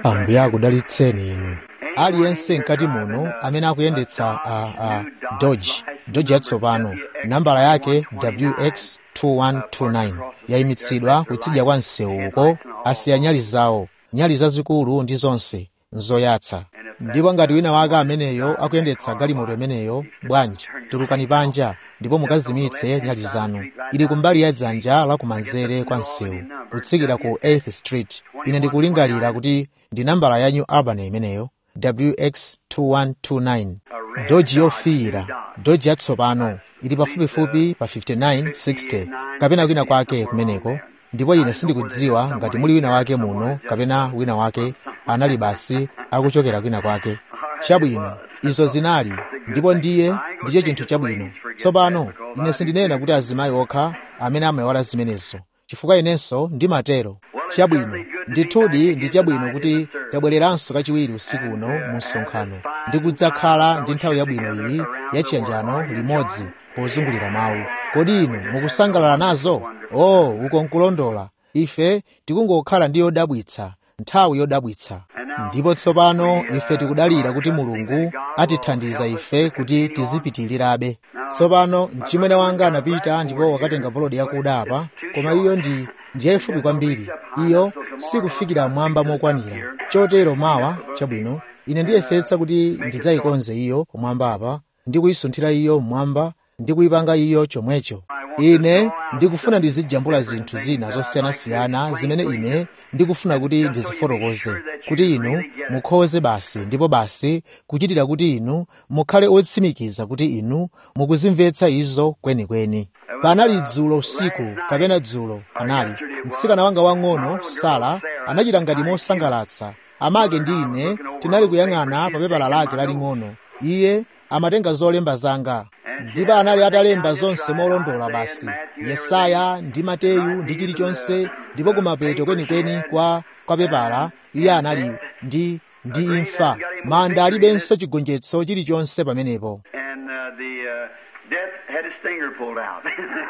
ambuye akudalitseni inu aliyense mkati muno amene akuyendetsa a, a dodge dodge yatsopano nambala yake wx 2129 yayimitsidwa kutsidya kwa msewu uko asiya nyali zawo nyali zazikulu ndi zonse nzoyatsa ndipo ngati wina wake ameneyo akuyendetsa galimoto imeneyo bwanji tulukani panja ndipo mukazimitse nyali zanu ili kumbali ya dzanja lakumanzere kwa msewu kutsikira ku 8th street ine ndikulingalira kuti ndi nambala ya new albany imeneyo wx 2129 doji yofiira doji yatsopano ili pafupifupi pa 5960 kapena kwina kwake kumeneko ndipo ine sindikudziwa ngati muli wina wake muno kapena wina wake anali basi akuchokera kwina kwake chabwino izo zinali ndipo ndiye ndicho chinthu chabwino tsopano ine sindinena kuti azimayi okha amene amayiwala zimenezo chifukwa inenso ndimatero chabwino ndithudi ndi chabwino kuti tabwereranso kachiwiri usiku uno mu msonkhano ndi kudzakhala ndi nthawi yabwino iyi yachiyanjano limodzi pozungulira mawu kodi inu mukusangalala nazo o uko nkulondola ife tikungokhala ndi yodabwitsa nthawi yodabwitsa ndipo tsopano ife tikudalira kuti mulungu atithandiza ife kuti tizipitirirabe tsopano mchimwene wanga anapita ndipo wakatenga bolodi yakuda apa koma iyo ndi ndiyayifupi kwambiri iyo sikufikira mwamba mokwanira chotero mawa chabwino ine ndiyesetsa kuti ndidzayikonze iyo kumwamba apa ndi kuyisunthira iyo mmwamba ndi kuyipanga iyo chomwecho ine ndikufuna ndizijambula zinthu zina zosiyanasiyana zimene ine ndikufuna kuti ndizifotokoze kuti inu mukhoze basi ndipo basi kuchitira kuti inu mukhale otsimikiza kuti inu mukuzimvetsa izo kwenikweni panali dzulo usiku kapena dzulo anali mtsikana wanga wang'ono sara anachita ngati mosangalatsa amake ndi ine tinali kuyang'ana pa pepala lake laling'ono iye amatenga zolemba zanga ndipo anali atalemba zonse molondola basi yesaya ndi mateyu ndi chilichonse ndipo kumapeto kwenikweni kwa kwa pepala iye anali ndi ndi imfa manda alibenso chigonjetso chilichonse pamenepo and uh, the uh, death had its finger pulled out.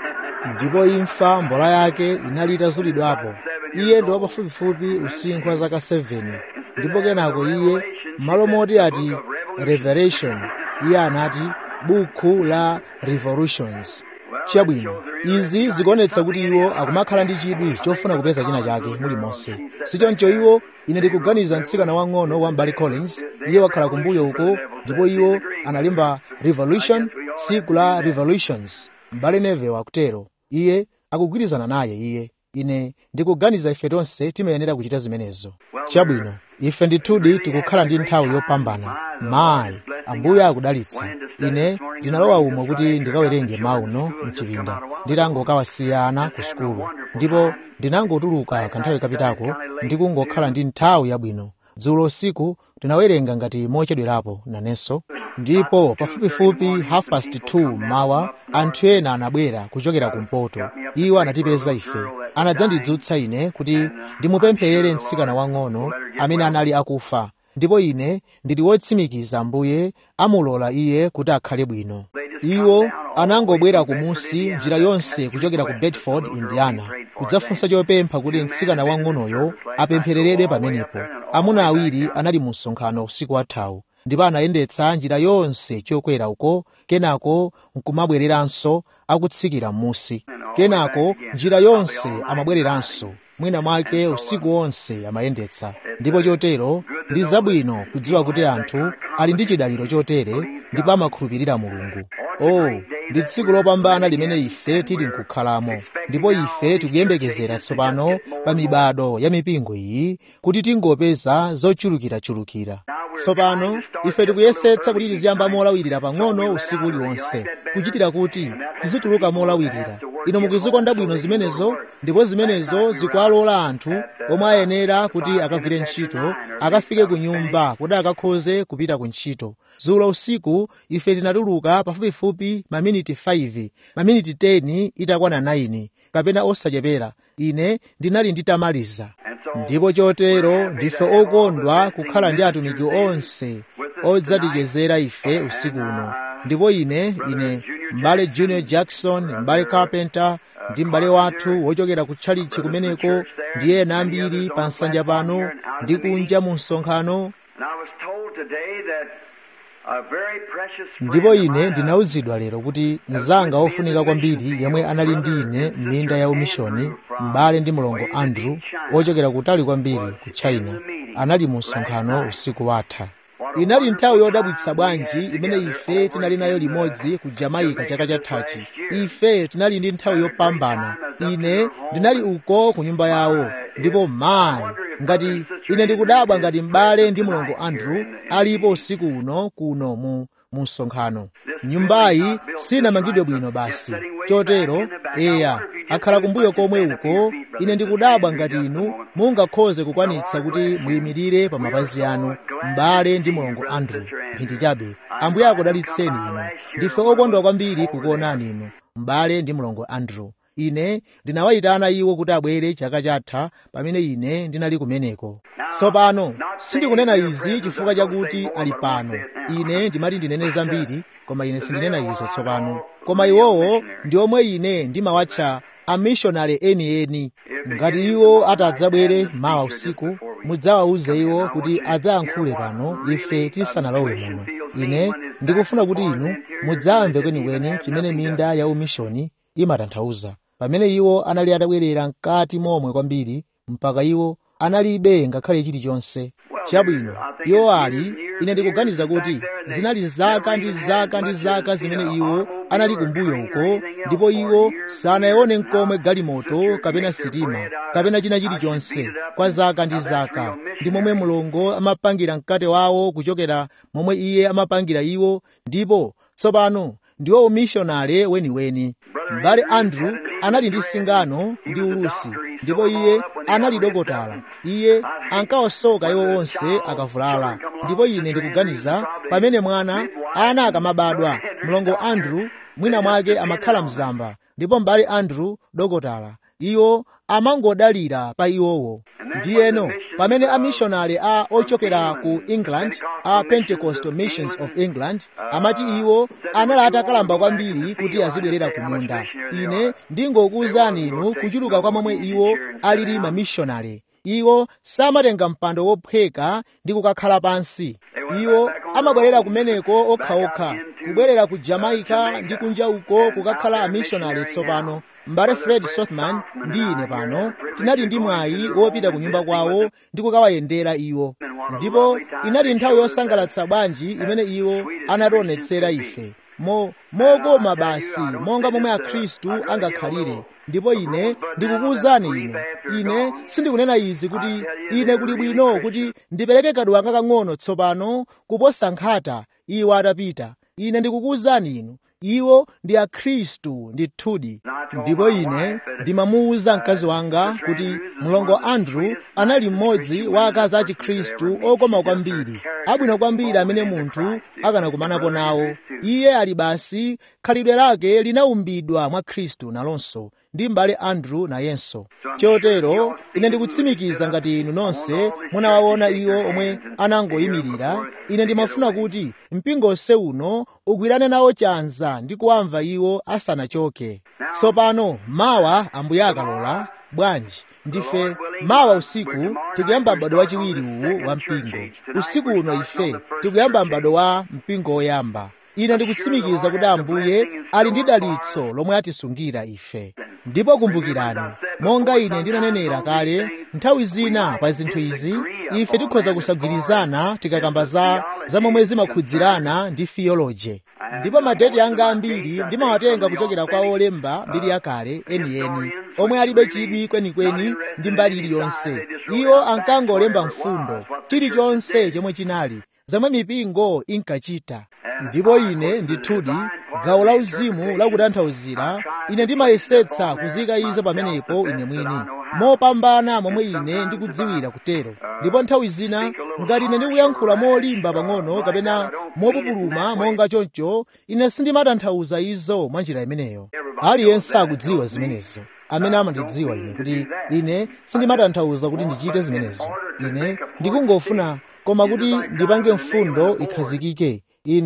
ndipo imfa mbola yake inali itazulidwapo iye ndi wapafupifupi usinkhu wa zaka 7 ndipo kenako iye malo moti ati revelation iye anati buku la revolutions chabwino izi zikuonetsa kuti iwo akumakhala ndi chidwi chofuna kupeza china chake mulimonse sichoncho iwo ine ndikuganiza mtsikana wang'ono wa mbali collins iye wakhala kumbuyo uko ndipo iwo analemba revolution tsiku la revolutions mbale neve wakutero iye akugwirizana naye iye ine ndikuganiza ife tonse timayenera kuchita zimenezo chabwino ife ndithudi tikukhala ndi nthawi yopambana mayi ambuye akudalitsa ine ndinalowa umo kuti ndikawerenge mauno mchipinda nditangokawasiyana ku sukulu ndipo ndinangotuluka kanthawi kapitako ndikungokhala ndi nthawi yabwino dzulo usiku ndinawerenga ngati mochedwerapo nanenso ndipo pafupifupi half past 2 mawa anthu ena anabwera kuchokera kumpoto iwo anatipeza ife anadzandidzutsa ine kuti ndimupempherere mtsikana wang'ono amene anali akufa ndipo ine ndili wotsimikiza ambuye amulola iye kuti akhale bwino iwo anangobwera kumusi njira yonse kuchokera ku bedford indiana kudzafunsa chopempha kuti mtsikana wang'onoyo apemphereredwe pamenepo amuna awiri anali mu msonkhano usiku wathawu ndipo anayendetsa njira yonse chokwera uko kenako nkumabwereranso akutsikira m'musi kenako njira yonse amabwereranso mwina mwake usiku wonse amayendetsa ndipo chotero ndi zabwino kudziwa kuti anthu ali ndi chidaliro chotere ndipo amakhulupirira mulungu oh ndi tsiku lopambana limene ife tili nkukhalamo ndipo ife tikuyembekezera tsopano pa mibado ya mipingo iyi kuti tingopeza zochulukirachulukira tsopano ife tikuyesetsa kuti tiziyamba molawirira pang'ono usiku uliwonse kuchitira kuti tizituluka molawirira ino mukuzikonda bwino zimenezo ndipo zimenezo zikuwalola anthu omwe ayenera kuti akagwire ntchito akafike ku nyumba kuti akakhoze kupita ku ntchito dzulo usiku ife tinatuluka pafupifupi maminiti 5 maminiti 10 itakwana 9 kapena osachepera ine ndinali nditamaliza ndipo chotero ndife okondwa kukhala ndi atumiki onse odzatichezera ife usiku uno ndipo ine ine m'bale junior jackson m'bale carpenter ndi m'bale wathu wochokera ku tchalichi kumeneko ndi ena ambiri pa nsanja pano ndi kunja mu msonkhano And I was told today that a very precious friend ndipo of ine mine, ndinawuzidwa lero kuti mnzanga wofunika kwambiri yemwe anali ndi ine m'minda ya umishoni m'bale ndi mlongo andrew wochokera kutali kwambiri ku china anali mu msonkhano usiku watha inali nthawi yodabwitsa bwanji imene ife tinali nayo limodzi ku jamaica chaka chathachi ife tinali ndi nthawi yopambana ine ndinali uko ku nyumba yawo ndipo mayi ngati ine ndikudabwa ngati m'bale ndi mlongo andrew alipo usiku uno kuno mu mu msonkhano nyumbayi sinamangidwe bwino basi chotero eya akhala kumbuyo komwe uko ine ndikudabwa ngati inu mungakhoze kukwanitsa kuti muyimirire pa mapazi anu m'bale ndi mlongo andrew mphindi chabe ambuye akudalitseni inu ndife okondwa kwambiri kukuonani inu m'bale ndi mlongo andrew ine ndinawayitana iwo kuti abwere chaka chatha pamene ine ndinali kumeneko tsopano sindikunena izi chifukwa chakuti ali pano ine ndimati ndinene zambiri koma ine sindinena izo tsopano koma iwowo ndi omwe ine ndimawatcha amishonari enieni ngati iwo atadzabwere mawa usiku mudzawawuze iwo kuti adzayankhule pano ife tisanalowe muno ine ndikufuna kuti inu mudzamve kwenikweni chimene minda ya umishoni imatanthauza pamene iwo anali atabwerera mkati momwe kwambiri mpaka iwo analibe ngakhale chilichonse chabwino iwo ali ine ndikuganiza kuti zinali zaka ndi zaka ndi zaka zimene iwo anali kumbuyo uko ndipo iwo sanayione nkomwe galimoto kapena sitima kapena china chilichonse kwa zaka ndi zaka ndi momwe mulungu amapangira mkate wawo kuchokera momwe iye amapangira iwo ndipo tsopano ndiwo umishonale weniweni m'bale andrew anali ndi singano ndi ulusi ndipo iye anali dokotala iye ankawasoka iwo onse akavulala ndipo ine ndikuganiza pamene mwana ana akamabadwa mlongo andrew mwina mwake amakhala mzamba ndipo m'bale andrew dokotala iwo amangodalira pa iwowo ndiyeno pamene amishonari a ochokera ku england a pentecostal missions of england amati iwo anali atakalamba kwambiri kuti azibwerera ku munda ine ndingokuwuzani inu kuchuluka kwa momwe iwo alili mamishonari iwo samatenga mpando wophweka ndi kukakhala pansi iwo amabwerera kumeneko okhaokha kubwerera ku jamaica ndi kunja uko kukakhala amishonari tsopano m'bale fred sothman ndi ine pano tinali ndi mwayi wopita ku nyumba kwawo ndi kukawayendera iwo ndipo inali nthawi yosangalatsa bwanji imene iwo anationetsera ife mo mokoma basi monga momwe akhristu angakhalire ndipo ine ndikukuwuzani inu ine sindikunena izi kuti ine kuli bwino kuti ndipereke kaduwa kakang'ono tsopano kuposa nkhata iwo atapita ine ndikukuwuzani inu iwo ndi akhristu ndithudi ndipo ine ndimamuwuza mkazi wanga kuti mlongo andrew anali mmodzi wa akazi a chikhristu okoma kwambiri abwino kwambiri amene munthu akanakumanapo nawo iye ali basi khalidwe lake linaumbidwa mwa khristu nalonso ndi m'bale andrew nayenso chotero ine ndikutsimikiza ngati inu nonse munawaona iwo omwe anangoyimirira ine ndimafuna kuti mpingo onse uno ugwirane nawo chanza ndi kuwamva iwo asanachoke tsopano mawa ambuye akalola bwanji ndife mawa usiku tikuyamba m'bado wachiwiri uwu wa mpingo usiku uno ife tikuyamba m'bado wa mpingo woyamba ine ndikutsimikiza kuti ambuye ali ndi dalitso lomwe atisungira ife ndipo kumbukirani monga ine ndinanenera kale nthawi zina pa zinthu izi ife tikhoza kusagwirizana tikakamba za za momwe zimakhudzirana ndi theology ndipo madeti anga ambiri ndimawatenga kuchokera kwa olemba mbiri yakale enieni omwe alibe chidwi kwenikweni ndi mbali iliyonse iwo ankangolemba mfundo chilichonse chomwe chinali zomwe mipingo inkachita ndipo ine ndithudi gawo la uzimu lakutanthauzira ine ndimayesetsa kuzika izo pamenepo ine mwini mopambana momwe ine ndikudziwira kutero ndipo nthawi zina ngati ine ndikuyankhula molimba pang'ono kapena mopupuluma monga choncho ine sindimatanthauza izo mwa njira imeneyo aliyense akudziwa zimenezo amene amandidziwa ine kuti ine sindimatanthauza kuti ndichite zimenezo ine ndikungofuna koma kuti ndipange mfundo ikhazikike inu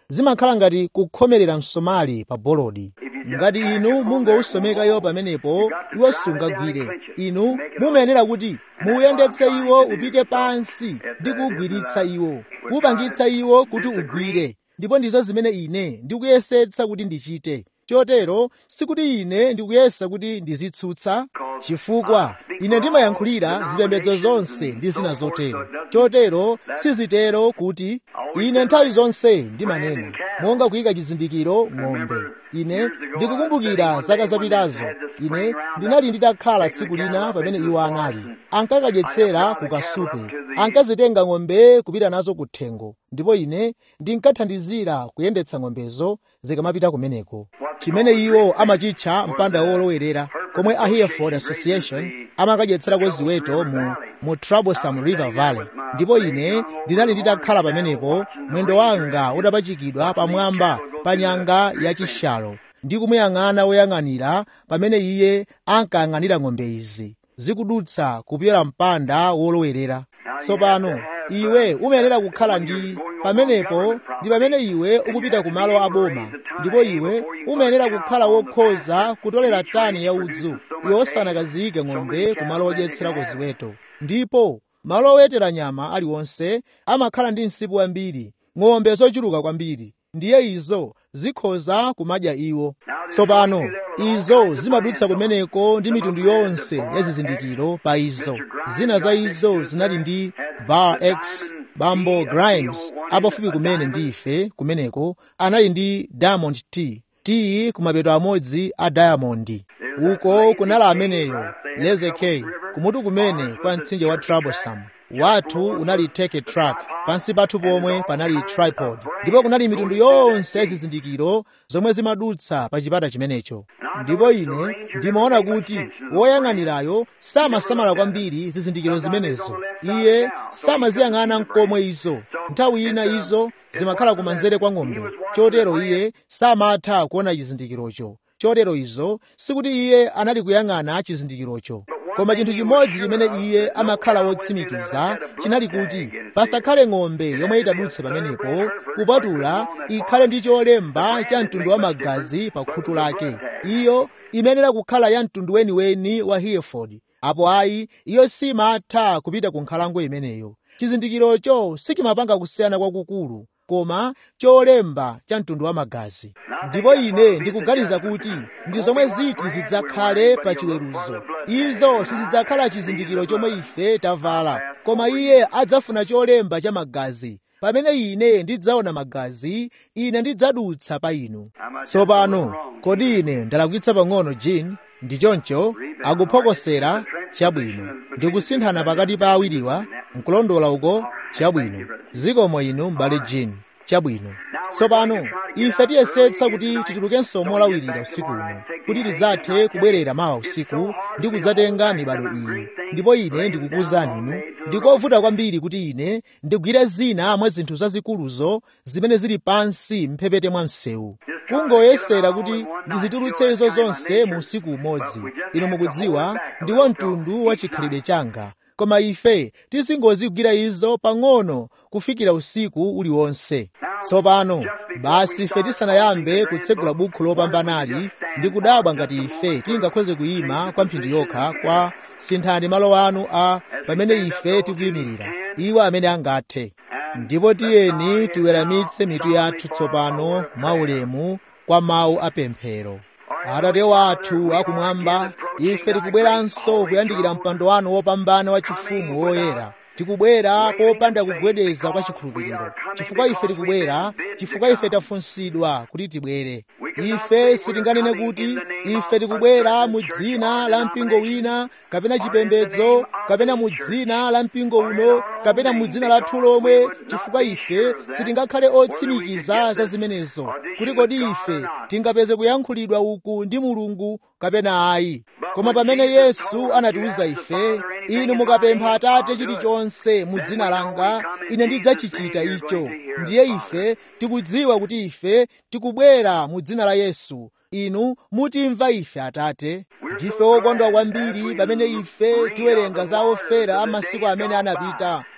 zimakhala ngati kukhomerera msomali pa bolodi ngati inu mungowusomeka iwo pamenepo iwo sungagwire inu mumayenera kuti muuyendetse iwo upite pansi ndi kuwugwiritsa iwo kuwupangitsa iwo kuti ugwire ndipo ndizo zimene ine ndikuyesetsa kuti ndichite chotero sikuti ine ndikuyesa kuti ndizitsutsa chifukwa ine ndimayankhulira zipembedzo zonse ndi zina zotero chotero sizitero kuti ine nthawi zonse ndimanena monga kuyika chizindikiro ng'ombe ine ndikukumbukira zaka zapitazo ine ndinali nditakhala tsiku lina pamene iwo anali ankakadyetsera ku kasupe ankazitenga ng'ombe kupita nazo kuthengo ndipo ine ndinkathandizira kuyendetsa ng'ombezo zikamapita kumeneko chimene iwo amachitcha mpanda wolowerera komwe a hereford association amakadyetserako ziweto mu, mu troublesome river valley ndipo ine ndinali nditakhala pamenepo mwendo wanga utapachikidwa pamwamba pa nyanga yachishalo ndi kumuyang'ana woyang'anira pamene iye ankayang'anira ng'ombe izi zikudutsa kupyola mpanda wolowerera tsopano iwe umayenera kukhala ndi pamenepo ndi pamene iwe ukupita ku malo aboma ndipo iwe umayenera kukhala wokhoza kutolera tani ya udzu iwe osanakaziyike ng'ombe ku malo odyetserako ziweto ndipo malo owetera nyama aliwonse amakhala ndi msipu wambiri ng'ombe zochuluka kwambiri ndiye izo zikhoza kumadya iwo tsopano izo zimadutsa kumeneko ndi mitundu yonse ya zizindikiro pa izo zina za izo zinali ndi bar x bambo grimes apafupi kumene ndi ife kumeneko anali ndi diamond t t kumapeto amodzi a diamond uko kunali ameneyo lezekey kumutu kumene kwa mtsinje wa troublesome wathu unali take truck pansi pathu pomwe panali tripod ndipo kunali mitundu yonse ya zizindikiro zomwe zimadutsa pa chipata chimenecho ndipo ine ndimaona kuti woyang'anirayo samasamala kwambiri zizindikiro zimenezo iye samaziyang'ana nkomwe izo nthawi ina izo zimakhala kumanzere kwa ng'ombe chotero iye samatha kuona chizindikirocho chotero izo sikuti iye anali kuyang'ana chizindikirocho koma chinthu chimodzi chimene iye amakhala wotsimikiza chinali kuti pasakhale ng'ombe yomwe itadutse pamenepo kupatula ikhale ndi cholemba cha mtundu wa magazi pa khutu lake iyo imayenera kukhala ya mtundu weniweni wa hereford apo ayi iyo simatha kupita ku nkhalango imeneyo chizindikirocho sichimapanga kusiyana kwakukulu koma cholemba cha mtundu wa magazi ndipo ine ndikuganiza kuti ndi zomwe ziti zidzakhale pa chiweruzo izo sizidzakhala chizindikiro chomwe ife tavala koma iye adzafuna cholemba cha magazi pamene ine ndidzaona magazi ine ndidzadutsa pa inu tsopano kodi ine ndalakwitsa pang'ono jin ndi choncho akuphokosera chabwino ndikusinthana pakati pa awiriwa nkulondola uko chabwino zikomo inu m'bale jin chabwino tsopano ife tiyesetsa kuti titulukenso molawirira usiku uno kuti tidzathe kubwerera mawa usiku ndi kudzatenga mibado iyi ndipo ine ndikukuwuzani inu ndikovuta kwambiri kuti ine ndigwire zina mwa zinthu zazikuluzo zimene zili pansi mphepete mwa msewu kungoyesera kuti ndizitulutse izo zonse mu usiku umodzi inu mukudziwa ndiwo mtundu wa chikhalidwe changa koma ife tizingozigwira izo pang'ono kufikira usiku uliwonse tsopano basi ife tisanayambe kutsegula bukhu lopambanali ndi kudabwa ngati ife tingakhoze kuyima kwa mphindi yokha kwa sinthani malo anu a pamene ife tikuyimirira iwo amene angathe ndipo tiyeni tiweramitse mitu yathu tsopano mwaulemu kwa mawu apemphero atate wathu akumwamba ife tikubweranso kuyandikira mpando wanu wopambana wa chifumu woyera tikubwera popanda kugwedeza kwa chikhulupiriro chifukwa ife tikubwera chifukwa ife tafunsidwa kuti tibwere ife sitinganene kuti ife tikubwera mu dzina la mpingo wina kapena chipembedzo kapena mu dzina la mpingo uno kapena mu dzina lathu lomwe chifukwa ife sitingakhale otsimikiza za zimenezo kuti kodi ife tingapeze kuyankhulidwa uku ndi mulungu kapena ayi koma pamene yesu anatiwuza ife inu mukapempha atate chilichonse mu dzina langa ine ndidzachichita icho ndiye ife tikudziwa kuti ife tikubwera mu dzina la yesu inu mutimva ife atate ndife okondwa kwambiri pamene ife tiwerenga za ofera a masiku amene anapita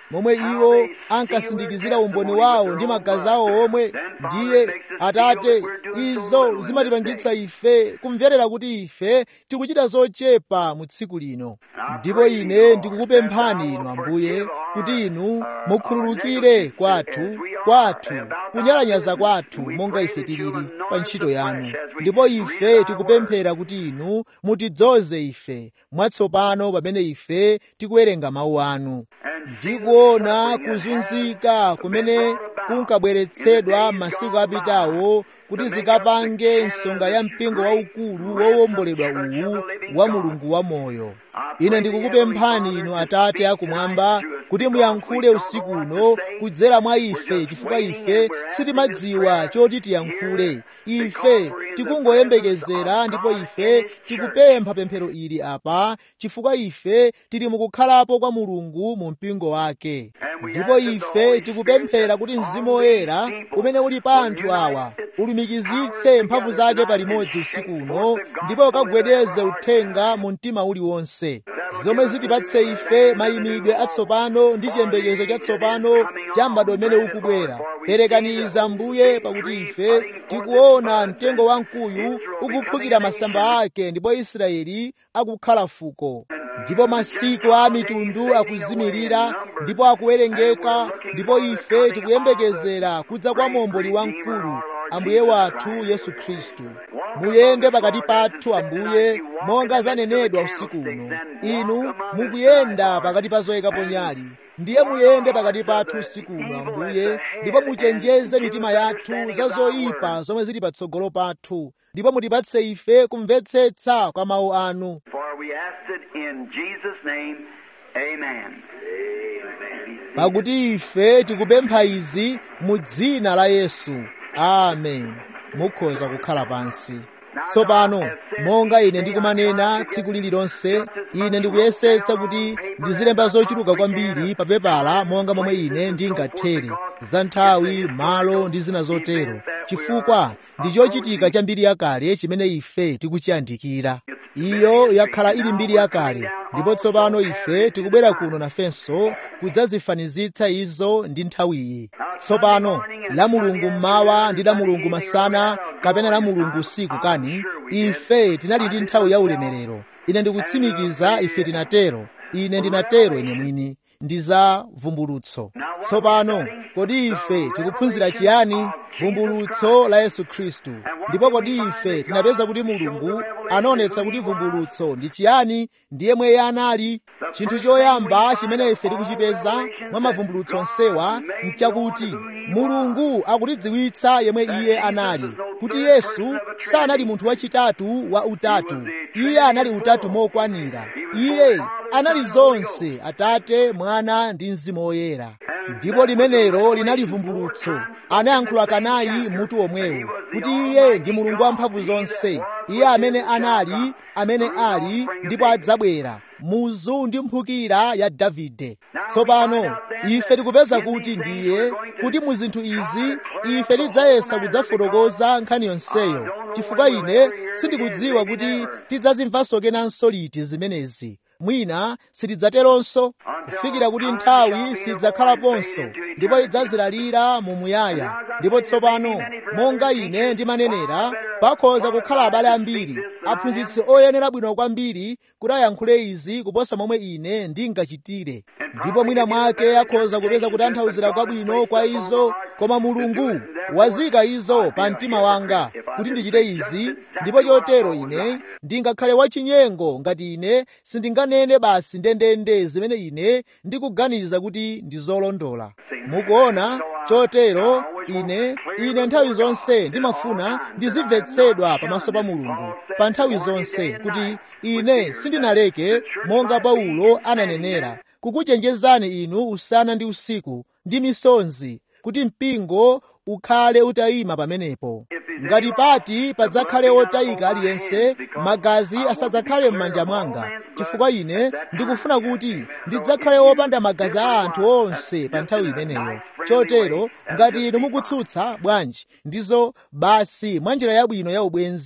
momwe iwo ankasindikizira umboni wawo ndi magazi awo omwe ndiye atate izo zimatipangitsa ife kumverera kuti ife tikuchita zochepa mu tsiku lino ndipo ine ndikukupemphani inu ambuye kuti inu mukhululukire kwathu kwathu kunyalanyaza kwathu monga ife tilili pa ntchito yanu ndipo ife tikupemphera kuti inu mutidzoze ife mwatsopano pamene ife tikuwerenga mawu anu ndikuona kuzunzika kumene kunkabweretsedwa masiku apitawo kuti zikapange nsonga ya mpingo waukulu wowomboledwa uwu wa mulungu wamoyo ine ndikukupemphani inu atate akumwamba kuti muyankhule usiku uno kudzera mwa ife chifukwa ife sitimadziwa choti tiyankhule ife tikungoyembekezera ndipo ife tikupempha pemphero ili apa chifukwa ife tili mukukhalapo kwa mulungu mu mpingo wake ndipo ife tikupemphera kuti mzimu woyera umene uli pa anthu awa ulumikizitse mphamvu zake palimodzi usiku uno ndipo ukagwedeze uthenga mu mtima uliwonse zomwe zitipatse ife mayimidwe atsopano ndi chiyembekezo chatsopano cha m'bado umene ukubwera perekaniza mbuye pakuti ife tikuona mtengo wamkuyu ukuphukira masamba ake ndipo israeli akukhala fuko ndipo masiku a mitundu akuzimirira ndipo akuwerengeka ndipo ife tikuyembekezera kudza kwa momboli wamkulu ambuye wathu yesu khristu muyende pakati pathu ambuye monga zanenedwa usiku uno inu mukuyenda pakati pa zoyikapo nyali ndiye muyende pakati pathu usiku uno ambuye ndipo muchenjeze mitima yathu za zoyipa zomwe zili patsogolo pathu ndipo mutipatse ife kumvetsetsa kwa mawu anu For we ask it in Jesus' name. Amen. pakuti ife tikupempha izi mu dzina la yesu amen mukhoza kukhala pansi tsopano monga ine ndikumanena tsiku lililonse ine ndikuyesetsa kuti ndizilemba zochuluka kwambiri pa pepala monga momwe ine ndingathere za nthawi malo ndi zina zotero chifukwa ndi chochitika cha mbiri yakale chimene ife tikuchiyandikira iyo yakhala ili mbiri yakale ndipo tsopano ife tikubwera kuno nafenso kudzazifanizitsa izo ndi nthawiyi tsopano la mulungu mmawa ndi la mulungu masana kapena la mulungu usiku kani ife tinali ndi nthawi ya ulemerero ine ndikutsimikiza ife tinatero ine ndinatero ine mwini ndi za vumbulutso tsopano kodi ife tikuphunzira chiyani vumbulutso la yesu khristu ndipo kodi ife tinapeza kuti mulungu anaonetsa kuti vumbulutso ndi chiyani ndiye mwe iye anali chinthu choyamba chimene ife tikuchipeza mwa mavumbulutso onsewa nchakuti mulungu akutidziwitsa yemwe iye anali kuti yesu sanali munthu wachitatu wa utatu iye anali utatu mokwanira iye anali zonse atate mwana ndi mzimu woyera ndipo limenelo linali vumbulutso anayankhula kanayi mutu omwewo kuti iye ndi mulungu wamphamvu zonse iye amene anali amene ali ndipo adzabwera muzu ndi mphukira ya davide tsopano ife tikupeza kuti ndiye kuti mu zinthu izi ife tidzayesa kudzafotokoza nkhani yonseyo chifukwa ine sindikudziwa kuti tidzazimvanso kenanso liti zimenezi mwina sitidzateronso kufikira kuti nthawi sidzakhalaponso ndipo idzazilalira mu muyaya ndipo tsopano monga ine ndimanenera pakhoza kukhala abale ambiri aphunzitsi oyenera bwino kwambiri kuti ayankhule izi kuposa momwe ine ndingachitire ndipo mwina mwake akhoza kupeza kutanthauzira kwabwino kwa izo koma mulungu wazika izo pa mtima wanga kuti ndichite izi ndipo chotero ine ndingakhale wachinyengo ngati ine sindinganene basi ndendende zimene ine ndikuganiza kuti ndi zolondola mukuona chotero ine ine nthawi zonse ndimafuna ndizimvetsedwa pamaso pa mulungu pa nthawi zonse kuti ine sindinaleke monga paulo ananenera kukuchenjezani inu usana ndi usiku ndi misonzi kuti mpingo ukhale utayima pamenepo ngati pati padzakhale wotayika aliyense magazi asadzakhale m'manja mwanga chifukwa ine ndikufuna kuti ndidzakhale wopanda magazi a anthu onse pa nthawi imeneyo chotero ngati inu mukutsutsa bwanji ndizo basi mwa njira yabwino ya ubwenzi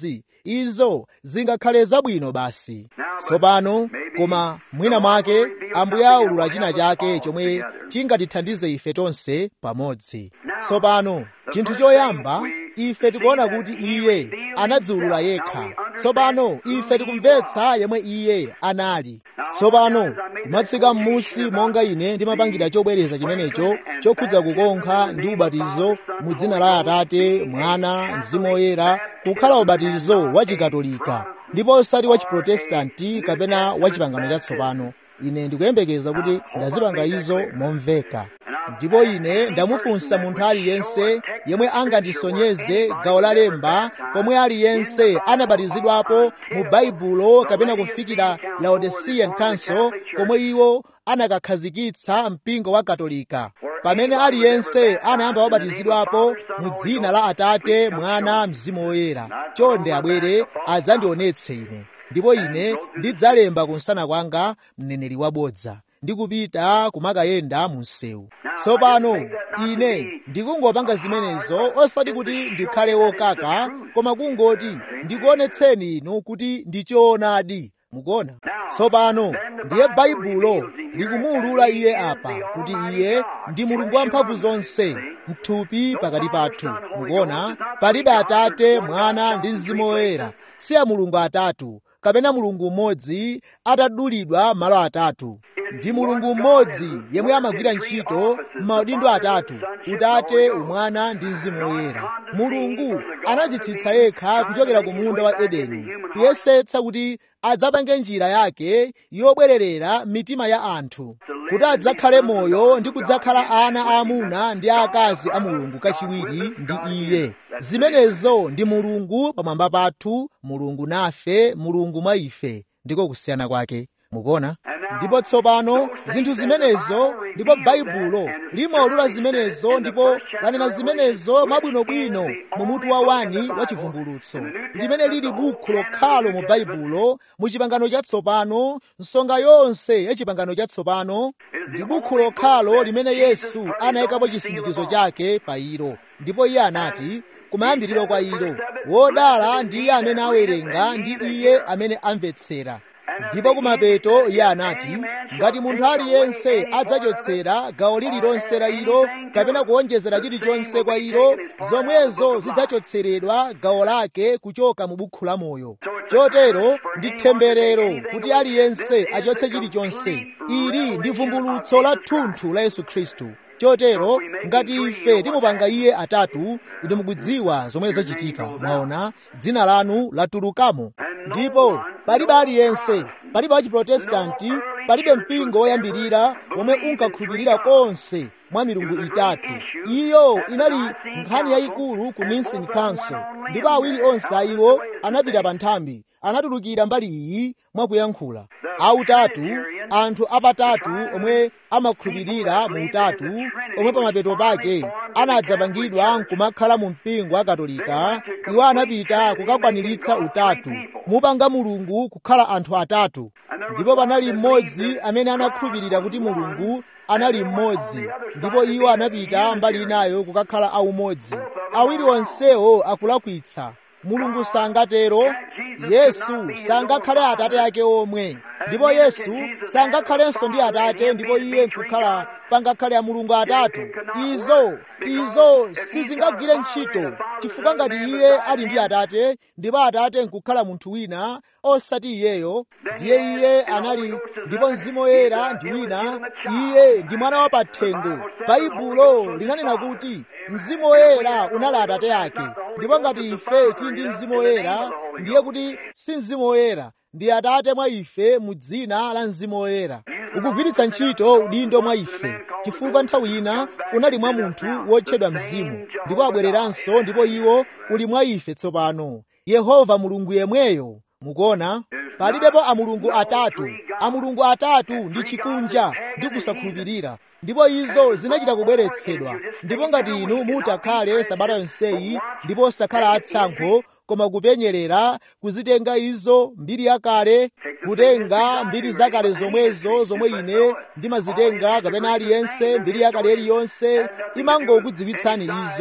izo zingakhale zabwino basi tsopano koma mwina mwake ambuye aulula china chake chomwe chingatithandize ife tonse pamodzi tsopano chinthu choyamba ife tikuona kuti iye anadziulula yekha tsopano ife tikumvetsa yemwe iye anali tsopano kumatsika m'musi monga ine ndimapangira chobwereza chimenecho chokhudza kukonkha ndi ubatizo mu dzina la atate mwana mzimu woyera kukhala ubatizo wa chikatolika ndipo osati wa chiprotestanti kapena wa chipangano chatsopano ine ndikuyembekeza kuti ndazipanga izo momveka ndipo ine ndamufunsa munthu aliyense yemwe angandisonyeze gawo la lemba pomwe aliyense anabatizidwapo mu baibulo kapena kufikira laodicean council komwe iwo anakakhazikitsa mpingo wa katolika pamene aliyense anayamba wabatizidwapo mu dzina la atate mwana mzimu woyera chonde abwere adzandionetse ine ndipo ine ndidzalemba kunsana kwanga mneneri wabodza ndikupita kumakayenda mu msewu tsopano ine ndikungopanga zimenezo osati kuti ndikhale wokaka koma kungoti ndikuonetseni inu kuti ndichoonadi mukuona tsopano ndiye baibulo likumuwulula iye apa kuti iye ndi mulungu wamphamvu zonse mthupi pakati pathu mukuona palibe atate mwana ndi mzimu woyera si a mulungu atatu kapena mulungu mmodzi atadulidwa malo atatu ndi mulungu mmodzi yemwe amagwira ntchito m'maudindo atatu utate umwana ndi mzimu woyera mulungu anadzitsitsa yekha kuchokera ku munda wa edeni kuyesetsa kuti adzapange njira yake yobwererera mitima ya anthu kuti adzakhale moyo ndi kudzakhala ana aamuna ndi aakazi a mulungu kachiwiri ndi iye zimenezo ndi mulungu pamwamba pathu mulungu nafe mulungu mwa ife ndiko kusiyana kwake mukuona ndipo tsopano zinthu zimenezo ndipo baibulo limaulula zimenezo ndipo lanena zimenezo mwabwinobwino mu mutu wa wani wa chivumbulutso limene lili bukhu lokhalo mu baibulo mu chipangano chatsopano nsonga yonse ya chipangano chatsopano ndi bukhu lokhalo limene yesu anayikapo chisindikizo chake pa ilo ndipo iye anati kumayambiriro kwa ilo wodala ndi iye amene awerenga ndi iye amene amvetsera ndipo kumapeto iye anati ngati munthu aliyense adzachotsera gawo lililonse la ilo kapena kuonjezera chilichonse kwa ilo zomwezo zidzachotseredwa gawo lake kuchoka mu bukhu la moyo chotero ndi temberero kuti aliyense achotse chilichonse ili ndi vumbulutso la thunthu la yesu khristu chotero ngati ife timupanga iye atatu inu mukudziwa zomwe zachitika mwaona dzina lanu latulukamo ndipo palibe aliyense palibe wachiprotestanti palibe mpingo woyambirira womwe unkakhulupirira konse mwa milungu itatu iyo inali nkhani yayikulu ku nicene council ndipo awiri onse a iwo anapita pa nthambi anatulukira mbali iyi mwakuyankhula autatu anthu apatatu omwe amakhulupirira mu utatu omwe pamapeto pake anadzapangidwa nkumakhala mu mpingo wa katolika iwo anapita kukakwaniritsa utatu mupanga mulungu kukhala anthu atatu ndipo panali mmodzi amene anakhulupirira kuti mulungu anali mmodzi ndipo iwo anapita mbali inayo kukakhala aumodzi awiri onsewo akulakwitsa mulungu sangatero yesu sangakhale atate ake omwe ndipo yesu sangakhalenso ndi atate ndipo iye nkukhala pangakhale a mulungu atatu izo izo sizingagwire ntchito chifukwa ngati iye ali ndi atate ndipo atate nkukhala munthu wina osati iyeyo ndiye iye anali ndipo mzimu woyera ndi wina iye ndi mwana wa pathengo baibulo linanena kuti mzimu woyera unali atate ake ndipo ngati ife tili ndi mzimu woyera ndiye kuti si mzimu woyera ndi atate mwa ife mu dzina la mzimu woyera ukugwiritsa ntchito udindo mwa ife chifukwa nthawi ina unali mwa munthu wotchedwa mzimu ndipo abwereranso ndipo iwo uli mwa ife tsopano yehova mulungu yemweyo mukuona palibepo amulungu atatu amulungu atatu ndi chikunja ndi kusakhulupirira ndipo izo zinachita kubweretsedwa ndipo ngati inu mutakhale sabata yonseyi ndipo osakhala atsankho koma kupenyerera kuzitenga izo mbiri yakale kutenga mbiri zakale zomwezo zomwe ine ndimazitenga kapena aliyense mbiri yakale iliyonse imangokudziwitsani izo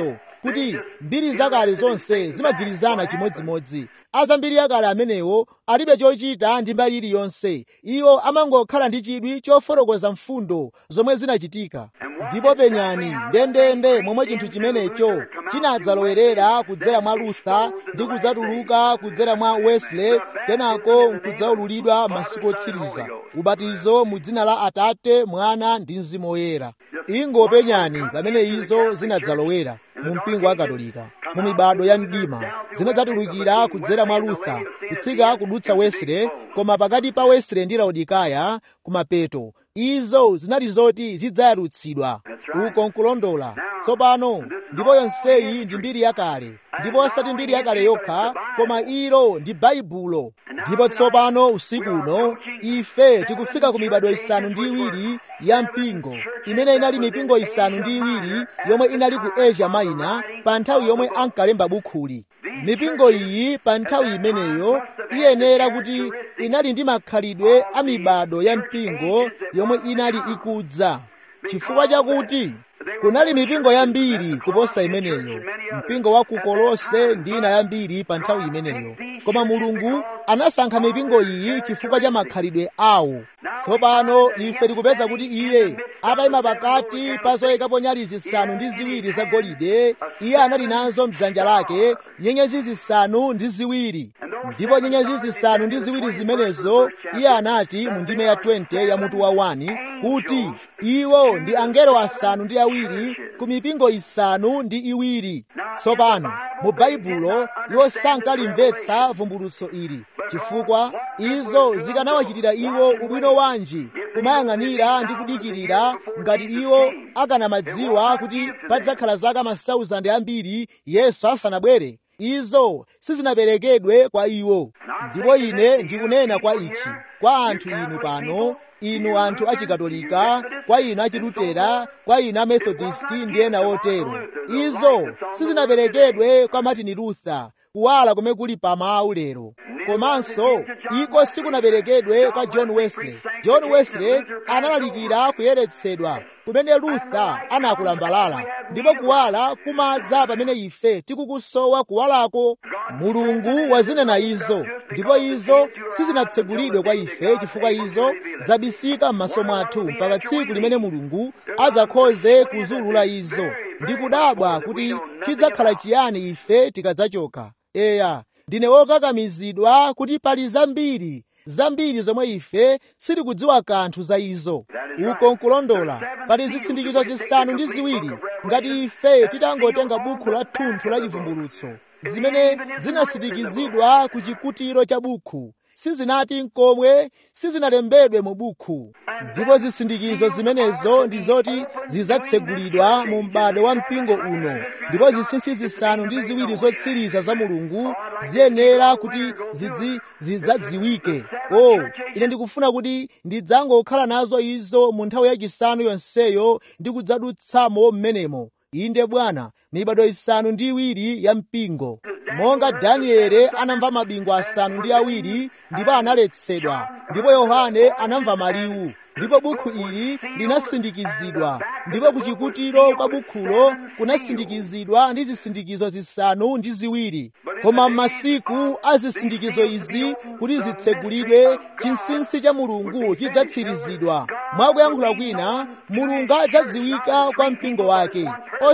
kuti mbiri zakale zonse zimagwirizana chimodzimodzi azambiri yakale amenewo alibe chochita ndi mbali iliyonse iwo amangokhala ndi chidwi chofotokoza mfundo zomwe zinachitika ndipo penyani ndendende momwe chinthu chimenecho chinadzalowerera kudzera mwa luther ndi kudzatuluka kudzera mwa wesley kenako nkudzaululidwa masiku otsiriza ubatizo mu dzina la atate mwana ndi mzimu woyera ingopenyani pamene izo zinadzalowera mu mpingo wa katolika mu mibado ya mdima zinadzatulukira kudzera mwa luther kutsika kudutsa wesley koma pakati pa wesley ndi laodikaya kumapeto izo zinali zoti zidzayalutsidwa uko nkulondola tsopano ndipo yonseyi ndi mbiri yakale ndipo osati mbiri yakale yokha koma ilo ndi baibulo ndipo tsopano usiku uno ife tikufika ku mibado isanu ndi iwiri ya mpingo imene inali mipingo isanu ndi iwiri yomwe inali ku asia minor pa nthawi yomwe ankalemba bukhuli mipingo iyi pa nthawi imeneyo iyenera kuti inali ndi makhalidwe a mibado ya mpingo yomwe inali ikudza chifukwa chakuti kunali mipingo yambiri kuposa imeneyo mpingo wa ku kolose ndi ina yambiri pa nthawi imeneyo koma mulungu anasankha mipingo iyi chifukwa cha makhalidwe awo tsopano ife tikupeza kuti iye atayima pakati pa zoyikapo nyali zisanu ndi ziwiri zagolide iye anali nazo mdzanja lake nyenyezi zisanu ndi ziwiri ndipo nyenyezi zisanu ndi ziwiri zimenezo iye anati mu ndime ya 20 ya mutu wa 1 kuti iwo ndi angelo asanu ndi awiri ku mipingo isanu ndi iwiri tsopano mu baibulo iwo sankalimvetsa vumbulutso ili chifukwa izo zikanawachitira iwo ubwino wanji kumayang'anira ndi kudikirira ngati iwo akanamadziwa kuti padzakhala zaka masauzandi ambiri yesu asanabwere izo sizinaperekedwe kwa iwo ndipo ine ndikunena kwa ichi kwa anthu inu pano inu anthu achikatolika kwa inu achilutera kwa inu amethodisti ndi ena otero izo sizinaperekedwe kwa martin luther kuwala kumene kuli pamawu lero komanso iko sikunaperekedwe kwa john wesley john wesley analalikira kuyeretsedwa kumene luther anakulambalala ndipo kuwala kumadza pamene ife tikukusowa kuwalako mulungu wazinena izo ndipo izo sizinatsegulidwe kwa ife chifukwa izo zabisika m'maso mwathu mpaka tsiku limene mulungu adzakhoze kuzulula izo ndi kudabwa kuti chidzakhala chiyani ife tikadzachoka eya ndine wokakamizidwa kuti pali zambiri zambiri zomwe ife sitikudziwa kanthu za izo uko nkulondola pali zisindikizo zisanu ndi ziwiri ngati ife titangotenga bukhu la thunthu la chivumbulutso zimene zinasindikizidwa ku chikutiro cha bukhu sizinati nkomwe sizinalembedwe mu bukhu ndipo zisindikizo zimenezo ndi zoti zidzatsegulidwa mu m'bado wa mpingo uno ndipo zinsinsi zisanu ndi ziwiri zotsiriza za mulungu ziyenera kuti zidzi zidzadziwike o ine ndikufuna kuti ndidzangokhala nazo izo mu nthawi yachisanu yonseyo ndi kudzadutsamo m'menemo inde bwana mibado isanu ndi iwiri ya mpingo monga daniele anamva mabingu asanu ndi awiri ndipo analetsedwa ndipo yohane anamva maliwu ndipo bukhu ili linasindikizidwa ndipo kuchikutiro kwa bukhulo kunasindikizidwa ndi zisindikizo zisanu ndi ziwiri koma m'masiku a zisindikizo izi kuti zitsegulidwe chinsinsi cha mulungu chidzatsirizidwa mwakuyankhula kwina mulungu adzadziwika kwa mpingo wake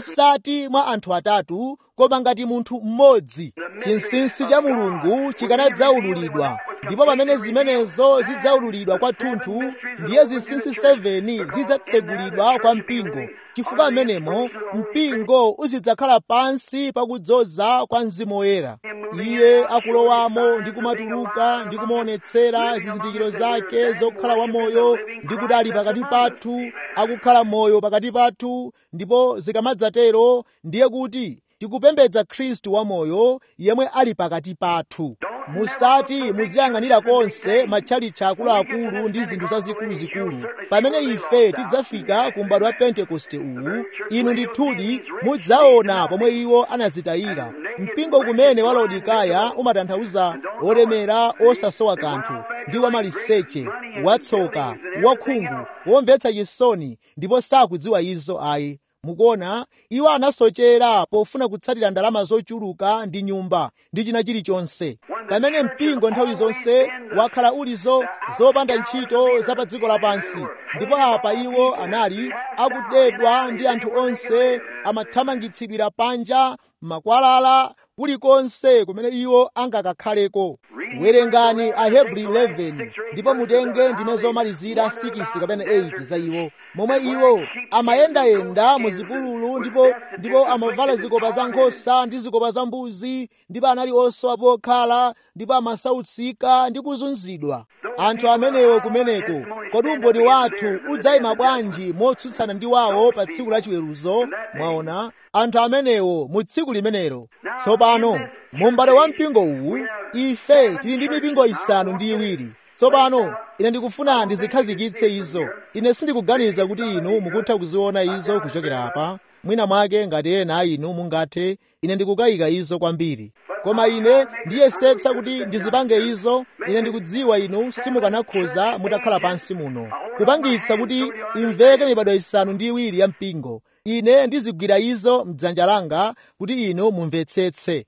osati mwa anthu atatu koma ngati munthu mmodzi chinsinsi cha mulungu chikanadzaululidwa ndipo pamene zimenezo zidzaululidwa kwathunthu ndiye zinsinsi 7 zidzatsegulidwa kwa mpingo chifukwa amenemo mpingo uzidzakhala pansi pakudzoza kwa mzimu woyera iye akulowamo ndi kumatuluka ndi kumaonetsera zizindikiro zake zokhala wamoyo ndi kuti ali pakati pathu akukhala moyo pakati pathu ndipo zikamadzatero ndiye kuti tikupembedza khristu wamoyo yemwe ali pakati pathu musati muziyang'anira konse matchalitchi akuluakulu ndi zinthu zazikuluzikulu pamene ife tidzafika ku m'bado wa pentekoste uwu inu ndithudi mudzaona pomwe iwo anadzitayira mpingo kumene wa laodikaya umatanthauza olemera osasowa kanthu ndi wamaliseche watsoka wakhungu womvetsa chisoni ndipo sakudziwa izo ayi mukuona iwo anasochera pofuna kutsatira ndalama zochuluka ndi nyumba ndi china chilichonse pamene mpingo nthawi zonse wakhala ulizo zopanda ntchito za pa dziko lapansi ndipo apa iwo anali akudedwa ndi anthu onse amathamangitsidwira panja makwalala kulikonse kumene iwo angakakhaleko werengani ahebri 11 ndipo mutenge ndime zomalizira 6 kapena 8 za iwo momwe iwo amayendayenda mu zipululu ndipo ndipo amavala zikopa za nkhosa ndi zikopa za mbuzi ndipo anali osowa pokhala ndipo amasautsika ndi kuzunzidwa anthu amenewo kumeneko kodi umboni wathu udzayima bwanji motsutsana ndi wawo pa tsiku la chiweruzo mwaona anthu amenewo mu tsiku limenelo tsopano mu m'bado wa mpingo uwu ife tili ndi mipingo isanu ndi iwiri tsopano ine ndikufuna ndizikhazikitse izo ine sindikuganiza kuti inu mukutha kuziona izo kuchokera apa mwina mwake ngati ena a inu mungathe ine ndikukayika izo kwambiri koma ine ndiyesetsa kuti ndizipange izo ine ndikudziwa inu simukanakhoza mutakhala pansi muno kupangitsa kuti imveke mibado isanu ndi iwiri ya mpingo ine ndizigwira izo mdzanja langa kuti inu mumvetsetse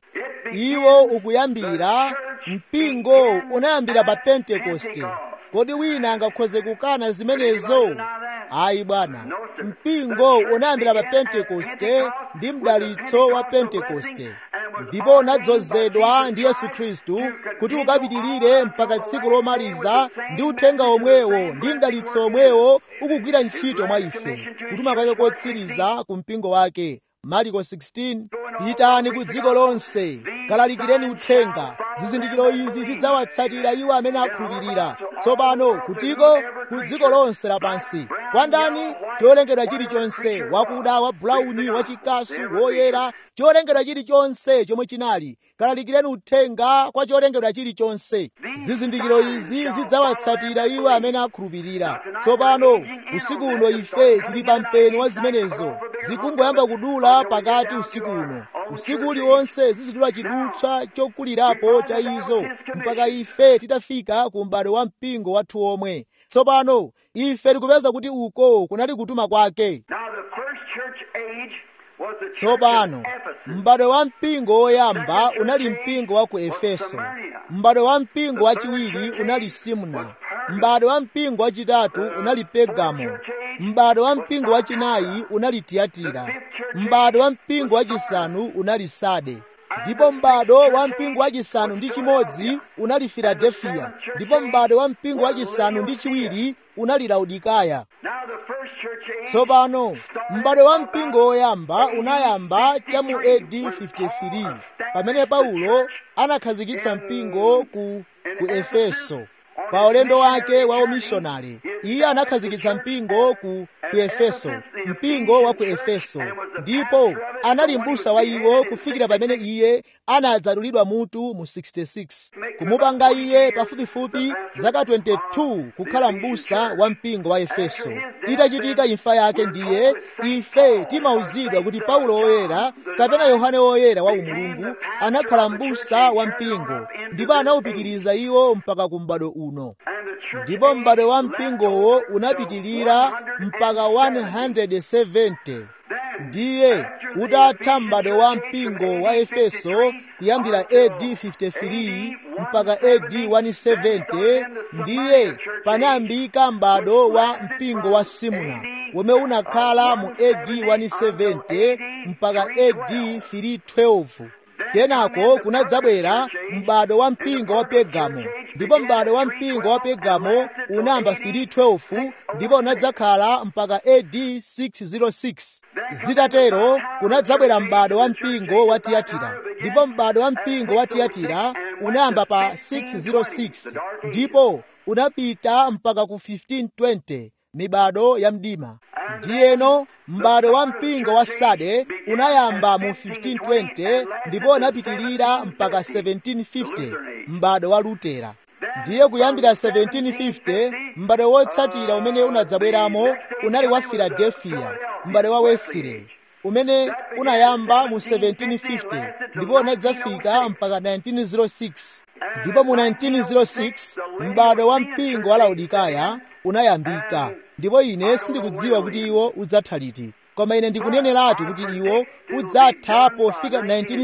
iwo ukuyambira mpingo unayambira pa pentekoste kodi wina angakhoze kukana zimenezo ayi bwana mpingo unayambira pa pentekoste ndi mdalitso wa pentekoste ndipo unadzozedwa ndi yesu khristu kuti ukapitirire mpaka tsiku lomaliza ndi uthenga omwewo ndi mdalitso omwewo ukugwira ntchito mwa ife kutuma kwake kotsiriza ku mpingo wake mariko 16 pitani ku dziko lonse kalalikireni uthenga zizindikiro izi zidzawatsatira iwo amene akhulupirira tsopano kutiko ku dziko lonse lapansi kwa ndani cholengedwa chilichonse wakuda wa bulauni wachikasu woyera cholengedwa chilichonse chomwe chinali kalalikireni uthenga kwa cholengedwa chilichonse zizindikiro izi zidzawatsatira iwo amene akhulupirira tsopano usiku uno ife tili pa mpeni wa zimenezo zikungoyamba kudula pakati usiku uno usiku uliwonse zizidula chidutswa chokulirapo cha izo mpaka ife titafika ku m'bado wa mpingo wathu omwe tsopano ife tikupeza kuti uko kunali kutuma kwake tsopano m'bado wa mpingo woyamba unali mpingo wa ku efeso m'bado wa mpingo wachiwiri unali simna m'bado wa mpingo wachitatu unali pegamo m'bado wa mpingo wachinayi unali tiyatira m'bado wa mpingo wachisanu unali sade ndipo m'bado wa mpingo wachisanu ndi chimodzi unali filadelfiya ndipo m'bado wa mpingo wachisanu ndi chiwiri unali laodikaya tsopano m'bado wa mpingo woyamba unayamba cha mu AD 53 pamene paulo anakhazikitsa mpingo ku, ku efeso pa ulendo wake wa umishonari iye anakhazikitsa mpingo ku, ku efeso mpingo wa ku efeso ndipo anali m'busa wa iwo kufikira pamene iye anadzadulidwa mutu mu 66 kumupanga iye pafupifupi zaka 22 kukhala m'busa wa mpingo wa efeso itachitika imfa yake ndiye ife timauzidwa kuti paulo woyera kapena yohane woyera wa umulungu anakhala m'busa wa mpingo ndipo anawupitiriza iwo mpaka ku m'bado uno ndipo m'bado wa mpingowo unapitirira mpaka 170 ndiye utatha m'bado wa mpingo wa efeso kuyambira AD 53 mpaka AD 170 ndiye panayambika m'bado wa mpingo wa simuna womwe unakhala mu AD 170 mpaka AD 312 kenako kunadzabwera m'bado wa mpingo wa pegamo ndipo m'bado wa mpingo wa pegamo unayamba 312 ndipo unadzakhala mpaka AD 606 zitatero kunadzabwera m'bado wa mpingo wa tiyatira ndipo m'bado wa mpingo wa tiyatira unayamba pa 606 ndipo unapita mpaka ku 1520 mibado ya mdima ndiyeno m'bado wa mpingo wa sade unayamba mu 1520 ndipo unapitirira mpaka 1750 m'bado wa lutera ndiye kuyambira 1750 m'bado wotsatira umene unadzabweramo unali wa filadelfiya m'bado wa wesley umene unayamba mu 1750 ndipo unadzafika mpaka 1906 ndipo mu 1906 m'bado wa mpingo wa laodikaya unayambika ndipo ine sindikudziwa kuti iwo udzatha liti koma ine ndikuneneratu kuti iwo udzatha pofika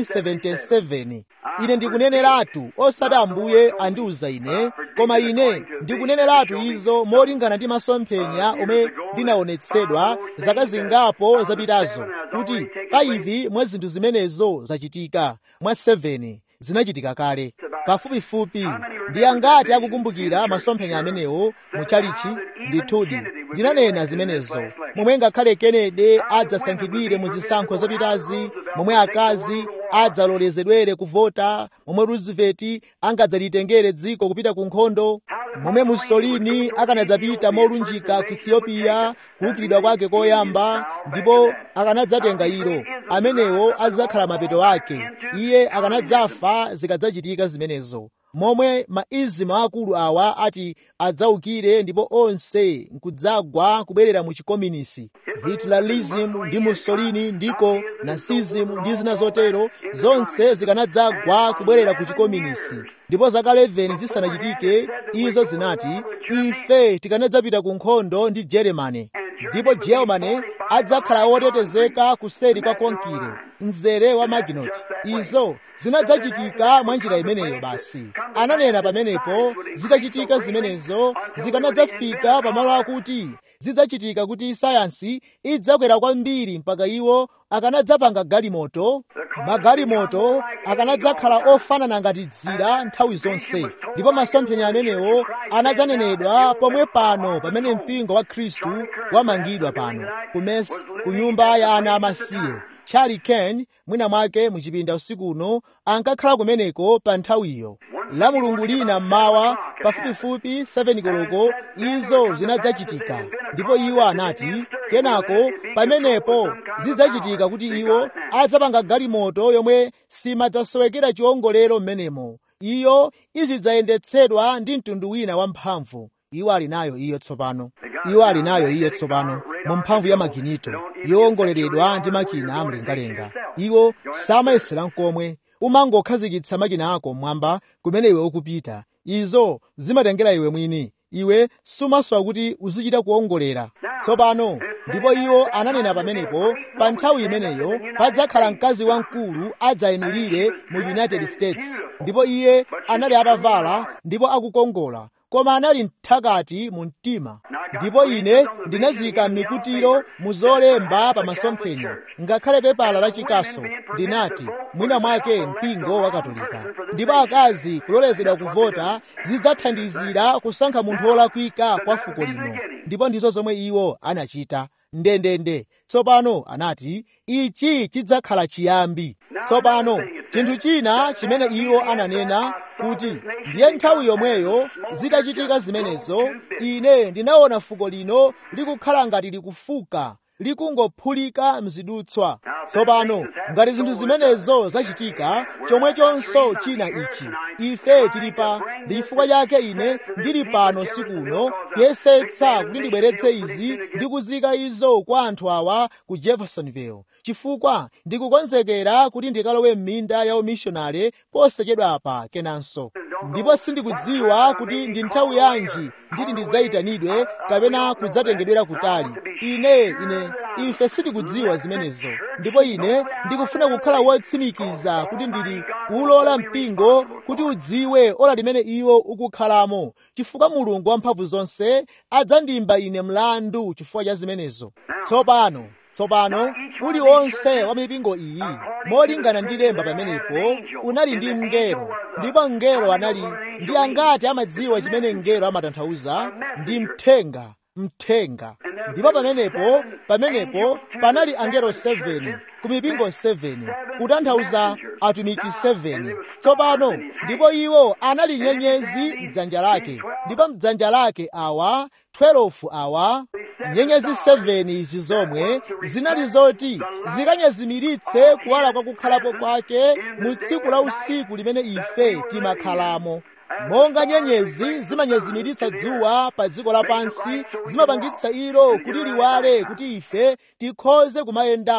1977 ine ndikuneneratu osati ambuye andiuza ine koma ine ndikuneneratu izo molingana ndi masomphenya omwe ndinaonetsedwa zaka zingapo zapitazo kuti 5 mwa zinthu zimenezo zachitika mwa 7 zinachitika kale pafupifupi ndi angati akukumbukira masomphenya amenewo muchalichi ndithudi ndinanena zimenezo momwe ngakhale kennedy adzasankhidwire mu zisankho zapitazi momwe akazi adzalolezedwere kuvota momwe roosevelt angadzalitengere dziko kupita ku nkhondo momwe mussolini akanadzapita molunjika ku ethiopia kuwukiridwa kwake koyamba ndipo akanadzatenga ilo amenewo adzakhala mapeto ake iye akanadzafa zikadzachitika zimenezo momwe maizimu akulu awa ati adzawukire ndipo onse nkudzagwa kubwerera mu chikominisi hitlerism ndi mussolini ndiko nazism ndi zina zotero zonse zikanadzagwa kubwerera ku chikominisi ndipo zaka 11 zisanachitike izo zinati ife tikanadzapita ku nkhondo ndi germany ndipo germany adzakhala wotetezeka kuseri kwa konkire mzere wa maginot izo zinadzachitika mwa njira imeneyo basi ananena pamenepo zitachitika zimenezo zikanadzafika pamalo akuti zidzachitika kuti sayansi idzakwera kwambiri mpaka iwo akanadzapanga galimoto magalimoto akanadzakhala ofanana ngati dzira nthawi zonse ndipo masomphenya amenewo anadzanenedwa pomwe pano pamene mpingo wa khristu wamangidwa pano kumesi ku nyumba ya ana amasiye charlie ken mwina mwake muchipinda usiku uno ankakhala kumeneko pa nthawiyo la mulungu lina mmawa pafupifupi 7 koloko izo zinadzachitika ndipo iwo anati kenako pamenepo zidzachitika kuti iwo adzapanga galimoto yomwe simadzasowekera chiwongolero m'menemo iyo izidzayendetsedwa ndi mtundu wina wamphamvu iwo ali nayo iyo tsopano iwo ali nayo iyo tsopano mu mphamvu ya maginito yowongoleredwa ndi makina amlengalenga iwo samayesera nkomwe umangokhazikitsa makina ako mmwamba kumene iwe ukupita izo zimatengera iwe mwini iwe sumasowa kuti uzichita kuwongolera tsopano ndipo iwo ananena pamenepo pa nthawi imeneyo padzakhala mkazi wamkulu adzayimirire mu united states ndipo iye anali atavala ndipo akukongola koma anali mthakati mu mtima ndipo ine ndinazika mikutiro mu zolemba pa masomphenya ngakhale pepala la chikaso ndinati mwina mwake mpingo wa katolika ndipo akazi kulolezedwa kuvota zidzathandizira kusankha munthu wolakwika kwa fuko lino ndipo ndizo zomwe iwo anachita ndendende tsopano anati ichi chidzakhala chiyambi tsopano chinthu china chimene iwo ananena kuti ndiye nthawi yomweyo zitachitika zimenezo ine ndinaona fuko lino likukhala ngati likufuka likungophulika mzidutswa tsopano ngati zinthu zimenezo zachitika chomwechonso china ichi ife tili pa ndi chifukwa chake ine ndili pano sikuno kuyesetsa kuti ndibweretse izi ndi kuzika izo kwa anthu awa ku jeffersonville chifukwa ndikukonzekera kuti ndikalowe m'minda ya umishonale posachedwa apa kenanso ndipo sindikudziwa kuti ndi nthawi yanji nditi ndidzayitanidwe kapena kudzatengedwera kutali ine ine ife sitikudziwa zimenezo ndipo ine ndikufuna kukhala wotsimikiza kuti ndili kuwulola mpingo kuti udziwe ola limene iwo ukukhalamo chifukwa mulungu wamphamvu zonse adzandimba ine mlandu chifukwa cha zimenezo tsopano tsopano uliwonse wa mipingo iyi molingana ndi lemba pamenepo unali ndi mngelo ndipo mngelo anali ndi angati amadziwa chimene mngelo amatanthauza ndi mthenga mthenga ndipo pamenepo pamenepo panali angelo 7 ku mipingo 7 kutanthauza atumiki 7 tsopano ndipo iwo anali nyenyezi mdzanja lake ndipo mdzanja lake awa 12 awa nyenyezi 7 izi zomwe zinali zoti zikanyezimiritse kuwala kwa kukhalapo kwake mu tsiku la usiku limene ife timakhalamo monga nyenyezi zimanyezimiritsa dzuwa pa dziko lapansi zimapangitsa ilo kuti liwale kuti ife tikhoze kumayendamo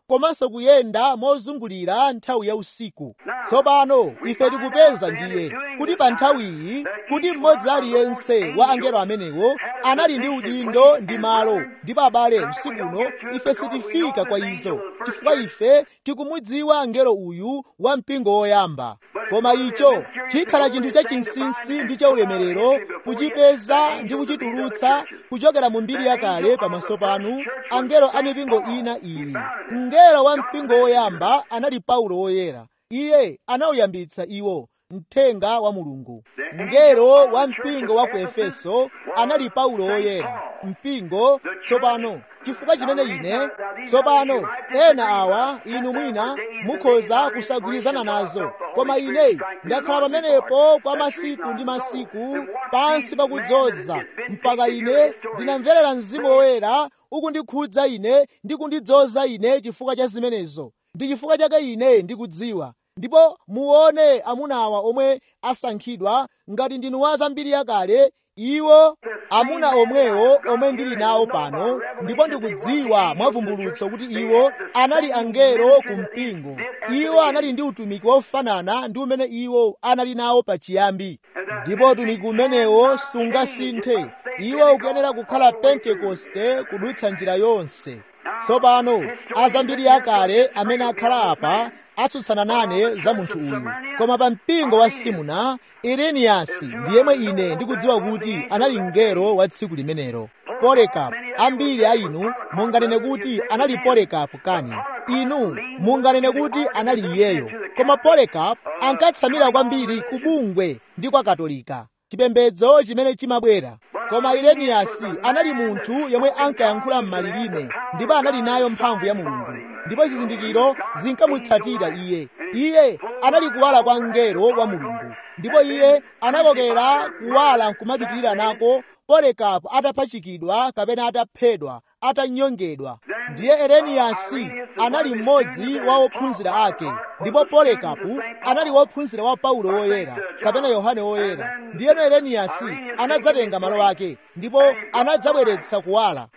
komanso kuyenda mozungulira nthawi ya usiku tsopano ife tikupeza ndiye kuti pa nthawiyi kuti mmodzi aliyense wa angelo amenewo anali ndi udindo ndi malo ndipo abale usikuno ife sitifika kwa izo chifukwa ife tikumudziwa angelo uyu wa mpingo woyamba koma icho chikhala chinthu chachinsinsi ndi chaulemerero kuchipeza ndi kuchitulutsa kuchokera mu mbiri yakale pamaso panu angelo a mipingo ina iyi mngelo wa mpingo woyamba anali paulo woyera iye anauyambitsa iwo mthenga wa mulungu mngelo wa mpingo wa ku efeso anali paulo woyera mpingo tsopano chifukwa chimene ine tsopano ena awa inu mwina mukhoza kusagwirizana nazo koma ine ndakhala pamenepo kwa masiku ndi masiku pansi pakudzoza mpaka ine ndinamverera mzimu woyera ukundikhudza ine ndi kundidzoza ine chifukwa cha zimenezo ndi chifukwa chake ine ndikudziwa ndipo muone amunawa omwe asankhidwa ngati ndinu wa zambiri yakale iwo amuna omwewo omwe ndili nawo pano ndipo ndikudziwa mwavumbulutso kuti iwo anali angelo ku mpingo iwo anali ndi utumiki wofanana ndi umene iwo anali nawo pachiyambi ndipo utumiki umenewo sungasinthe iwo ukuyenera kukhala pentekoste kudutsa njira yonse tsopano azambiri akale amene akhala apa atsutsana nane za munthu uyu koma pa mpingo wa simuna ireniyasi ndi yemwe ine ndikudziwa kuti anali mngelo wa tsiku limenelo polekapu ambiri a inu munganene kuti anali polekapu kani inu munganene kuti anali iyeyo koma polekapu ankatsamira kwambiri ku bungwe ndi kwa katolika chipembedzo chimene chimabwera koma ireniyasi anali munthu yemwe ankayankhula m'malilime ndipo anali nayo mphamvu ya mulungu ndipo zizindikiro zinkamutsatira iye iye anali kuwala kwa mngelo wa mulungu ndipo iye anakokera kuwala nkumapitirira nako polekapu atapachikidwa kapena ataphedwa atanyongedwa ndiye ereniyasi anali mmodzi wa ophunzira ake ndipo polekapu anali wophunzira wa paulo woyera kapena yohane woyera ndiyeno ereniyasi anadzatenga malo ake ndipo anadzabweretsa kuwala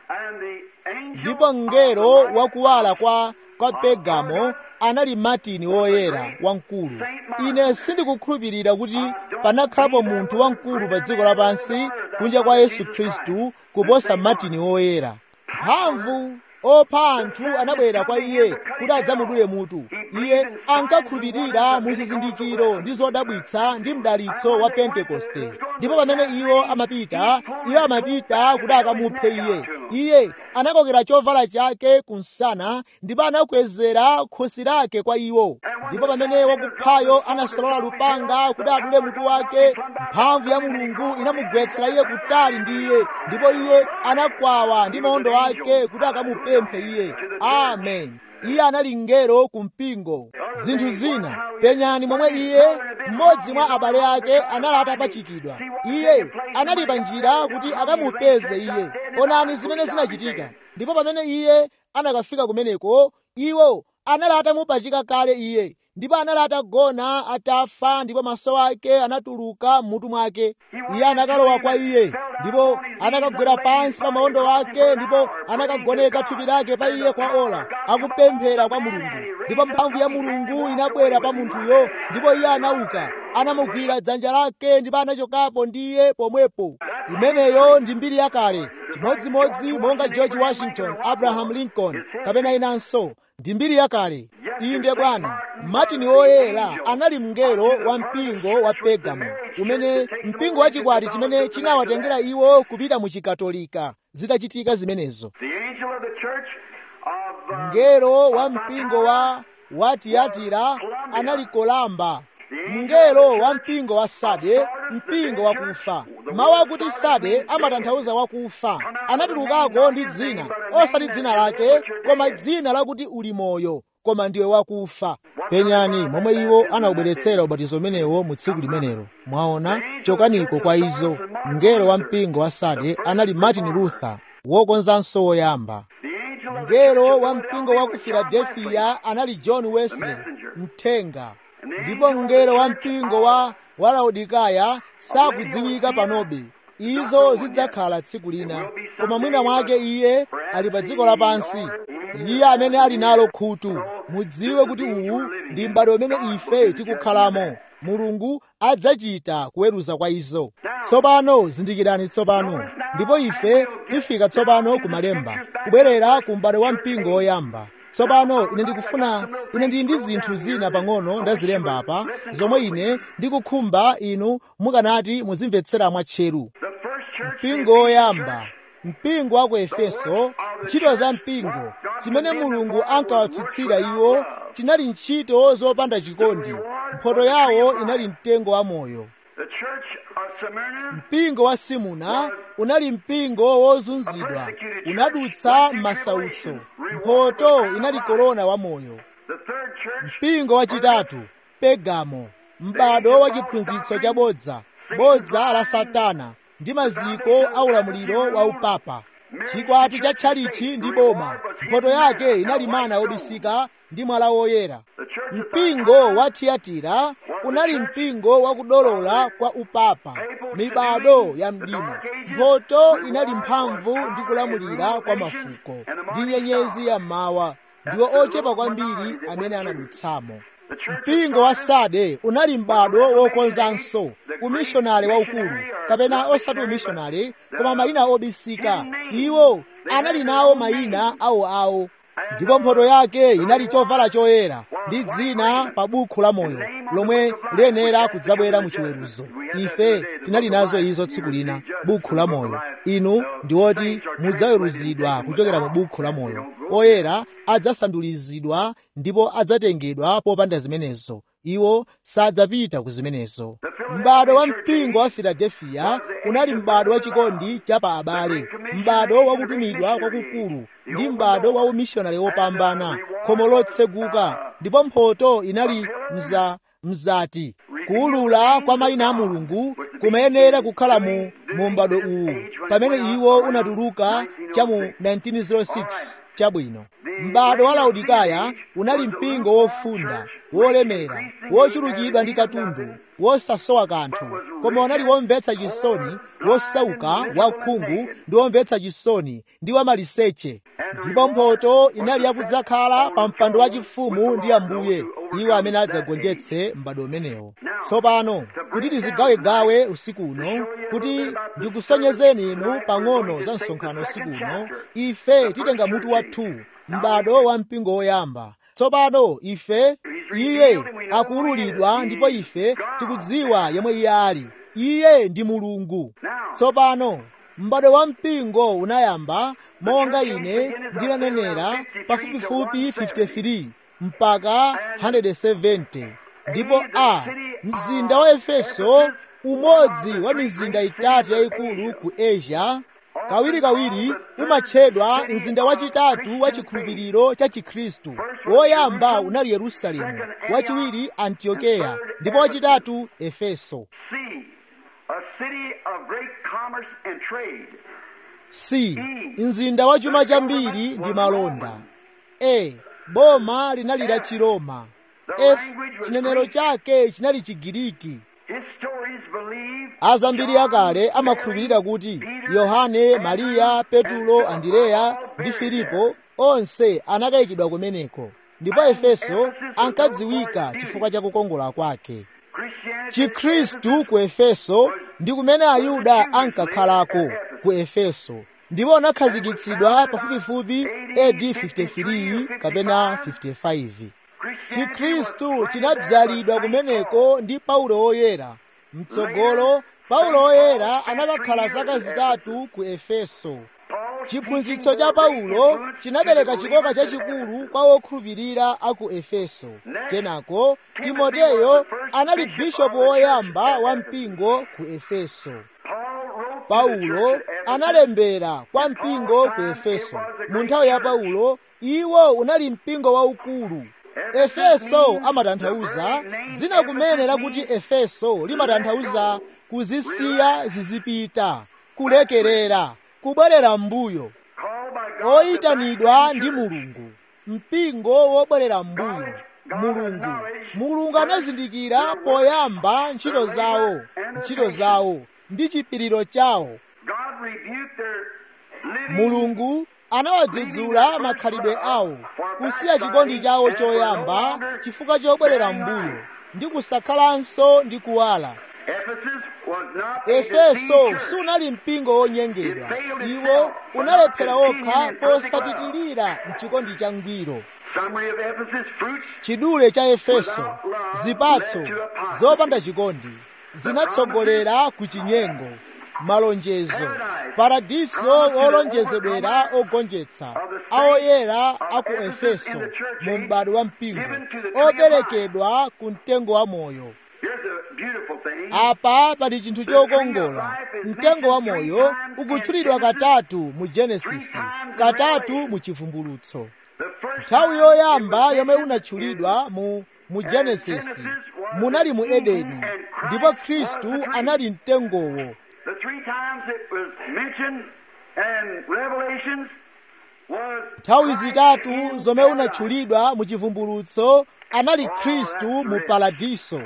ndipo mngelo wakuwala kwa kwa pegamo anali matini woyera wamkulu ine sindikukhulupirira kuti panakhalapo munthu wamkulu pa dziko lapansi kunja kwa yesu khristu kuposa matini woyera mphamvu opha anthu anabwera kwa iye kuti adzamudule mutu iye ankakhulupirira mu zizindikiro ndi zodabwitsa ndi mdalitso wa pentekoste ndipo pamene iwo amapita iwo amapita kuti akamuphe iye iye anakokera chovala chake kumsana ndipo anakwezera khosi lake kwa iwo ndipo pamene wakuphayo anasolola lupanga kuti adule mutu wake mphamvu ya mulungu inamugwetsera iye kutali ndi iye ndipo iye anakwawa ndi maondo ake kuti akamupemphe iye amen iye anali mngelo ku mpingo zinthu zina penyani momwe iye mmodzi mwa abale ake anali atapachikidwa iye anali pa njira kuti akamupeze iye onani zimene zinachitika ndipo pamene iye anakafika kumeneko iwo anali atamupachika kale iye ndipo anali atagona atafa ndipo maso ake anatuluka m'mutu mwake iye anakalowa kwa iye ndipo anakagwera pansi pa maondo ake ndipo anakagoneka thupi lake pa iye kwa ola akupemphera kwa mulungu ndipo mphamvu ya mulungu inabwera pa munthuyo ndipo iye anauka anamugwira dzanja lake ndipo anachokapo ndi iye pomwepo imeneyo ndi mbiri yakale chimodzimodzi monga george washington abraham lincoln kapena inanso ndi mbiri yakale inde bwana martin woyera anali mngelo wa mpingo wa pegamo umene mpingo wachikwati chimene chinawatengera iwo kupita mu chikatolika zitachitika zimenezo mngelo wa mpingo wa wa tiyatira anali kolamba mngelo wa mpingo wa sade mpingo wakufa mawu akuti sade amatanthauza wakufa anatulukako ndi dzina osati dzina lake koma dzina lakuti uli moyo koma ndiwe wakufa penyani momwe iwo anawubweretsera ubatizo umenewo mu tsiku limenelo mwaona chokaniko kwa izo mngelo wa mpingo wa sade anali martin luther wokonzanso woyamba mngelo wa mpingo wa ku filadelfiya anali john wesley mthenga ndipo mngelo wa mpingo wa wa laodikaya sakudziwika panobe izo zidzakhala tsiku lina koma mwina mwake iye ali pa dziko lapansi iye amene ali nalo khutu mudziwe kuti uwu ndi m'bado umene ife tikukhalamo mulungu adzachita kuweruza kwa izo tsopano zindikirani tsopano ndipo ife tifika tsopano ku malemba kubwerera ku m'bado wa mpingo woyamba tsopano ine ndikufuna ine ndili ndi zinthu zina pang'ono ndazilemba apa zomwe ine ndikukhumba inu mukanati muzimvetsera mwatcheru mpingo woyamba mpingo wa ku efeso ntchito za mpingo chimene mulungu ankawatsutsira iwo chinali ntchito zopanda chikondi mphoto yawo inali mtengo wa moyo mpingo wa simuna unali mpingo wozunzidwa unadutsa m'masautso mphoto inali korona wa moyo mpingo wachitatu pegamo m'bado wa chiphunzitso cha bodza bodza la satana ndi maziko a ulamuliro wa upapa chikwati cha tchalichi ndi boma mphoto yake inali mana wobisika ndi mwala woyera mpingo wa tiyatira unali mpingo wakudolola kwa upapa mibado ya mdima mphoto inali mphamvu ndi kulamulira kwa mafuko ndi nyenyezi ya mmawa ndiwo ochepa kwambiri amene anadutsamo mpingo wa sade unali m'bado wokonzanso umishonari waukulu kapena osati umishonari koma mayina obisika iwo anali nawo mayina awoawo ndipo mphoto yake inali chovala choyera ndi dzina pa bukhu la moyo lomwe liyenera kudzabwera mu chiweruzo ife tinali nazo izo tsiku lina bukhu la moyo inu ndi oti mudzaweruzidwa kuchokera mu bukhu la moyo oyera adzasandulizidwa ndipo adzatengedwa popanda zimenezo iwo sadzapita ku zimenezo m'bado wa mpingo wa filadefiya unali m'bado wa chikondi cha pa abale m'bado wa kutumidwa kwakukulu ndi m'bado wa umishonari wopambana khomo lotseguka ndipo mphoto inali mza mzati kuwulula kwa mayina a mulungu kumayenera kukhala mu mu m'bado uwu pamene iwo unatuluka cha mu 1906 chabwino m'bado wa laodikaya unali mpingo wofunda wolemera wochulukidwa ndi katundu wosasowa kanthu koma unali womvetsa chisoni wosauka wakhungu ndi womvetsa chisoni ndi wamaliseche ndipo mphoto inali yakudzakhala pa mpando wachifumu ndi ambuye iwo amene adzagonjetse m'bado umenewo tsopano kuti tizigawegawe usiku uno kuti ndikusonyezeni inu pang'ono za msonkhano usiku uno ife titenga mutu wathu m'bado wa mpingo woyamba tsopano ife iye akuwululidwa ndipo ife tikudziwa yemwe iye ali iye ndi mulungu tsopano m'bado wa mpingo unayamba monga ine ndinanenera pafupifupi 53 mpaka 170 ndipo a mzinda wa efeso umodzi wa mizinda itatu yayikulu ku asia kawirikawiri umatchedwa mzinda wachitatu wa chikhulupiriro cha chikhristu woyamba unali yerusalemu wachiwiri antiokeya ndipo wachitatu efeso c mzinda wa chuma chambiri ndi malonda e boma linali la chiroma f chinenero chake chinali chigiriki azambiri akale amakhulupirira kuti yohane mariya petulo andereya ndi filipo onse anakayikidwa kumeneko ndipo efeso ankadziwika chifukwa cha kukongola kwake chikhristu ku efeso ndi kumene ayuda ankakhalako ku efeso ndipo anakhazikitsidwa pafupifupi AD 53 kapena 55 chikhristu chinabzalidwa kumeneko ndi paulo woyera mtsogolo paulo woyera anakakhala zaka zitatu ku efeso chiphunzitso cha paulo chinabereka chikoka chachikulu kwa wokhulupirira a ku efeso kenako timoteyo anali bishopu woyamba wa mpingo ku efeso paulo analembera kwa mpingo ku efeso mu nthawi ya paulo iwo unali mpingo waukulu efeso amatanthauza dzina kumene lakuti efeso limatanthauza kuzisiya zizipita kulekerera kubwerera m'mbuyo oyitanidwa ndi mulungu mpingo wobwerera m'mbuyo mulungu mulungu anazindikira poyamba ntchito zawo ntchito zawo ndi chipiriro chawo God rebuked their living mulungu anawadzudzula makhalidwe awo kusiya chikondi chawo choyamba chifukwa chobwerera m'mbuyo ndi kusakhalanso ndi kuwala Ephesus was not a efeso deceived church. sunali mpingo wonyengedwa iwo unalephera okha posapitilira mchikondi cha ngwiro Summary of Ephesus fruits chidule cha efeso zipatso zopanda chikondi zinatsogolera ku chinyengo malonjezo paradiso olonjezedwera ogonjetsa aoyera a ku efeso mu m'bado wa mpingo operekedwa ku mtengo wa moyo Here's a beautiful thing. apa pali chinthu chokongola mtengo wa moyo ukutchulidwa katatu mu genesisi katatu mu chivumbulutso The first nthawi time yoyamba it was yomwe mentioned unatchulidwa mu mu genesisi munali mu edeni ndipo khristu anali mtengowo The three times it was mentioned in Revelations was nthawi Christ zitatu in zomwe paradise. unatchulidwa mu chivumbulutso anali khristu mu paradiso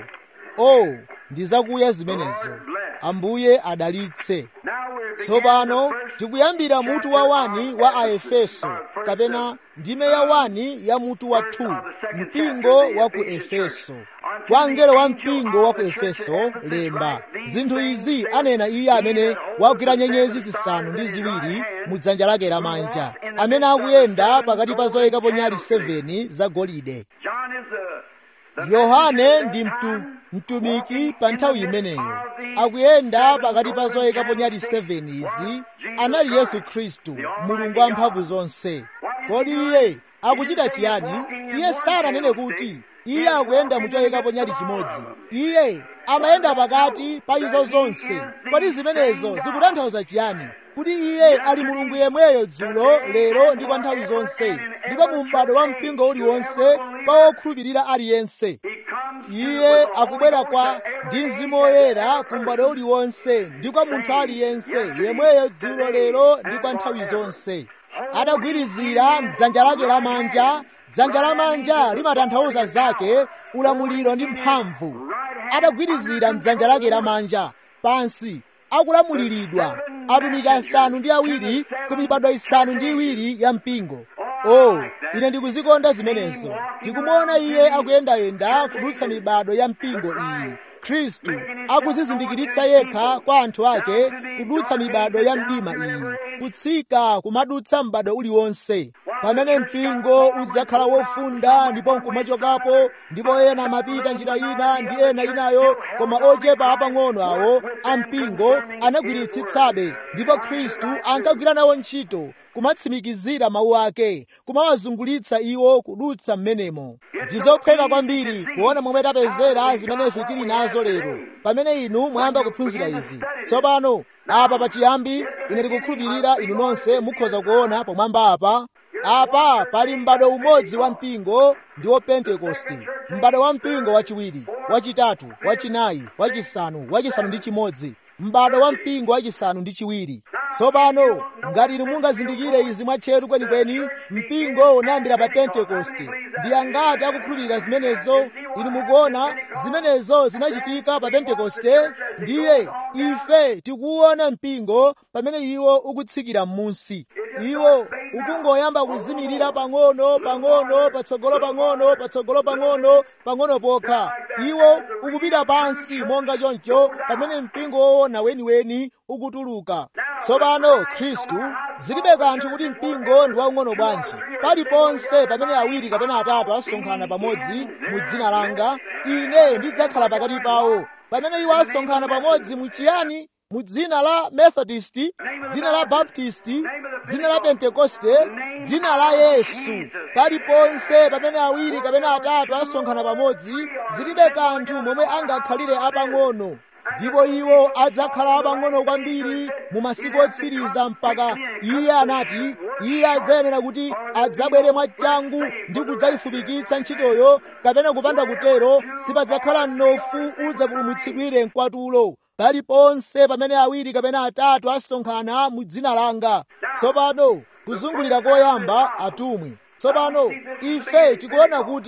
o ndi zakuya zimenezo ambuye adalitse Now we're beginning tsopano the first tikuyambira mutu wa wani wa aefeso kapena ndime ya wani ya mutu wa 2 mpingo wa ku efeso kwa mngelo wa mpingo wa ku efeso lemba zinthu izi anena iye amene wagwira nyenyezi zisanu ndi ziwiri mu dzanja lake lamanja amene akuyenda pakati pa zoyikapo nyali 7 zagolide John is the, the yohane messenger ndi of that mtu, time, mtumiki walking pa in nthawi the midst imeneyo of the akuyenda seven pakati pa golden zoyikapo nyali candlesticks 7 izi was Jesus anali yesu Christ, khristu the Almighty mulungu wamphamvu God. zonse What kodi is he iye doing? akuchita He is chiyani walking in iye one sananene candlestick. kuti He iye is akuyenda walking mu in the choyikapo midst nyali of all chimodzi of them. iye amayenda pakati pa izo That he zonse is kodi the zimenezo same God. zikutanthauza chiyani kuti iye ali mulungu yemweyo dzulo lero ndi kwa nthawi zonse ndipo mu m'bado wa mpingo uliwonse pa wokhulupirira aliyense He comes iye with the akubwera Holy kwa Ghost to ndi every mzimu age and woyera every ku m'bado person. uliwonse ndi kwa munthu aliyense yemweyo dzulo lero ndi kwa nthawi zonse adagwirizira mdzanja lake lamanja dzanja lamanja limatanthauza zake ulamuliro ndi mphamvu adagwirizira mdzanja lake lamanja pansi akulamuliridwa atumiki asanu ndi awiri ku mibado isanu ndi iwiri ya mpingo o ine ndikuzikonda zimenezo tikumuona iye akuyendayenda kudutsa mibado ya mpingo iyi khristu akuzizindikiritsa yekha kwa anthu ake kudutsa mibado ya mdima iyi kutsika kumadutsa m'bado uliwonse pamene mpingo udzakhala wofunda ndipo nkumachokapo ndipo ena amapita njira ina ndi ena inayo koma ochepa apang'ono awo ampingo anagwiritsitsabe ndipo khristu ankagwira nawo ntchito kumatsimikizira mawu ake kumawazungulitsa iwo kudutsa m'menemo ndizophweka kwambiri kuona momwe tapezera zimene ife tili nazo lero pamene inu mwayamba kuphunzira izi tsopano apa pachiyambi ine ndikukhulupirira inu nonse mukhoza kuona pomwamba apa apa pali m'bado umodzi wa mpingo ndi wo pentekoste m'bado wa mpingo wachiwiri wachitatu wachinayi wachisanu wachisanu ndi chimodzi m'bado wa mpingo wachisanu ndi chiwiri tsopano ngati inu mungazindikire izi mwatcheru kwenikweni mpingo unayambira pa pentekoste ndi angati akukhulupirira zimenezo inu mukuona zimenezo zinachitika pa pentekoste ndiye ife tikuwuona mpingo pamene iwo ukutsikira m'munsi iwo ukungoyamba kuzimirira pang'ono pang'ono patsogolo pang'ono patsogolo pang'ono pang'ono pokha iwo ukupita pansi monga choncho pamene mpingo woona weniweni ukutuluka tsopano khristu zilibe kanthu kuti mpingo ndi waung'ono bwanji paliponse pamene awiri kapena atatu asonkhana pamodzi mu dzina langa ine ndidzakhala pakati pawo pamene iwo asonkhana pamodzi mu chiyani mu dzina la methodist dzina la baptist dzina la pentekoste dzina la yesu paliponse pamene awiri kapena atatu asonkhana pamodzi zilibe kanthu momwe angakhalire apang'ono ndipo iwo adzakhala apang'ono kwambiri mu masiku otsiriza mpaka iye anati iye adzayenera kuti adzabwere mwachangu ndi kudzayifupikitsa ntchitoyo kapena kupanda kutero sipadzakhala mnofu udzapulumutsidwire mkwatulo paliponse pamene awiri kapena atatu asonkhana mu dzina langa tsopano kuzungulira koyamba atumwi tsopano ife tikuona kuti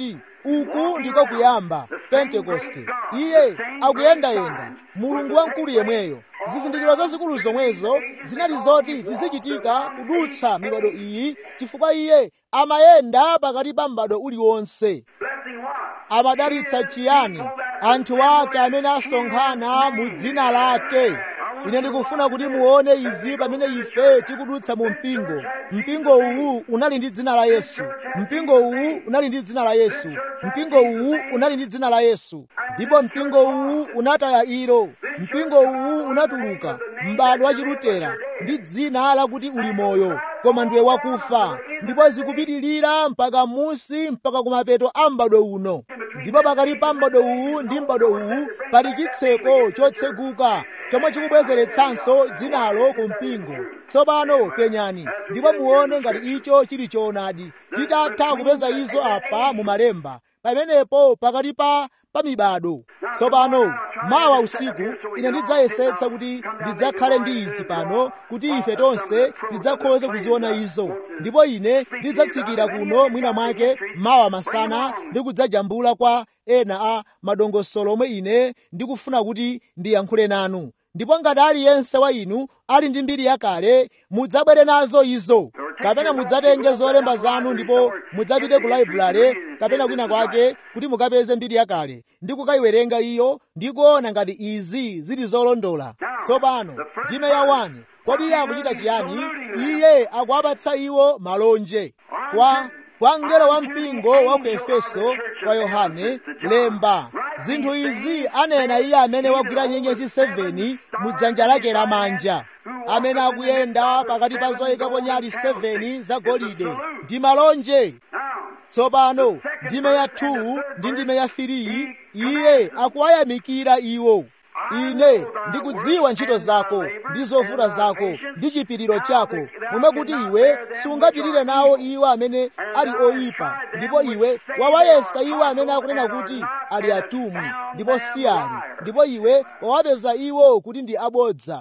uku ndiko kuyamba pentekoste iye akuyendayenda mulungu wamkulu yemweyo zizindikiro zazikulu zomwezo zinali zoti zizichitika kudutsa mibado iyi chifukwa iye amayenda pakati pa m'bado uliwonse amadalitsa chiyani anthu ake amene asonkhana mu dzina lake ine ndikufuna kuti muone izi pamene ife tikudutsa mu mpingo mpingo uwu unali ndi dzina la yesu mpingo uwu unali ndi dzina la yesu mpingo uwu unali ndi dzina la yesu ndipo mpingo uwu unataya ilo mpingo uwu unatuluka m'bado wa chilutera ndi dzina lakuti uli moyo koma ndiwe wakufa ndipo zikupitirira mpaka musi mpaka kumapeto a m'bado uno ndipo pakati pa m'bado uwu ndi m'bado uwu pali chitseko chotseguka chomwe chikubwezeretsanso dzinalo ku mpingo tsopano penyani ndipo muone ngati icho chili choonadi titatha kupeza izo apa mu malemba pamenepo pakati pa pa mibado tsopano mawa usiku ine ndidzayesetsa kuti ndidzakhale ndi izi pano kuti ife tonse tidzakhoze kuziona izo ndipo ine ndidzatsikira kuno mwina mwake mawa masana ndi kudzajambula kwa ena a madongosolo omwe ine ndikufuna kuti ndiyankhule nanu ndipo ngati aliyense wa inu ali ndi mbiri yakale mudzabwere nazo izo kapena mudzatenge zolemba zanu ndipo mudzapite ku laibulale kapena kwina kwake kuti mukapeze mbiri yakale ndi kukayiwerenga iyo ndi kuona ngati izi zili zolondola tsopano ndime ya 1 kodi iye akuchita chiyani iye akuwapatsa iwo malonje kwa kwa mngelo wa mpingo wa ku efeso kwa yohane lemba zinthu izi anena iye amene wagwira nyenyezi 7 mu dzanja lake lamanja amene akuyenda pakati pa zoyikapo nyali 7 zagolide ndi malonje tsopano ndime ya 2 ndi ndime ya 3 iye akuwayamikira iwo ine ndikudziwa ntchito zako ndi zovuta zako ndi chipiriro chako momwe kuti iwe sungapirire nawo iwo amene ali oyipa ndipo iwe wawayesa iwo amene akunena kuti ali atumwi ndipo si ali ndipo iwe wawapeza iwo kuti ndi abodza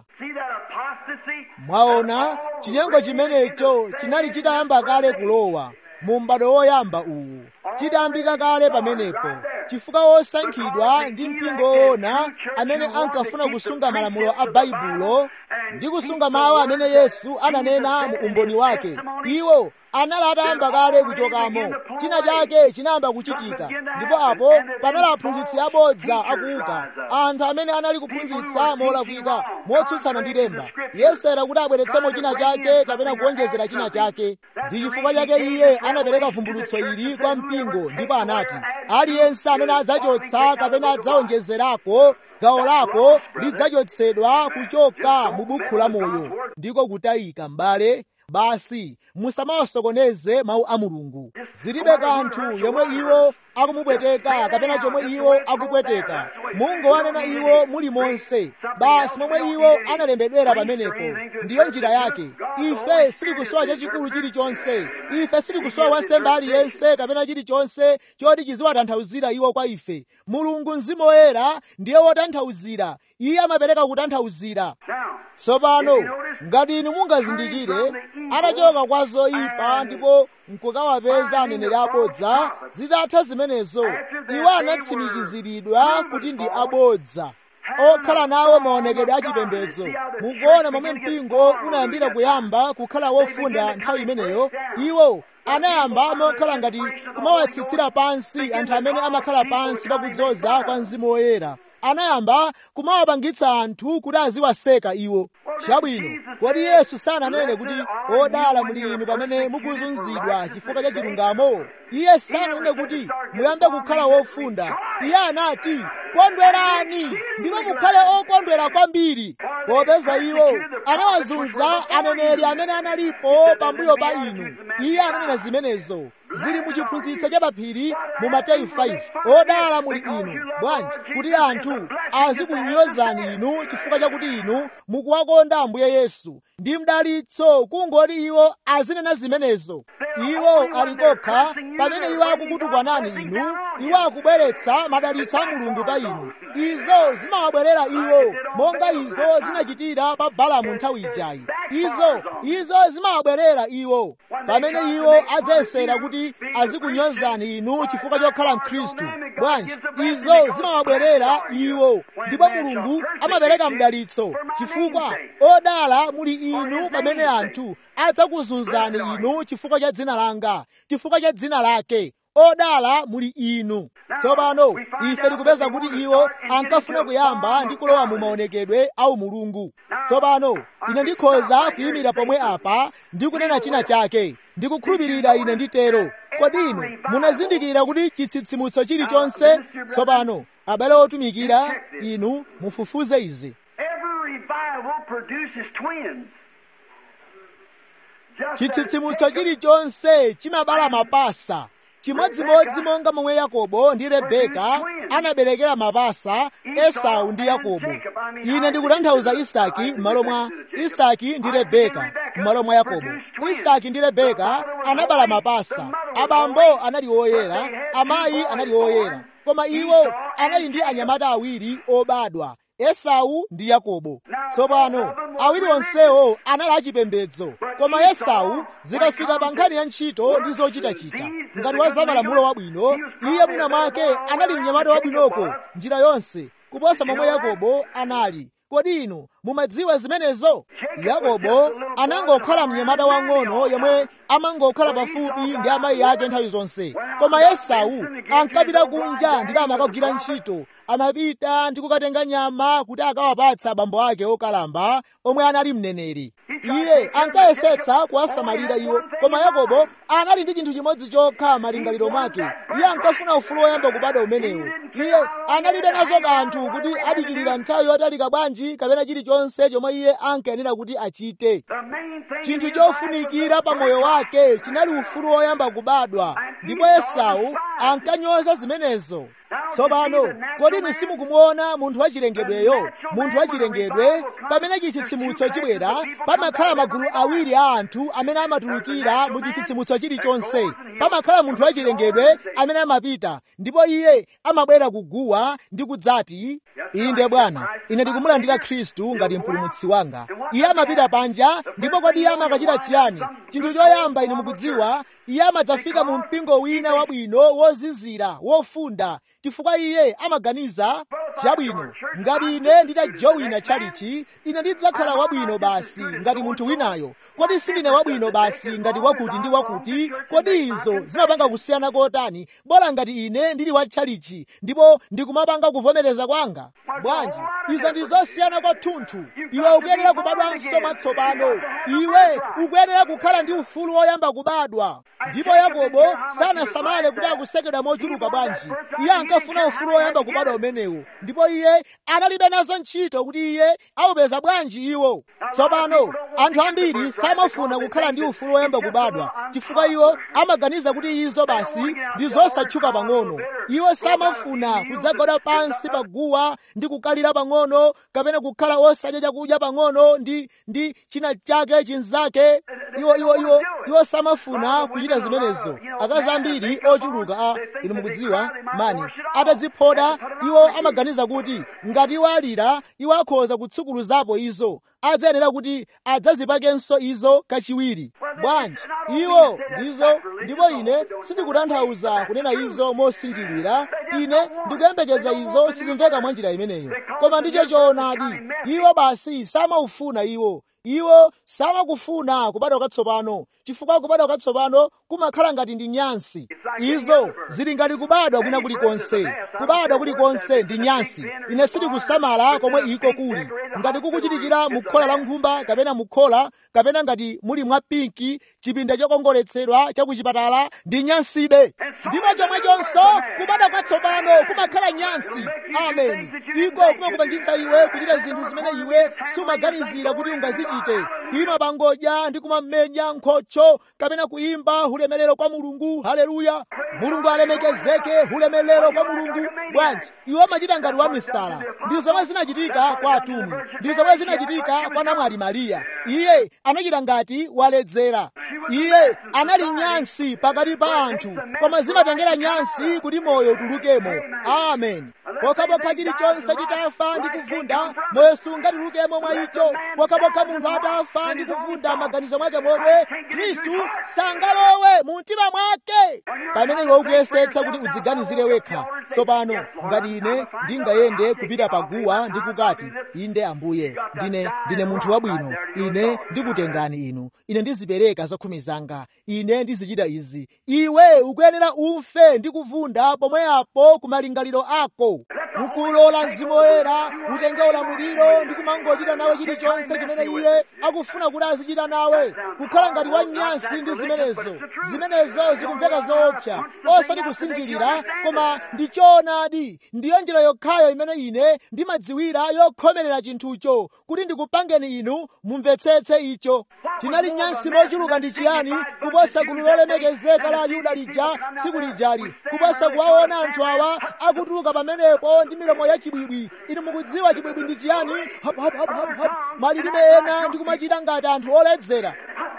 mwaona chinyengo chimenecho chinali chitayamba kale kulowa mu m'bado woyamba uwu chitayambika kale pamenepo chifukwa wosankhidwa ndi mpingo woona amene ankafuna kusunga malamulo a baibulo ndi kusunga mawu amene yesu ananena mu umboni wake iwo anali atayamba kale kuchokamo china chake chinayamba kuchitika ndipo apo panali aphunzitsi abodza akuuka anthu amene anali kuphunzitsa molakwika motsutsana ndi lemba yesera kuti abweretsemo china chake kapena kuonjezera china chake ndi chifukwa chake iye anapereka vumbulutso ili kwa mpingo ndipo anati aliyense amene adzachotsa kapena adzaonjezerako gawo lako lidzachotsedwa kuchoka mu bukhu la moyo ndiko kutayika m'bale basi musamawasokoneze mawu a mulungu zilibe kanthu yomwe iwo akumupweteka kapena chomwe iwo akupweteka mungowanena iwo muli monse basi momwe iwo analembedwera pamenepo ndiyo njira yake ife silikusowa chachikulu chilichonse ife silikusowa wansembe aliyense kapena chilichonse choti chiziwatanthauzira iwo kwa ife mulungu mzimu woyera ndiye wotanthauzira iye amapereka kutanthauzira tsopano ngati inu mungazindikire atachoka kwa zoyipa ndipo nkukawapeza aneneri abodza zitatha zimenezo iwo anatsimikiziridwa kuti ndi abodza okhala nawo maonekedwe achipembedzo mukuona momwe mpingo unayambira kuyamba kukhala wofunda nthawi imeneyo iwo anayamba mokhala ngati kumawatsitsira pansi anthu amene amakhala pansi pakudzoza kwa mzimu woyera anayamba kumawapangitsa anthu kuti aziwaseka iwo chabwino kodi yesu sananene kuti odala muli inu pamene mukuzunzidwa chifukwa cha chilungamo iye sananene kuti muyambe kukhala wofunda iye anati kondwerani ndipo mukhale okondwera kwambiri popeza iwo anawazunza aneneri amene analipo pambuyo pa inu iye ananena zimenezo zili mu chiphunzitso cha paphiri mu mateyu 5 odala muli inu bwanji kuti anthu azikunyozani inu chifukwa chakuti inu mukuwakonda ambuye yesu ndi mdalitso kungoti iwo azinena zimenezo iwo ali kokha pamene iwo akukutukwanani inu iwo akubweretsa madalitso a mulungu pa inu izo zimawabwerera iwo monga izo zinachitira pa balamu nthawi ijayi izo izo zimawabwerera iwo pamene iwo adzayesera kuti azikunyozani inu chifukwa chokhala mkhristu bwanji izo zimawabwerera iwo ndipo mulungu amapereka mdalitso chifukwa odala muli inu pamene anthu adzakuzunzani inu chifukwa cha dzina langa chifukwa cha dzina lake odala muli inu tsopano ife tikupeza kuti iwo ankafuna kuyamba ndi kulowa mu maonekedwe au mulungu tsopano ine ndikhoza kuyimira pomwe apa ndi kunena china chake ndikukhulupirira ine nditero kodi inu munazindikira kuti chitsitsimutso chilichonse tsopano abale otumikira inu mufufuze izi Every revival produces twins. Just as chitsitsimutso chilichonse chimabala mapasa chimodzimodzi monga momwe yakobo ndi rebeka anaberekera mapasa esau ndi yakobo ine ndikutanthauza isaki m'malo mwa isaki ndi rebeka m'malo mwa yakobo isaki ndi rebeka anabala mapasa abambo anali oyera amayi anali oyera koma iwo anali ndi anyamata awiri obadwa esau ndi yakobo tsopano awiri onsewo anali achipembedzo koma esau zikafika pa nkhani ya ntchito ndi zochitachita ngati wa zamalamulo wabwino iye mwina mwake anali mnyamata wabwinoko njira yonse kuposa momwe yakobo anali kodi inu mumadziwa zimenezo yakobo anangokhala mnyamata wang'ono yemwe amangokhala pafupi ndi amayi ake nthawi zonse koma esau ankapita kunja ndipo amakagwira ntchito amapita ndi kukatenga nyama kuti akawapatsa abambo ake okalamba omwe anali mneneri iye ankayesetsa kuwasamalira iwo koma yakobo anali ndi chinthu chimodzi chokha malingaliro mwake iye ankafuna ufulu woyamba kubadwa umenewo iye analibe nazo kanthu kuti adikirira nthawi yotalika bwanji kapena chilichonse chomwe iye ankayenera kuti achite the main thing chinthu in his life chofunikira was pa moyo wake chinali ufulu woyamba kubadwa ndipo esau ankanyoza zimenezo tsopano kodi inu simukumuona munthu wachilengedweyo munthu wachilengedwe pamene chitsitsimutso chibwera pamakhala magulu awiri a anthu amene amatulukira mu chitsitsimutso chilichonse pamakhala munthu wachilengedwe amene amapita ndipo iye amabwera kuguwa ndi kudzati inde bwana ine ndikumulandira khristu ngati mpulumutsi wanga iye amapita panja ndipo kodi iye amakachita chiyani chinthu choyamba ine mukudziwa iye amadzafika mu mpingo wina wabwino wozizira wofunda chifukwa iye amaganiza chabwino ngati ine nditajowina tchalichi ine ndidzakhala wabwino basi ngati munthu winayo kodi sindine wabwino basi ngati wakuti ndi wakuti kodi izo zimapanga kusiyana kotani bola ngati ine ndili wa tchalichi ndipo ndikumapanga kuvomereza kwanga bwanji izo ndi zosiyana kwathunthu iwe ukuyenera kubadwanso mwatsopano iwe ukuyenera kukhala ndi ufulu woyamba kubadwa ndipo yakobo sanasamale kuti akusekedwa mochuluka bwanji iye ankafuna ufulu woyamba kubadwa umenewo ndipo iye analibe nazo ntchito kuti iye awupeza bwanji iwo tsopano anthu ambiri samafuna kukhala ndi ufulu woyamba kubadwa chifukwa iwo amaganiza kuti izo basi ndi zosatchuka pang'ono iwo samafuna kudzagwada pansi pa guwa ndi kukalira pang'ono kapena kukhala osadya chakudya pang'ono ndi ndi china chake chinzake iwo iwo iwo iwo samafuna kuchita zimenezo akazi ambiri ochuluka a inu mukudziwa mani atadziphoda iwo amaganiza kuti ngati iwo alira iwo akhoza kutsukuluzapo izo adzayenera kuti adzazipakenso izo kachiwiri bwanji iwo ndizo ndipo ine sindikutanthauza kunena izo mosinjirira ine ndikuyembekeza izo sizimveka mwa njira imeneyo koma ndicho choonadi iwo basi samaufuna iwo iwo samakufuna kubadwa kwatsopano chifukwa kubadwa kwatsopano kumakhala ngati ndi nyansi izo zili ngati kubadwa kwina kulikonse kubadwa kulikonse ndi nyansi ine sindikusamala komwe iko kuli ngati kukuchitikira mu khola la nkhumba kapena mu khola kapena ngati muli mwa pinki chipinda chokongoletsedwa cha kuchipatala ndi nyansibe ndipo chomwechonso kubadwa kwatsopano kumakhala nyansi amen iko kumakupangitsa iwe kuchita zinthu zimene iwe sumaganizira kuti ungazichite kuyima pangodya ndi kumamenya nkhocho kapena kuyimba ulemerero kwa mulungu haleluya mulungu alemekezeke ulemerero kwa mulungu bwanji iwo amachita ngati wamisala ndi zomwe zinachitika kwa atumwi ndi zomwe zinachitika kwa namwali mariya iye anachita ngati waledzera iye anali nyansi pakati pa anthu koma zimatengera nyansi kuti moyo utulukemo amen pokhapokha chilichonse chitafa ndi kuvunda moyo sungatulukemo mwa icho pokhapokha munthu atafa ndi kuvunda maganizo mwake momwe khristu sangalowe mu mtima mwake pamene iwe ukuyesetsa kuti udziganizire wekha tsopano ngati ine ndingayende kupita paguwa ndi kukati inde ambuye ndine ndine munthu wabwino ine ndikutengani inu ine ndizipereka zakhumi zanga ine ndizichita izi iwe ukuyenera ufe ndi kuvunda pomwe apo ku malingaliro ako mukulola mzimu woyera utenge ulamuliro ndi kumangochita nawe chilichonse chimene iye akufuna kuti azichita nawe kukhala ngati wanyansi ndi zimenezo zimenezo zikumveka zoopsa osati kusinjirira koma ndi choonadi ndiyo njira yokhayo imene ine ndimadziwira yokhomerera chinthucho kuti ndikupangeni inu mumvetsetse icho tinali nyansi mochuluka ndi chiyani kuposa gulu lolemekezeka la ayuda lija tsiku lijali kuposa kuwaona anthu awa akutuluka pamenepo ndi milomo ya chibwibwi inu mukudziwa chibwibwi ndi chiyani hap, hap, hap, hap, hap. malilime ena ndi kumachita ngati anthu oledzera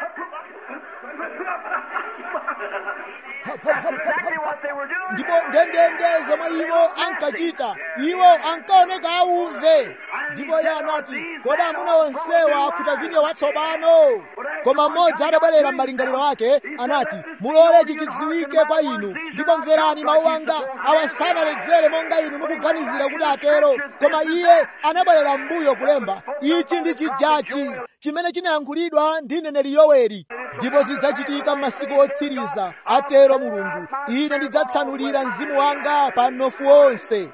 ndipo ndendende zomwe iwo ankachita iwo ankaoneka auve ndipo iye anati kodi amuna onsewa akhuta vinyo watsopano koma mmodzi atabwerera m'malingaliro ake anati mulole chikidziwike kwa inu ndipo mverani mawu anga awa sanaledzere monga inu mukuganizira kuti atero koma iye anabwerera m'mbuyo kulemba ichi ndi chijachi chimene chinayankhulidwa ndi neneri yoweri ndipo zidzachitika m'masiku otsiriza atero mulungu ine ndidzatsanulira mzimu wanga pa mnofu wonse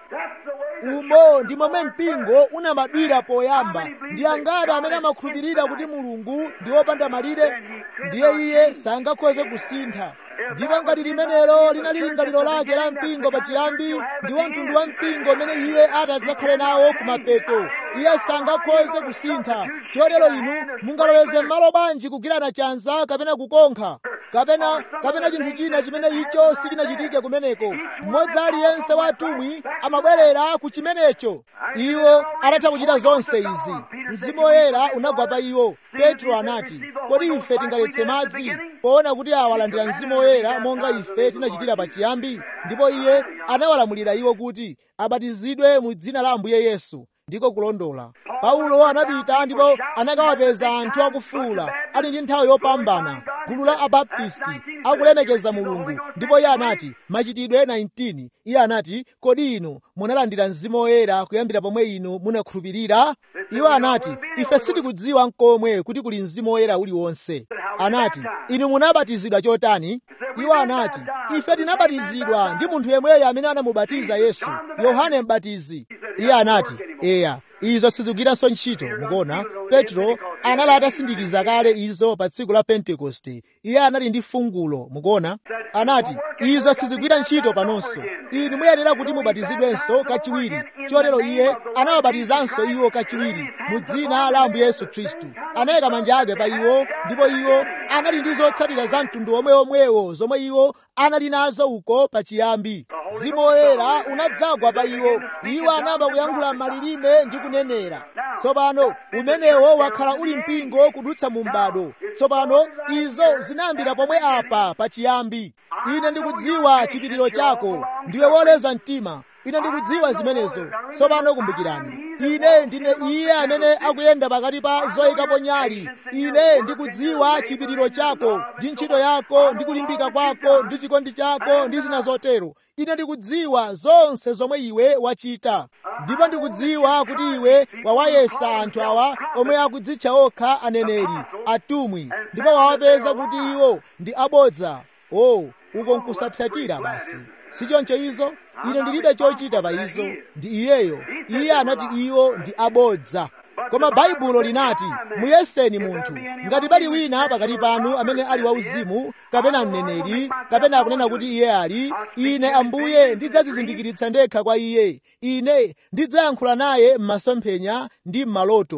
umo ndi momwe mpingo unabadwira poyamba ndi angati amene amakhulupirira kuti mulungu ndi wopanda malire ndiye iye sangakhoze kusintha ndipo ngati limenelo linali lingaliro lake la mpingo pachiyambi ndiwo mtundu wa mpingo umene iye atadzakhale nawo kumapeto iye sangakhoze kusintha chotero inu mungaloweze m'malo bwanji kugwirana chanza kapena kukonkha kapena kapena chinthu china chimene icho sichinachitike kumeneko mmodzi aliyense wa atumwi amabwerera ku chimenecho iwo atatha kuchita zonse izi mzimu woyera unagwa pa iwo petro anati kodi ife tingaletse madzi poona kuti awalandira mzimu woyera monga ife tinachitira pachiyambi ndipo iye anawalamulira iwo kuti abatizidwe mu dzina la ambuye yesu ndiko kulondola paulo anapita ndipo anakawapeza anthu akufuula ali ndi nthawi yopambana gulu la abaptisti akulemekeza mulungu ndipo iye anati machitidwe 19 iye anati kodi inu munalandira mzimu woyera kuyambira pomwe inu munakhulupirira iwo anati ife sitikudziwa nkomwe kuti kuli mzimu woyera uliwonse anati inu munabatizidwa chotani iwo anati ife tinabatizidwa ndi munthu yemweyo amene anamubatiza yesu yohane mbatizi iye anati eya izo sizigwiranso ntchito mukuona petro anali atasindikiza kale izo pa tsiku la pentekoste iye anali ndi fungulo mukuona anati izo sizigwira ntchito panonso inu muyenera kuti mubatizidwenso kachiwiri chotero iye anawabatizanso iwo kachiwiri mu dzina la ambuye yesu khristu anayika manja ake pa iwo ndipo iwo anali ndi zotsatira za mtundu omweomwewo zomwe iwo anali nazo uko pachiyambi mzimu woyera unadzagwa pa iwo iwo anayamba kuyankhula malilime ndi kunenera tsopano umenewo wakhala uli mpingo kudutsa mu m'bado tsopano izo zinayambira pomwe apa pachiyambi ine ndikudziwa chipiriro chako ndiwe woleza mtima ine ndikudziwa zimenezo tsopano kumbukirani ine ndine iye amene akuyenda pakati pa zoyikapo nyali ine ndikudziwa chipiriro chako ndi ntchito yako ndi kulimbika kwako ndi chikondi chako ndi zina zotero ine ndikudziwa zonse zomwe iwe wachita ndipo ndikudziwa kuti iwe wawayesa anthu awa omwe akudzitcha okha aneneri atumwi ndipo wawapeza kuti iwo ndi abodza o oh, uko nkusapsatira basi sichoncho izo ine ndilibe chochita pa izo ndi iyeyo iye anati iwo ndi abodza koma baibulo linati muyeseni munthu ngati pali wina pakati panu amene ali wauzimu kapena mneneri kapena akunena kuti iye ali ine ambuye ndidzadzizindikiritsa ndekha kwa iye ine ndidzayankhula naye m'masomphenya ndi m'maloto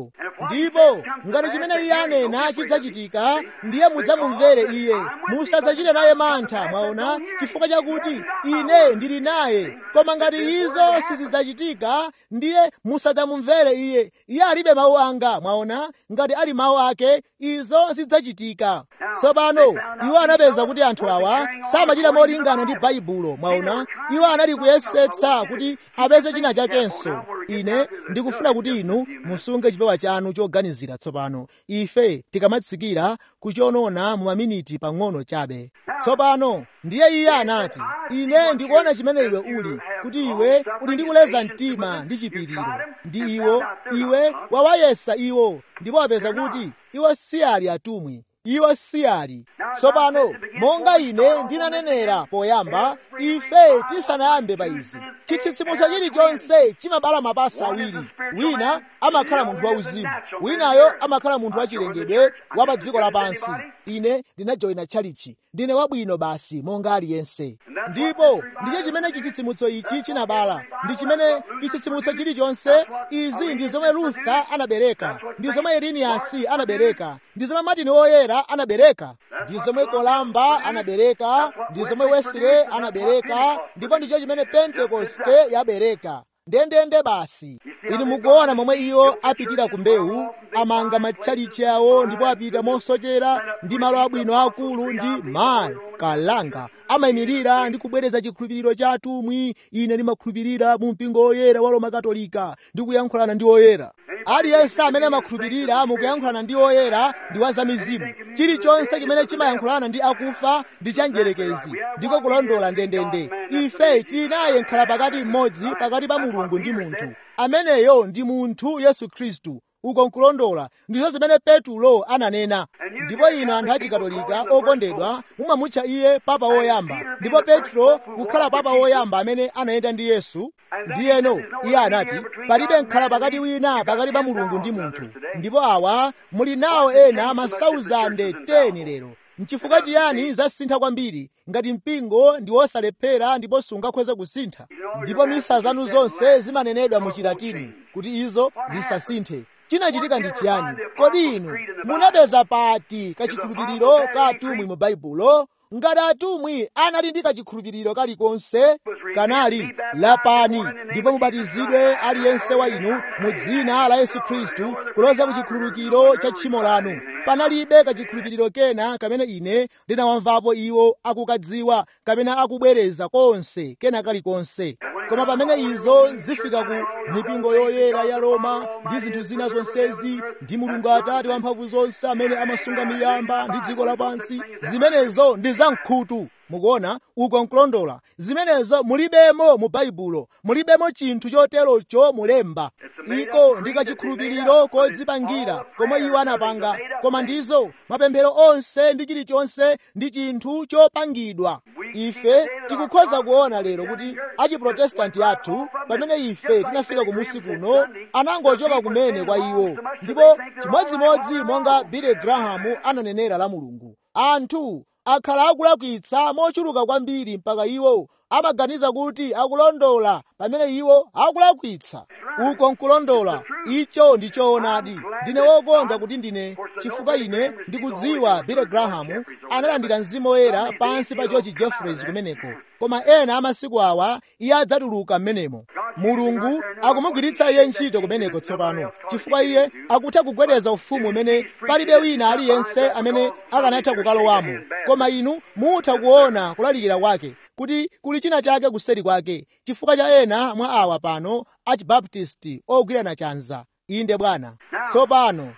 ndipo ngati chimene iye anena chidzachitika ndiye mudzamumvere iye musadzachite naye mantha mwaona chifukwa chakuti ine ndili naye koma ngati izo sizidzachitika ndiye musadzamumvere iye iye alibe mawu anga mwaona ngati ali mawu ake izo zidzachitika tsopano iwo anapeza kuti anthu awa samachita molingana ndi baibulo mwaona iwo anali kuyesetsa kuti apeze china chakenso ine ndikufuna kuti inu musunge chipewa chanu choganizira tsopano ife tikamatsikira kuchionona mu maminiti pang'ono chabe tsopano ndiye iye anati ine ndikuona chimene iwe uli kuti iwe uli ndi kuleza mtima ndi chipiriro ndi iwo iwe wawayesa iwo ndipo wapeza kuti iwo si ali atumwi iwo si ali tsopano monga ine ndinanenera poyamba ife tisanayambe pa izi chitsitsimutso chilichonse chimabala mapasa awiri wina amakhala munthu wauzimu winayo amakhala munthu wachilengedwe wa pa dziko lapansi ine ndinajoyina tchalichi ndine wabwino basi monga aliyense ndipo ndicho chimene chitsitsimutso ichi chinabala ndi chimene chitsitsimutso chilichonse izi ndi zomwe lutha anabereka ndi zomwe iriniyasi anabereka ndi zomwe matini oyera anabereka ndi zomwe kolamba anabereka ndi zomwe wesile anabereka ndipo ndicho chimene pentekoste yabereka ndendende basi inu mukuona momwe iwo apitira ku mbewu amanga matchalichi awo ndipo apita mosochera ndi malo abwino akulu ndi mayi kalanga amayimirira ndi kubwereza chikhulupiriro cha atumwi ine ndimakhulupirira mu mpingo woyera wa roma katolika ndi kuyankhulana ndi oyera aliyense amene amakhulupirira mukuyankhulana ndi oyera ndi wa zamizimu chilichonse chimene chimayankhulana ndi akufa ndi chanjerekezi ndiko kulondola ndendende ife tili naye nkhala pakati mmodzi pakati pa mulungu ndi munthu ameneyo ndi munthu yesu khristu uko nkulondola ndizo zimene petulo ananena ndipo inu anthu achikatolika okondedwa mumamutcha iye papa woyamba ndipo petro kukhala papa woyamba amene anayenda ndi yesu ndiyeno iye anati palibe nkhala pakati wina pakati pa mulungu ndi munthu ndipo awa muli nawo ena masauzande 10 lero nchifukwa chiyani zasintha kwambiri ngati mpingo ndi wosalephera ndipo sungakhoze kusintha ndipo misa zanu zonse zimanenedwa mu chilatini kuti izo zisasinthe chinachitika ndi chiyani kodi inu munapeza pati kachikhulupiriro ka atumwi mu baibulo ngati atumwi anali ndi kachikhulupiriro kalikonse kanali lapani ndipo mubatizidwe aliyense wa inu mu dzina la yesu khristu kuloza ku chikhululukiro cha tchimo lanu panalibe kachikhulupiriro kena kamene ine ndinawamvapo iwo akukadziwa kamene akubwereza konse kena kalikonse koma pamene izo zifika ku mipingo yoyera ya roma ndi zinthu zina zonsezi ndi mulungu atate wamphamvu zonse amene amasunga miyamba ndi dziko lapansi zimenezo ndi zamkhutu mukuona uko nkulondola zimenezo mulibemo mu baibulo mulibemo chinthu choterocho mulemba iko ndi kachikhulupiriro kodzipangira komwe iwo anapanga koma ndizo mapemphero onse ndi chilichonse ndi chinthu chopangidwa ife tikukhoza kuona lero kuti achiprotestanti athu pamene ife tinafika kumusi kuno anangochoka kumene kwa iwo ndipo chimodzimodzi monga billy graham ananenera la mulungu anthu akhala akulakwitsa mochuluka kwambiri mpaka iwo amaganiza kuti akulondola pamene iwo akulakwitsa uko nkulondola icho ndi choonadi ndine wokonda kuti ndine chifukwa ine ndikudziwa billy graham analandira mzimu woyera pansi pa george jeffreys kumeneko koma ena amasiku awa iye adzatuluka m'menemo mulungu akumugwiritsa iye ntchito kumeneko tsopano chifukwa iye akutha kugwedeza ufumu umene palibe wina aliyense amene akanatha kukalowamo koma inu mutha kuona kulalikira kwake kuti kuli china chake kuseri kwake chifukwa cha ena mwa awa pano achibaptisti ogwirana chanza inde bwana tsopano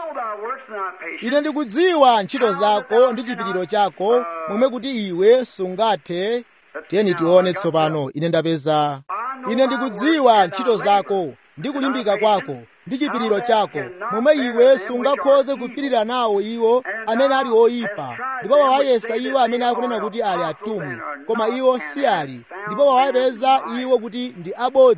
ine ndikudziwa ntchito zako ndi chipiriro chako momwe kuti iwe sungathe tiyeni tione tsopano ine ndapeza ine ndikudziwa ntchito zako ndi kulimbika kwako ndi chipiriro chako momwe iwe sungakhoze kupirira nawo iwo amene ali oyipa ndipo wawayesa iwo amene akunena kuti ali atumwi koma iwo si ali ndipo wawapeza iwo kuti ndi abodza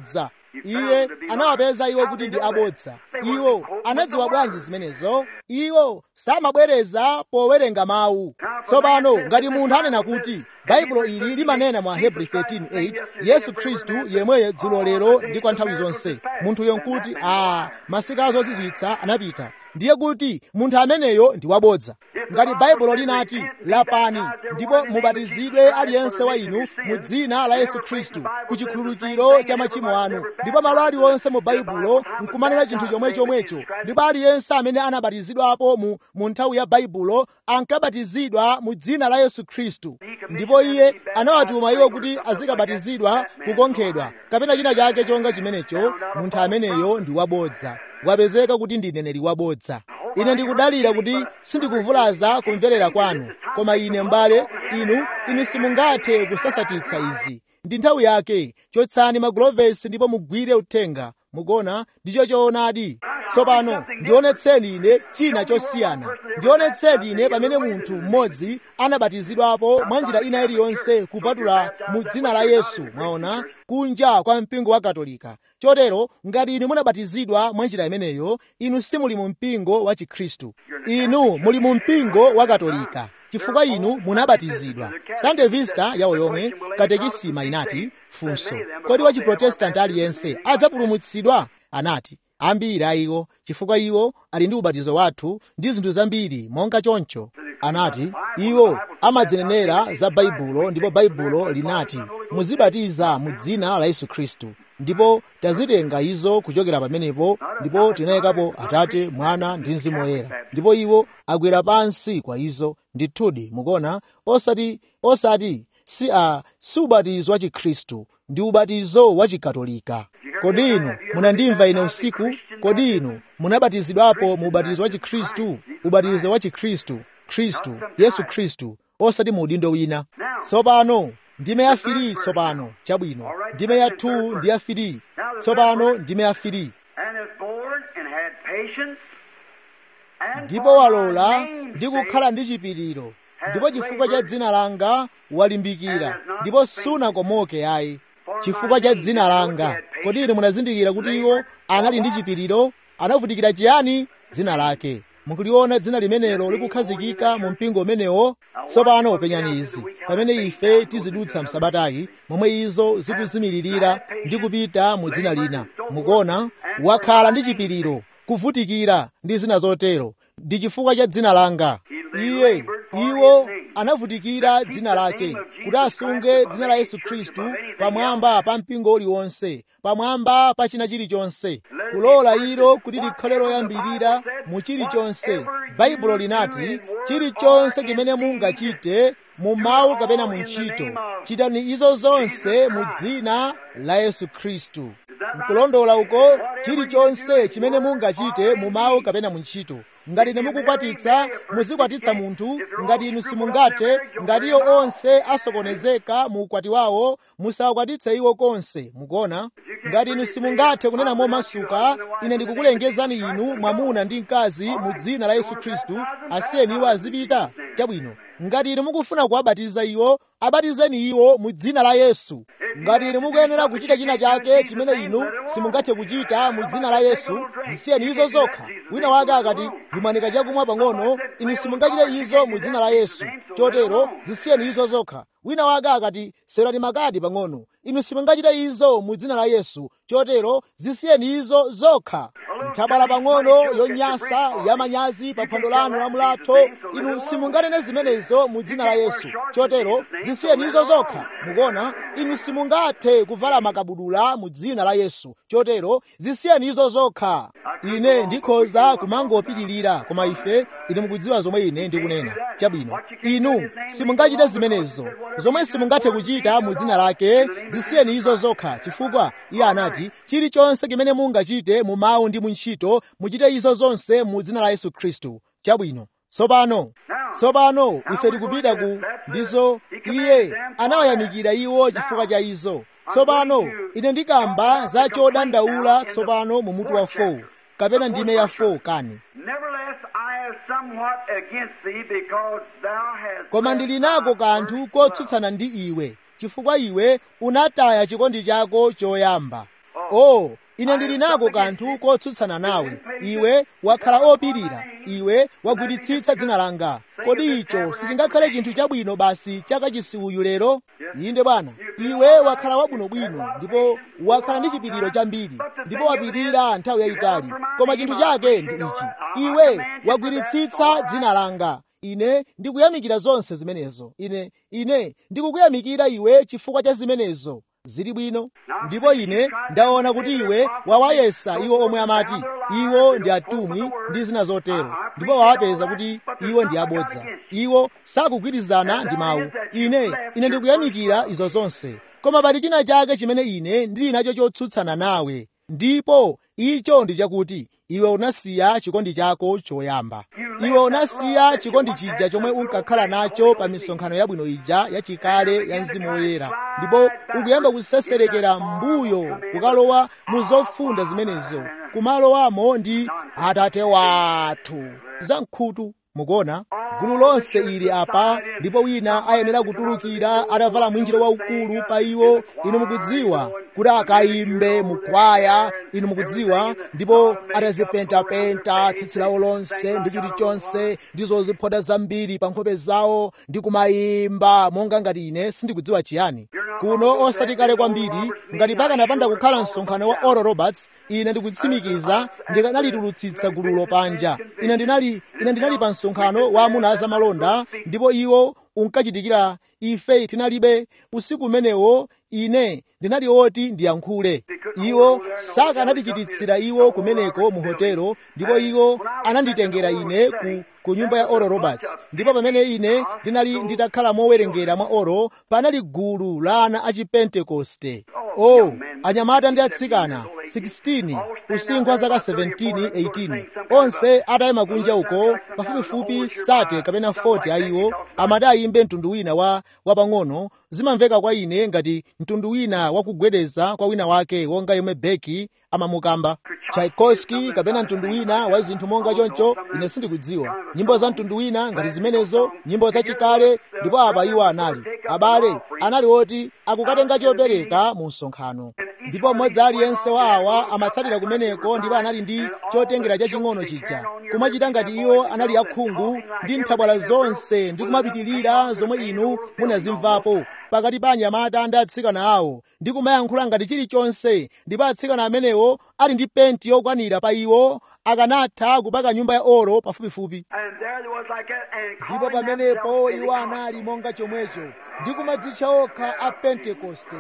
iye anawapeza iwo kuti ndi abodza iwo anadziwa bwanji zimenezo iwo samabwereza powerenga mawu tsopano ngati munthu anena kuti baibulo ili limanena mwa hebrew 13:8 yesu khristu yemweyo dzulo lero ndi kwa nthawi zonse munthuyo nkuti a masiku azozizwitsa anapita ndiye kuti munthu ameneyo ndi wabodza ngati baibulo linati lapani ndipo mubatizidwe aliyense wa inu mu dzina la yesu khristu ku chikhululukiro cha machimo anu ndipo malo aliwonse mu baibulo nkumanena chinthu chomwe chomwecho ndipo aliyense amene anabatizidwapo mu, mu nthawi ya baibulo ankabatizidwa mu dzina la yesu khristu ndipo iye anawatuma iwo kuti azikabatizidwa kukonkhedwa kapena china chake chonga chimenecho munthu ameneyo ndi wabodza wapezeka kuti ndi mneneri wabodza ine ndikudalira kuti sindikuvulaza kumverera kwanu koma ine mbale inu inu simungathe kusasatitsa izi ndi nthawi yake chotsani magulovesi ndipo mugwire uthenga mukona ndicho choonadi tsopano ndionetseni ine china chosiyana ndionetseni ine pamene munthu mmodzi anabatizidwapo mwa njira ina iliyonse kupatula mu dzina la yesu mwaona kunja kwa mpingo wa katolika chotero ngati inu munabatizidwa mwa njira imeneyo inu simuli mu mpingo wa chikhristu inu muli mu mpingo wa katolika chifukwa inu munabatizidwa sunday vista yawo yomwe katekisima inati funso kodi wa chiprotestanti aliyense adzapulumutsidwa anati ambiri a iwo chifukwa iwo ali ndi ubatizo wathu ndi zinthu zambiri monga choncho anati iwo amadzinenera za baibulo ndipo baibulo linati muzibatiza mu dzina la yesu khristu ndipo tazitenga izo kuchokera pamenepo ndipo tinayikapo atate mwana ndi mzimu woyera ndipo iwo agwera pansi kwa izo ndithudi mukuona osati osati si a si ubatizo wa chikhristu ndi ubatizo wa chikatolika kodi inu munandimva ine usiku kodi inu munabatizidwapo mu ubatizo wa chikhristu ubatizo wa chikhristu khristu yesu khristu osati mu udindo wina tsopano ndime ya firi tsopano chabwino ndime ya 2 ndi ya firi tsopano ndime ya firi ndipo walola ndi kukhala ndi chipiriro ndipo chifukwa cha dzina langa walimbikira ndipo sunakomoke ayi chifukwa cha dzina langa kodi inu munazindikira kuti iwo anali ndi chipiriro anavutikira chiyani dzina lake mukuliona dzina limenelo likukhazikika mu mpingo umenewo tsopano penyani izi pamene ife tizidutsa msabatayi momwe izo zikuzimiririra ndi kupita mu dzina lina mukuona wakhala ndi chipiriro kuvutikira ndi zina zotero ndi chifukwa cha dzina langa iye iwo anavutikira dzina lake kuti asunge dzina la yesu khristu pamwamba pa mpingo uliwonse pamwamba pa china chilichonse kulola ilo kuti likhale loyambirira mu chilichonse baibulo linati chilichonse chimene mungachite mu mawu kapena mu ntchito chitani izo zonse mu dzina la yesu khristu nkulondola uko chilichonse chimene mungachite mu mawu kapena mu ntchito ngati ine mukukwatitsa muzikwatitsa munthu ngati inu simungathe ngati iyo onse asokonezeka mu ukwati wawo musawakwatitse iwo konse mukuona ngati inu simungathe kunena momasuka ine ndikukulengezani inu mwamuna ndi mkazi mu dzina la yesu khristu asiyeni iwo azipita chabwino ngati inu mukufuna kuwabatiza iwo abatizeni iwo mu dzina la yesu ngati inu mukuyenera kuchita china chake chimene inu simungathe kuchita mu dzina la yesu zisiyeni izo zokha wina wake akati ndimwanika chakumwa pang'ono inu simungachite izo mu dzina la yesu chotero zisiyeni izo zokha wina wake akati serani makadi pang'ono inu simungachite izo mu dzina la yesu chotero zisiyeni izo zokha nthabala pang'ono yonyasa yamanyazi pa phwando lanu la mulatho inu simunganene zimenezo mu dzina la yesu chotero zisiyeni izo zokha mukuona inu simungathe kuvala makabudula mu dzina la yesu chotero zisiyeni izo zokha ine ndikhoza kumangopitirira koma ife ine mukudziwa zomwe ine ndikunena chabwino inu simungachite zimenezo zomwe simungathe kuchita mu dzina lake zisiyeni izo zokha chifukwa iye anati chilichonse chimene mungachite mu mawu ndi mu ntchito muchite izo zonse mu dzina la yesu khristu chabwino tsopano tsopano ife tikupita ku ndizo iye anawayamikira iwo chifukwa cha izo tsopano ine ndikamba za chodandaula tsopano mu mutu wa 4 kapena ndime ya 4 kani koma ndili nako kanthu kotsutsana ndi iwe chifukwa iwe unataya chikondi chako choyamba o ine ndili nako kanthu kotsutsana nawe iwe wakhala opirira iwe wagwiritsitsa dzina langa kodi icho sichingakhale chinthu chabwino basi chakachisi uyu lero inde bwana iwe wakhala wabwinobwino ndipo wakhala ndi chipiriro chambiri ndipo wapirira nthawi yayitali koma chinthu chake ndi ichi iwe wagwiritsitsa dzina langa ine ndikuyamikira zonse zimenezo ine ine ndikukuyamikira iwe chifukwa cha zimenezo zili bwino ndipo ine ndaona kuti iwe wawayesa iwo omwe amati iwo ndi atumwi ndi zina zotero ndipo wawapeza kuti iwo ndi abodza iwo sakugwirizana ndi mawu ine ine ndikuyamikira izo zonse koma pali china chake chimene ine ndili nacho chotsutsana nawe ndipo icho ndi chakuti iwe unasiya chikondi chako choyamba iwe unasiya chikondi chija chomwe unkakhala nacho pa misonkhano yabwino ija yachikale ya mzimu woyera ndipo ukuyamba kuseserekera mbuyo kukalowa mu zofunda zimenezo kumalowamo ndi atate wathu zamkhutu mukuona gulu lonse ili apa ndipo wina ayenera kutulukira atavala mwinjiro waukulu pa iwo inu mukudziwa kuti akayimbe mukwaya inu mukudziwa ndipo atazipentapenta tsitsi lawo lonse ndi chilichonse ndizo ziphota zambiri pa nkhope zawo ndi kumayimba monga ngati ine sindikudziwa chiyani kuno osati kale kwambiri ngati pakanapanda kukhala msonkhano wa oral roberts ine ndikutsimikiza ndikanalitulutsitsa gululo panja ine ndinali ine ndinali pa msonkhano wa amuna azamalonda ndipo iwo unkachitikira ife tinalibe usiku umenewo ine ndinali woti ndiyankhule iwo sakanatichititsira iwo kumeneko mu hotelo ndipo iwo ananditengera ine ku ku nyumba ya oro roberts ndipo pamene ine ndinali nditakhala mowerengera mwa oro panali gulu la ana a chipentekoste oh anyamata ndi atsikana 16 usinkhu wa zaka 17 18 onse atayima kunja uko pafupifupi sate kapena 40 a iwo amati ayimbe mtundu wina wa wapang'ono zimamveka kwa ine ngati mtundu wina wakugwedeza kwa wina wake wonga yomwe beki amamukamba tchaikovsky kapena mtundu wina wa zinthu monga choncho ine sindikudziwa nyimbo za mtundu wina ngati zimenezo nyimbo zachikale ndipo apa iwo anali abale anali oti akukatenga chopereka mu msonkhano ndipo mmodzi aliyense wa awa amatsatira kumeneko ndipo anali ndi chotengera chaching'ono chija kumachita ngati iwo anali akhungu ndi nthabwala zonse ndi kumapitirira zomwe inu munazimvapo pakati pa anyamata ndi atsikana awo ndi kumayankhula ngati chilichonse ndipo atsikana amenewo ali ndi penti yokwanira pa iwo akanatha kupaka nyumba ya oro pafupifupi ndipo pamenepo iwo anali monga chomwecho ndi kumadzitcha okha a pentekoste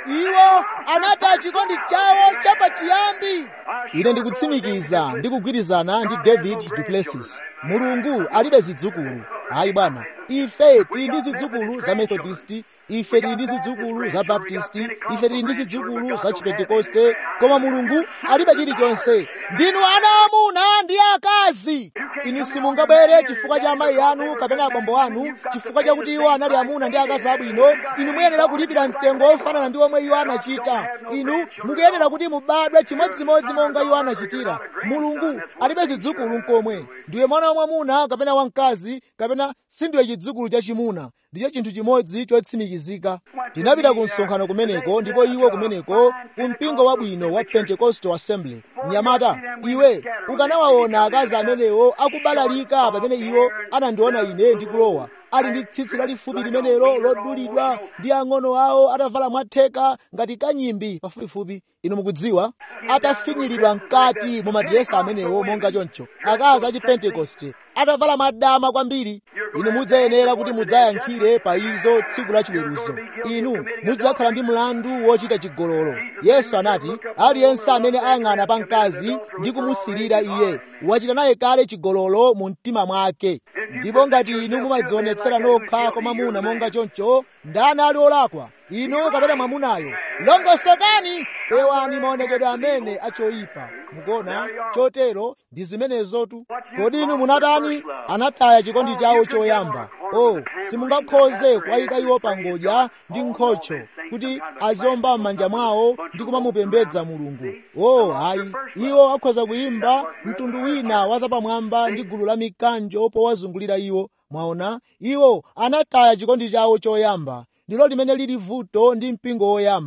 iwo anataya chikondi chawo chapachiyambi ine ndikutsimikiza ndi kugwirizana ndi david duplessis mulungu alibe zidzukulu ayi bwana ife tili ndi zidzukulu za methodisti ife tili ndi zidzukulu za baptisti ife tili ndi zidzukulu za chipentekoste koma mulungu alibe chilichonse ndinu ana amuna ndi akazi inu simungabwere chifukwa cha amayi anu kapena abambo anu chifukwa chakuti iwo anali amuna ndi akazi abwino inu muyenera kulipira mtengo wofanana ndi omwe iwo anachita inu mukuyenera kuti mubadwe chimodzimodzi monga iwo anachitira mulungu alibe zidzukulu nkomwe ndiwe mwana wamwamuna kapena wamkazi kapena sindiwe chidzukulu chachimuna ndicho chinthu chimodzi chotsimikizika tinapita ku msonkhano kumeneko ndipo iwo kumeneko ku mpingo wabwino wa pentecostal assembly mnyamata iwe ukanawaona akazi amenewo akubalalika pamene iwo anandiona ine ndikulowa ali ndi tsitsi lalifupi limenelo lodulidwa ndi ang'ono awo atavala mwatheka ngati kanyimbi pafupifupi inu mukudziwa atafinyiridwa mkati mu madiresa amenewo monga choncho akazi a chipentekoste atavala madama kwambiri inu mudzayenera kuti mudzayankhire pa izo tsiku la chiweruzo inu mudzakhala ndi mlandu wochita chigololo yesu anati aliyense amene ayang'ana pa mkazi ndi kumusirira iye wachita naye kale chigololo mu mtima mwake ndipo ngati inu mumadzionetsera nokha kwa mwamuna monga choncho ndani ali olakwa inu kapena mwamunayo longosokani pewani maonekedwe amene achoyipa mukuona chotero ndi zimenezotu kodi inu munatani anataya chikondi chawo choyamba o simungakhoze kuwayika iwo pangodya ndi nkhocho kuti azomba m'manja mwawo ndi kumamupembedza mulungu o ayi iwo akhoza kuyimba mtundu wina wazapamwamba ndi gulu la mikanjo powazungulira iwo mwaona iwo anataya chikondi chawo choyamba ndilo limene lili vuto ndi mpingo woyamba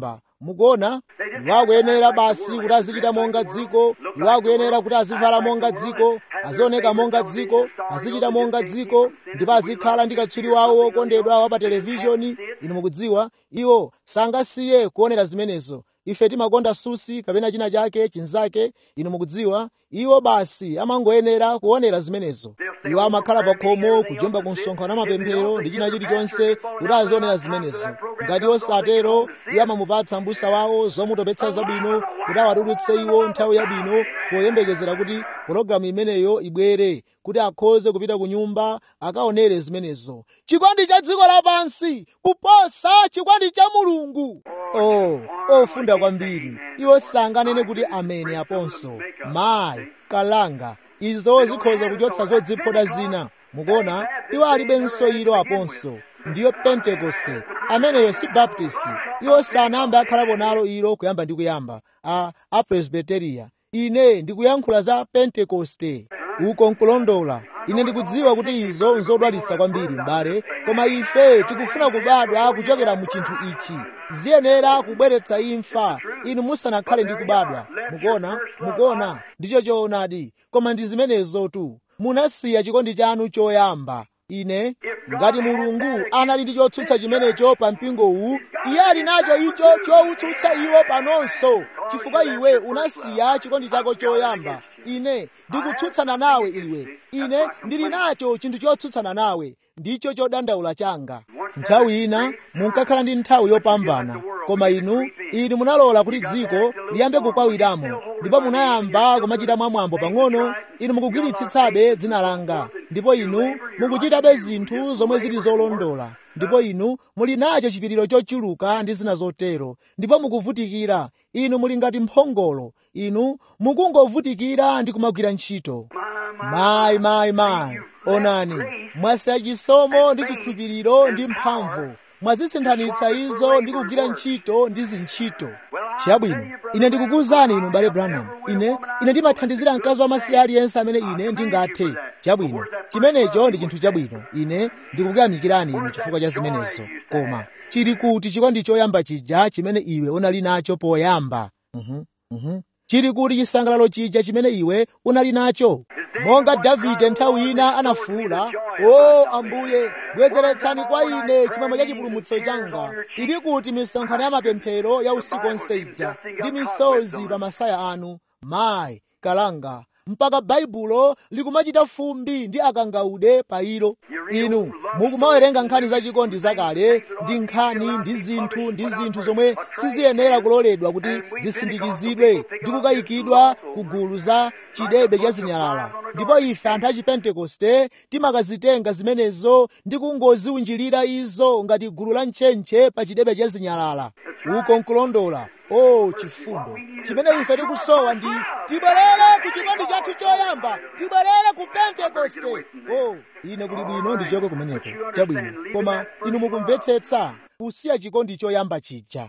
mukuona iwo akuyenera basi kuti azichita monga dziko iwo akuyenera kuti azivala monga dziko azioneka monga dziko azichita monga dziko ndipo azikhala ndi katswiri wawo wokondedwa wa pa televishoni inu mukudziwa iwo sangasiye kuonera zimenezo ife timakonda susi kapena china chake chinzake inu mukudziwa iwo basi amangoyenera kuonera zimenezo iwo amakhala pa khomo kujomba ku msonkhano wa mapemphero ndi china chilichonse kuti azionera zimenezo ngati osatero iwo amamupatsa mbusa wawo zomutopetsa zabwino kuti awatulutse iwo nthawi yabwino poyembekezera kuti pologalamu imeneyo ibwere kuti akhoze kupita ku nyumba akaonere zimenezo chikondi cha dziko lapansi kuposa chikondi cha mulungu oh ofunda kwambiri iwo sanganene kuti amene aponso mayi kalanga izo zikhoza kuchotsa zodziphoda zina mukuona iwo alibenso ilo aponso ndiyo pentekoste ameneyo si baptisti iwo sanayambe akhalapo nalo ilo kuyamba ndi kuyamba a apresbiteriya ine ndikuyankhula za pentekoste uko nkulondola ine ndikudziwa kuti izo nzodwalitsa kwambiri m'bale koma ife tikufuna kubadwa kuchokera mu chinthu ichi ziyenera kubweretsa imfa inu musanakhale ndi kubadwa mukuona mukuona ndicho choonadi koma ndi zimenezo tu munasiya chikondi chanu choyamba ine ngati mulungu anali ndi chotsutsa chimenecho pa mpingowu iye ali nacho icho chowutsutsa iwo panonso chifukwa iwe unasiya chikondi chako choyamba ine ndikutsutsana nawe iwe ine ndili nacho chinthu chotsutsana nawe ndicho chodandaula changa nthawi ina munkakhala ndi nthawi yopambana koma inu inu munalola kuti dziko liyambe kukwawiramo ndipo munayamba kumachita mwamwambo pang'ono inu mukugwiritsitsabe dzina langa ndipo inu mukuchitabe zinthu zomwe zili zolondola ndipo inu muli nacho chipiriro chochuluka ndi zina zotero ndipo mukuvutikira inu muli ngati mphongolo inu mukungovutikira ndi kumagwira ntchito mayi mayi mayi onani mwasiya chisomo ndi chikhulupiriro ndi mphamvu mwazisinthanitsa izo ndi kugwira ntchito ndi zintchito chabwino ine ndikukuwuzani inu m'bale branham ine ine ndimathandizira mkazi wamasiye aliyense amene ine ndingathe chabwino chimenecho ndi chinthu chabwino ine ndikukuyamikirani inu chifukwa cha zimenezo koma chili kuti chikondi choyamba chija chimene iwe unali nacho poyamba uhum, uhum. chili kuti chisangalalo chija chimene iwe unali nacho monga davide nthawi ina anafuwula o ambuye bwezeretsani kwa ine chimwemwe cha chipulumutso changa ili kuti misonkhano ya mapemphero ya usiku onse ija ndi misozi pa masaya anu mayi kalanga mpaka baibulo likumachita fumbi ndi akangaude pa ilo inu mukumawerenga nkhani zachikondi zakale ndi nkhani ndi zinthu ndi zinthu zomwe siziyenera kuloledwa kuti zisindikizidwe ndi kukayikidwa ku gulu za chidebe cha zinyalala ndipo ife anthu a chipentekoste timakazitenga zimenezo ndi kungoziunjirira izo ngati gulu la ntchentche pa chidebe cha zinyalala uko nkulondola o oh, chifundo chimene ife tikusowa ndi tibwerere ku chikondi chathu choyamba tibwerere ku pentekoste o oh, ine kuli bwino ndichoke kumeneko chabwino koma inu mukumvetsetsa kusiya chikondi choyamba chija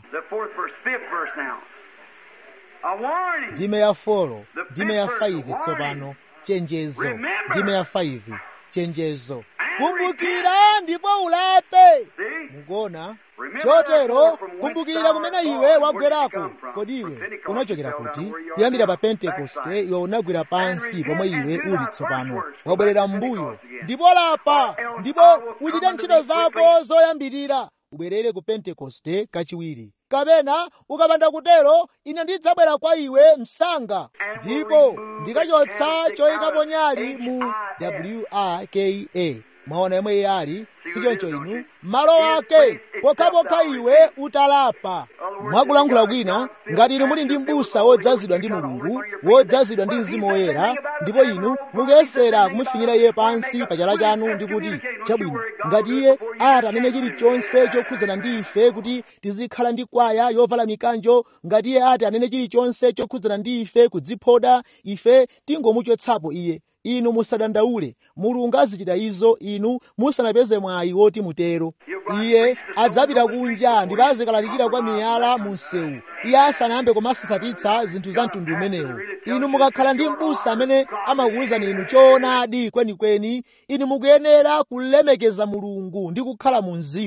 ndime ya folo ndime ya 5 tsopano chenjezo ndime ya 5 chenjezo kumbukira ndipo ulape mukuona chotero kumbukira kumene iwe wagwerako kodi iwe unachokera kuti kuyambira pa pentekoste iwe unagwera pansi pomwe iwe uli tsopano wabwerera m'mbuyo ndipo lapa ndipo uchite ntchito zako zoyambirira ubwerere ku pentekoste kachiwiri kapena ukapanda kutero ine ndidzabwera kwa iwe msanga ndipo ndikachotsa choyikapo nyali mu wrka mwaona yomwe iye ali sichoncho inu malo ake pokhapokha iwe utalapa mwakulankhula kwina ngati inu muli ndi m'busa wodzazidwa ndi mulungu wodzazidwa ndi mzimu woyera ndipo inu mukuyesera kumufinyira iye pansi pa chala chanu ndi kuti chabwino ngati iye ati anene chilichonse chokhudzana ndi ife kuti tizikhala ndi kwaya yovala mikanjo ngati iye ati anene chilichonse chokhudzana ndi ife kudziphoda ife tingomuchotsapo iye inu musadandaule mulungu azichita izo inu musanapeze mwayi woti mutero iye adzapita kunja ndipo azikalalikira kwa miyala mu msewu iye asanayambe kumasasatitsa zinthu za mtundu umenewu inu mukakhala ndi m'busa amene amakuwuzani inu choonadi kwenikweni inu mukuyenera kulemekeza mulungu ndi kukhala mu mzimu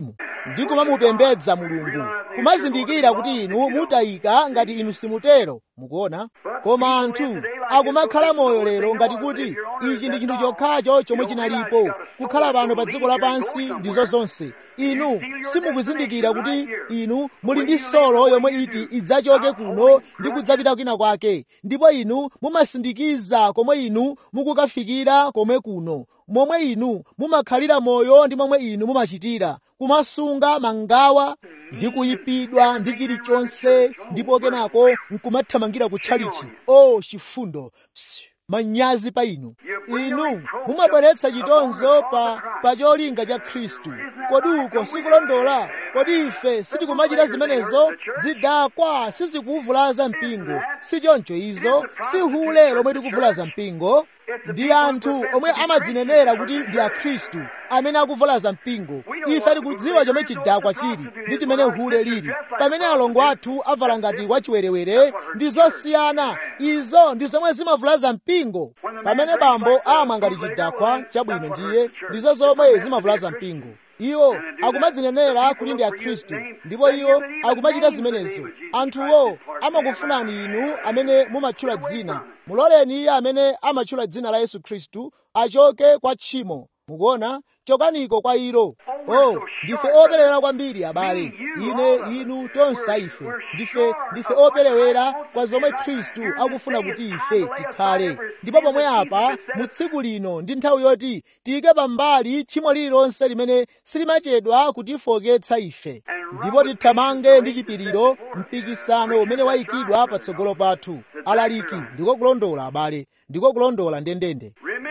ndi kumamupembedza mulungu kumazindikira kuti inu mutayika ngati inu simutero mukuona koma anthu akumakhala moyo lero ngati kuti ichi ndi chinthu chokhacho chomwe chinalipo kukhala pano pa dziko lapansi ndizo zonse inu simukuzindikira kuti inu muli ndi solo yomwe iti idzachoke kuno ndi kudzapita kwina kwake ndipo inu mumasindikiza komwe inu mukukafikira komwe kuno momwe inu mumakhalira moyo ndi momwe inu mumachitira kumasunga mangawa ndi kuyipidwa ndi chilichonse ndipo kenako nkumathamangira kutchalichi o oh, chifundo Psi, manyazi pa inu inu mumabweretsa chitonzo pa, pa cholinga cha khristu kodi uko sikulondola kodi ife sitikumachita zimenezo zidakwa sizikuvulaza mpingo si choncho izo si hule lomwe tikuvulaza mpingo ndi anthu omwe amadzinenera kuti ndi akhristu amene akuvulaza mpingo ife tikudziwa chomwe chidakwa chili ndi chimene hule lili pamene alongo athu avala ngati wachiwerewere ndi zosiyana izo ndi zomwe zimavulaza mpingo pamene bambo amwa ngati chidakwa chabwino ndiye ndizo zomwe zimavulaza mpingo iwo akumadzinenera kuti ndi akhristu ndipo iwo akumachita zimenezo anthuwo amakufunani inu amene mumatchula dzina muloleni iye amene amatchula dzina la yesu khristu achoke kwa tchimo mukuona chokaniko kwa ilo oh ndife operewera kwambiri abale ine inu tonse ife ndife ndife operewera kwa zomwe khristu akufuna kuti ife tikhale ndipo pomwe apa mu tsiku lino ndi nthawi yoti tiyike pambali tchimo lililonse limene silimachedwa kutifoketsa ife ndipo tithamange ndi chipiriro mpikisano umene wayikidwa patsogolo pathu alaliki ndiko kulondola abale ndiko kulondola ndendende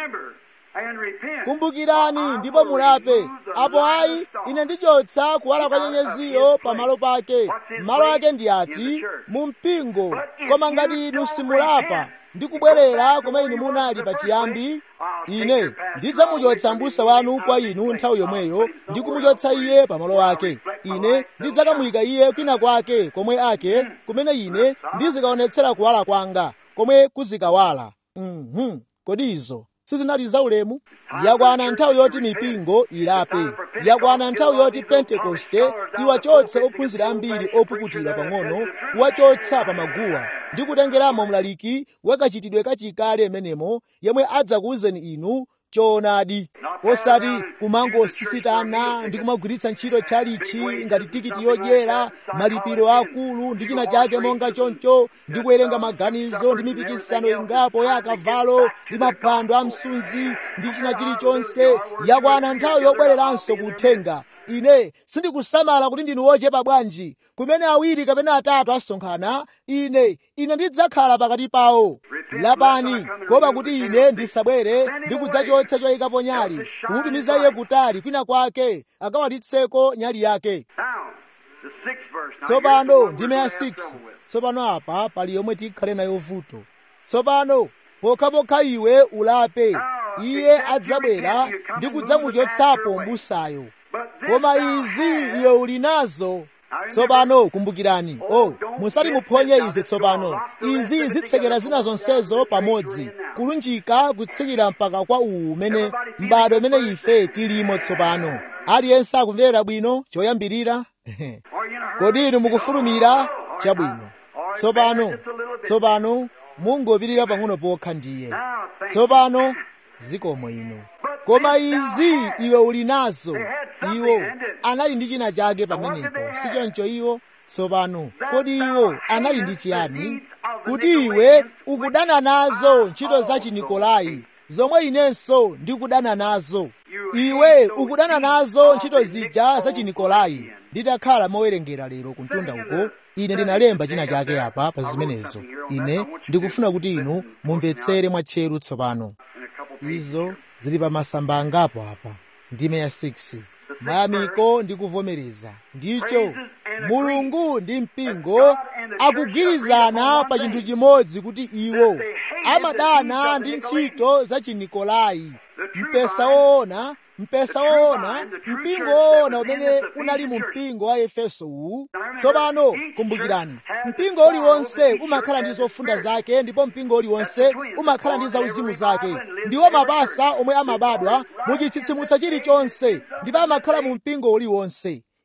kumbukirani ndipo mulape apo ayi ine ndichotsa kuwala kwa nyenyeziyo pamalo pake malo ake ndi ati mu mpingo koma ngati inu simulapa ndi kubwerera koma inu munali pachiyambi ine ndidzamuchotsa m'busa wanu kwa inu nthawi yomweyo ndi kumuchotsa iye pamalo ake ine ndidzakamuyika iye kwina kwake komwe ake kumene ine ndizikaonetsera kuwala kwanga komwe kuzikawala mhm kodi izo sizinali zaulemu yakwana nthawi yoti mipingo ilape yakwana nthawi yoti pentekoste iwachotse ophunzira ambiri opukutira pang'ono kuwachotsa pa maguwa ndi kutengeramo mlaliki wakachitidwe kachikale menemo yemwe adzakuwuzeni inu choonadi osati kumangosisitana ndi kumagwiritsa ntchito tchalichi ngati tikiti yodyera malipiro akulu ndi china chake monga choncho ndi kuwerenga maganizo ndi mipikisano ingapo ya akavalo ndi maphwando a msunzi ndi china chilichonse yakwana nthawi yobwereranso kuthenga ine sindikusamala kuti ndinu wochepa bwanji kumene awiri kapena atatu asonkhana ine ine ndidzakhala pakati pawo lapani kuopa kuti ine ndisabwere ndi kudzachotsa choyikapo nyali kumutumiza iye kutali kwina kwake akawalitseko nyali yake tsopano ndime ya 6 tsopano apa pali yomwe tikhale nayo vuto tsopano pokhapokha iwe ulape iye adzabwera ndi kudzamuchotsapo mbusayo koma izi iwe uli nazo tsopano kumbukirani oh musati muphonye izi tsopano izi zitsekera zina zonsezo pamodzi kulunjika kutsikira mpaka kwa uwu umene m'bado umene ife tilimo tsopano aliyense akumverera bwino choyambirira kodi inu mukufulumira chabwino tsopano tsopano mungopirira pang'ono pokha ndiye tsopano zikomo ino koma izi iwe uli nazo iwo anali ndi china chake pamenepo si choncho iwo tsopano kodi iwo anali ndi chiyani kuti iwe ukudana nazo ntchito za chinikolai zomwe inenso ndikudana nazo iwe ukudana nazo ntchito zija za chinikolai nditakhala mowerengera lero kuntunda uko ine ndinalemba china chake apa pa zimenezo ine ndikufuna kuti inu mumvetsere mwatcheru tsopano izo zili pa masamba angapo apa ndime ya 6 mayamiko ndi kuvomereza ndicho mulungu ndi mpingo akugwirizana pa chinthu chimodzi kuti iwo amadana ndi ntchito za chinikolai mpesa woona mpesa woona mpingo woona umene unali mu mpingo wa efeso uwu tsopano kumbukirani mpingo uliwonse umakhala ndi zofunda zake ndipo mpingo uliwonse umakhala ndi zauzimu zake ndiwo mapasa omwe amabadwa mu chitsitsimutso chilichonse ndipo amakhala mu mpingo uliwonse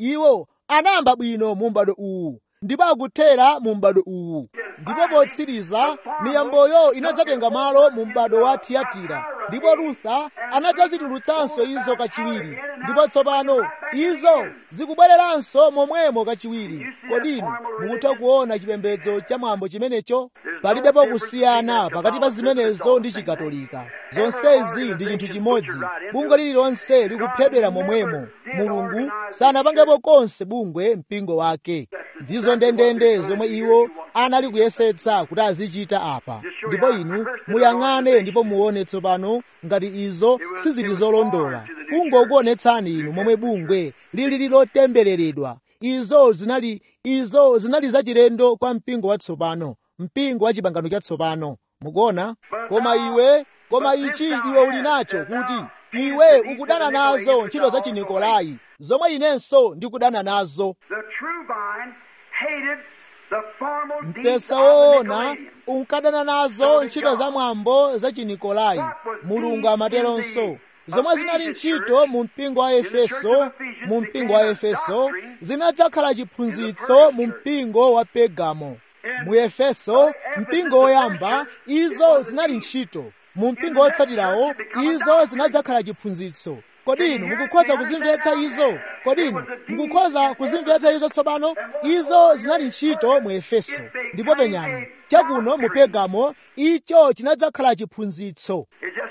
iwo anayamba bwino mu m'bado uwu ndipo akuthera mu m'bado uwu ndipo potsiriza miyamboyo inadzatenga malo mu m'bado wa tiyatira ndipo rutha anadzazitulutsanso izo kachiwiri ndipo tsopano izo zikubwereranso momwemo kachiwiri kodino mukutha kuona chipembedzo cha mwambo chimenecho palibepo kusiyana pakati pa zimenezo ndi chikatolika zonsezi ndi chinthu chimodzi bungwe lililonse likuphedwera momwemo mulungu sanapangepo konse bungwe mpingo wake ndizo ndendende zomwe iwo anali kuyesetsa kuti azichita apa ndipo inu muyang'ane ndipo muone tsopano ngati izo sizili zolondola kungokuonetsani inu momwe bungwe lili lotembereredwa izo zinali izo zinali zachilendo kwa mpingo watsopano mpingo wa chipangano chatsopano mukuona koma iwe koma ichi iwe uli nacho kuti iwe ukudana nazo ntchito za chinikolai zomwe inenso ndikudana nazo The true vine hated the formal deeds mpesa of the woona Nicolaitans. unkadana nazo ntchito za mwambo za chinikolai mulungu amateronso zomwe zinali ntchito mu mpingo wa efeso mu mpingo wa efeso zinadzakhala chiphunzitso mu mpingo wa pegamo mu efeso mpingo woyamba izo zinali ntchito mu mpingo wotsatirawo izo zinadzakhala chiphunzitso kodi inu mukukhoza kuzimvetsa izo kodi inu mukukhoza kuzimvetsa izo tsopano izo zinali ntchito mu efeso ndipo penyani chakuno mu pegamo icho chinadzakhala chiphunzitso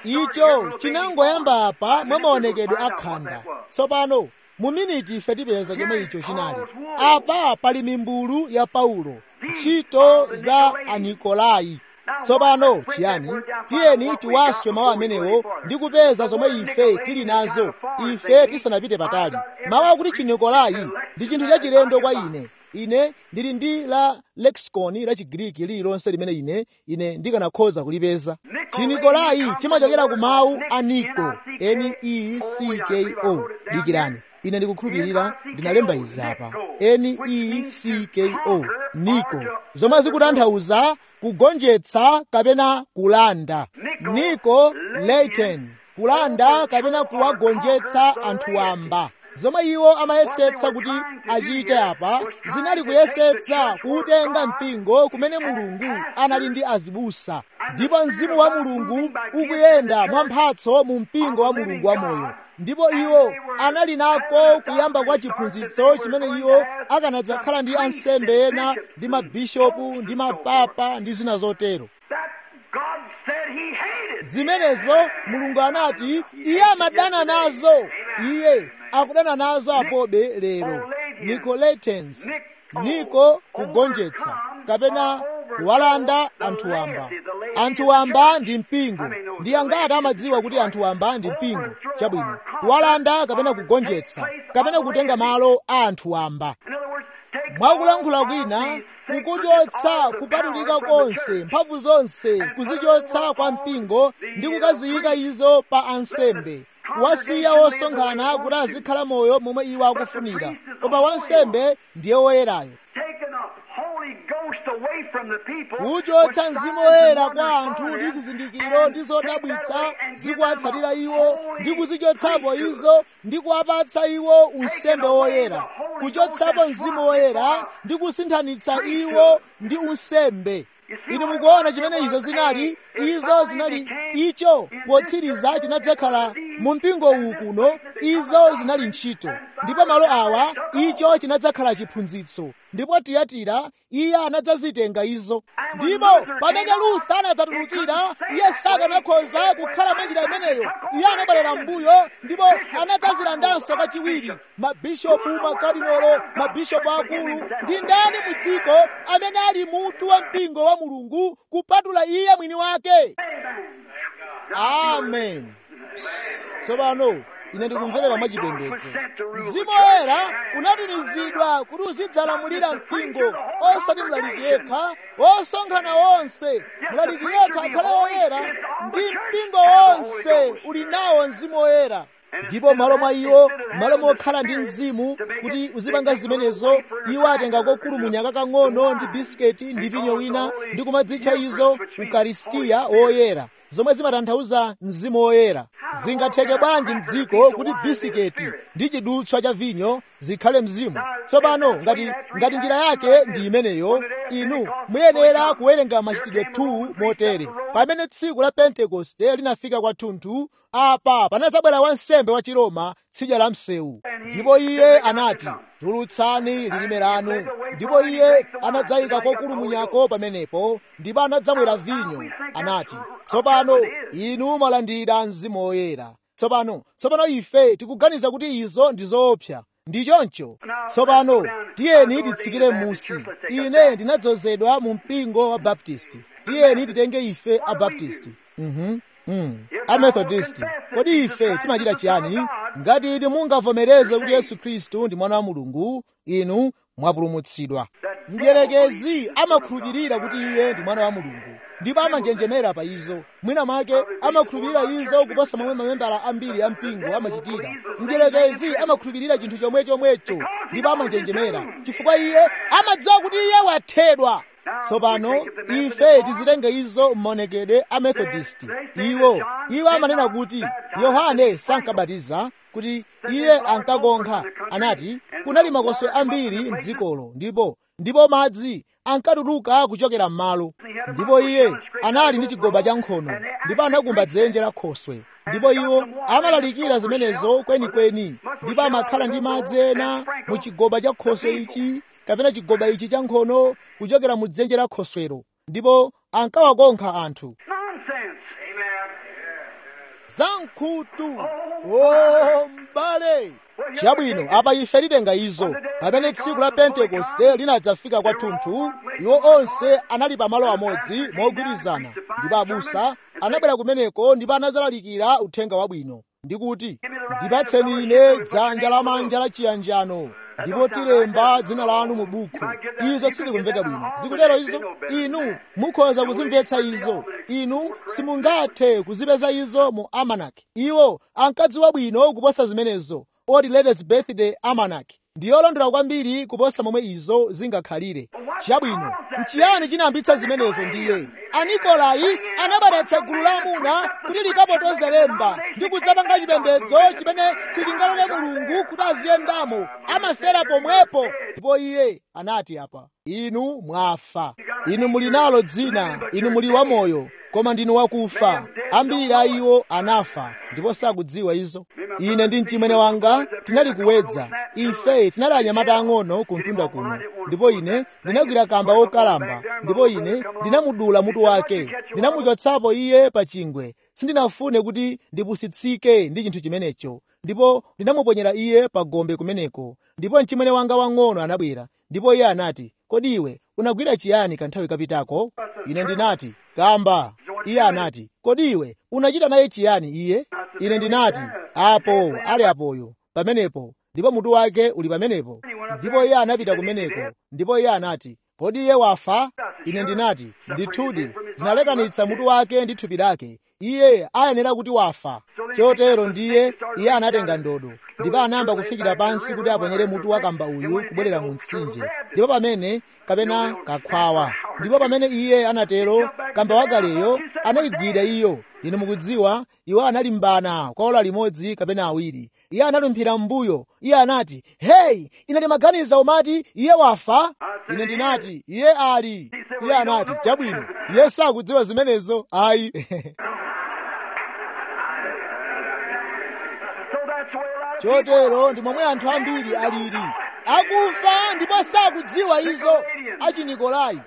icho chinangoyamba apa mwa maonekedwe akhanda tsopano mu miniti ife tipeza chomwe icho chinali apa pali mimbulu ya paulo ntchito za anikolai tsopano chiyani tiyeni tiwaswe mawu amenewo ndi kupeza zomwe ife tili nazo ife tisanapite patali mawu akuti chinikolai ndi chinthu chachilendo kwa ine ine ndili ndi la lexicon la chigiriki lililonse limene ine ine ndikanakhoza kulipeza chinikolai chimachokera ku mawu a niko n-e-c-k-o dikirani ine ndikukhulupirira ndinalemba izi apa n-e-c-k-o niko zomwe zikutanthauza kugonjetsa kapena kulanda niko latin kulanda kapena kuwagonjetsa anthu wamba zomwe iwo amayesetsa kuti achite apa zinali kuyesetsa kuutenga mpingo kumene mulungu anali ndi azibusa ndipo mzimu wa mulungu ukuyenda mwamphatso mu mpingo wa mulungu wamoyo ndipo iwo anali nako kuyamba kwa chiphunzitso chimene iwo akanadzakhala ndi ansembe ena ndi mabishopu ndi mapapa ndi zina zotero That God said he hated. zimenezo mulungu anati iye amadana nazo iye akudana nazo apobe lero nicolaitans niko kugonjetsa kapena kuwalanda anthu wamba anthu wamba ndi mpingo ndi angati amadziwa kuti anthu wamba ndi mpingo chabwino kuwalanda kapena kugonjetsa kapena kutenga malo a anthu wamba In other words, take mwakulankhula all kwina the sacred kukuchotsa all the kupatulika power from the konse church. mphamvu zonse kuzichotsa kwa mpingo ndi kukaziyika izo pa ansembe wasiya wosonkhana kuti azikhala moyo momwe iwo akufunira koma wansembe ndiye woyerayo Taking the Holy Ghost away from the people. kuchotsa with mzimu signs and woyera wonders kwa anthu following ndi them, zizindikiro and ndi take zodabwitsa that away and give zikuwatsatira them a iwo holy ndi kuzichotsapo priesthood. izo ndi kuwapatsa iwo unsembe woyera kuchotsapo mzimu woyera ndi kusinthanitsa iwo ndi unsembe inu mukuona chimene izo zinali izo zinali icho potsiriza chinadzakhala mu mpingo uwu kuno izo zinali ntchito ndipo malo awa icho chinadzakhala chiphunzitso ndipo tiyatira iye anadzazitenga izo ndipo pamene lutha anadzatulukira iye sakanakhoza kukhala mwa njira imeneyo iye anabwerera m'mbuyo ndipo anadzazilandanso kachiwiri mabishopu makardinolo mabishopu akulu ndi ndani mu dziko amene ali mutu wa mpingo wa mulungu kupatula iye mwini wake amen tsopano ine ndikumverera mwachipembedzo mzimu woyera unatumizidwa kuti uzidzalamulira mpingo osati mlaliki yekha osonkhana onse mlaliki yekha akhale woyera ndi mpingo wonse uli nawo mzimu woyera ndipo malo mwa iwo malo mokhala ndi mzimu kuti uzipanga zimenezo iwo atenga kokulumunya kakang'ono ndi bisiketi ndi vinyo wina ndi kumadzitcha izo ukaristiya woyera zomwe zimatanthauza mzimu woyera zingatheke bwanji mdziko kuti bisiketi ndi chidutswa cha vinyo zikhale mzimu tsopano ngati ngati njira yake ndi imeneyo inu muyenera kuwerenga machitidwe 2 motere pamene tsiku la pentekoste linafika kwathunthu apa panadzabwera wansembe wa chiroma tsidya la msewu ndipo iye anati tulutsani lilime lanu ndipo iye anadzayika kokulumunyako pamenepo ndipo anadzamwera vinyo anati tsopano inu mwalandira mzimu woyera tsopano tsopano ife tikuganiza kuti izo ndi zoopsa ndi choncho tsopano tiyeni titsikire musi ine ndinadzozedwa mu mpingo wa baptisti tiyeni titenge ife abaptisti mhm Mm. amethodist kodi ife timachita chiyani ngati inu mungavomereze kuti yesu khristu ndi mwana wa mulungu inu mwapulumutsidwa mdierekezi amakhulupirira kuti iye ndi mwana wa mulungu ndipo amanjenjemera pa izo mwina mwake amakhulupirira izo kuposa momwe mamembala ambiri a mpingo amachitira mdierekezi amakhulupirira chinthu chomwe chomwecho ndipo amanjenjemera chifukwa iye amadziwa kuti iye wathedwa tsopano ife tizitenge izo m'maonekedwe a methodist iwo iwo amanena kuti yohane sankabatiza kuti iye ankakonkha anati kunali makoswe ambiri mdzikolo ndipo ndipo madzi ankatuluka kuchokera m'malo ndipo iye anali ndi chigoba cha nkhono ndipo anakumba dzenje la khoswe ndipo iwo amalalikira zimenezo kwenikweni ndipo amakhala ndi madzi ena mu chigoba cha khoswe ichi kapena chigoba ichi cha nkhono kuchokera mu dzenje la khoswero ndipo ankawakonkha anthu zamkhutu o m'bale chabwino apa ife titenga izo pamene tsiku la pentekoste linadzafika kwathunthu iwo onse anali pamalo amodzi mogwirizana ndipo abusa anabwera kumeneko ndipo anazalalikira uthenga wabwino ndikuti ndipatseni ine dzanja lamanja la chiyanjano ndipo tilemba dzina lanu mu buku izo sizikumveka bwino zikutero izo inu mukhoza kuzimvetsa izo inu simungathe kuzipeza izo mu amanaki iwo ankadziwa bwino kuposa zimenezo oti latest birthday amanaki ndiyolondola kwambiri kuposa momwe izo zingakhalire chabwino nchiyani chinayambitsa zimenezo ndiye anikolai anabweretsa gulu la amuna kuti likapotoze lemba ndi kudzapanga chipembedzo chimene sichingalole mulungu kuti aziyendamo amafera pomwepo ndipo iye anati apa inu mwafa inu muli nalo dzina inu muli wamoyo koma ndinu wakufa ambiri a iwo anafa ndipo sakudziwa izo ine ndi mchimwene wanga tinali kuwedza ife tinali anyamata ang'ono kuntunda kuno ndipo ine ndinagwira kamba wokalamba ndipo ine ndinamudula mutu wake ndinamuchotsapo iye pa chingwe sindinafune kuti ndipusitsike ndi chinthu chimenecho ndipo ndinamuponyera iye pa gombe kumeneko ndipo mchimwene wanga wang'ono anabwera ndipo iye anati kodi iwe unagwira chiyani kanthawi kapitako ine ndinati kamba iye anati kodi iwe unachita naye chiyani iye ine ndinati apo ali apoyo pamenepo ndipo mutu wake uli pamenepo ndipo iye anapita kumeneko ndipo iye anati kodi iye wafa ine ndinati ndithudi ndinalekanitsa mutu wake ndi thupi lake iye ayenera kuti wafa chotero ndiye iye anatenga ndodo ndipo anayamba kufikira pansi kuti aponyere mutu wa kamba uyu kubwerera mu mtsinje ndipo pamene kapena kakhwawa ndipo pamene iye anatero kamba wakaleyo anayigwira iyo inu mukudziwa iwo analimbana kwa ola limodzi kapena awiri iye analumphira m'mbuyo iye anati heyi ine ndimaganiza umati iye wafa ine ndinati iye ali iye anati chabwino iye sakudziwa zimenezo ayi chotero ndi momwe anthu ambiri alili akufa ndipo sakudziwa izo achinikolai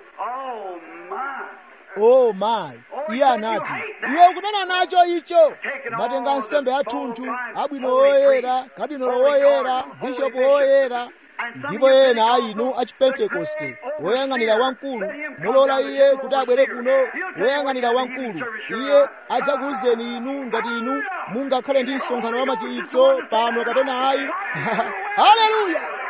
oh my iye anati iwe ukudana nacho icho matenga nsembe athunthu abwino woyera kadinolo woyera bishopu woyera ndipo ena a inu a chipentekoste woyang'anira wamkulu mulola iye kuti abwere kuno woyang'anira wamkulu iye adzakuwuzeni inu ngati inu mungakhale ndi msonkhano wa machiritso pano kapena ayi haleluya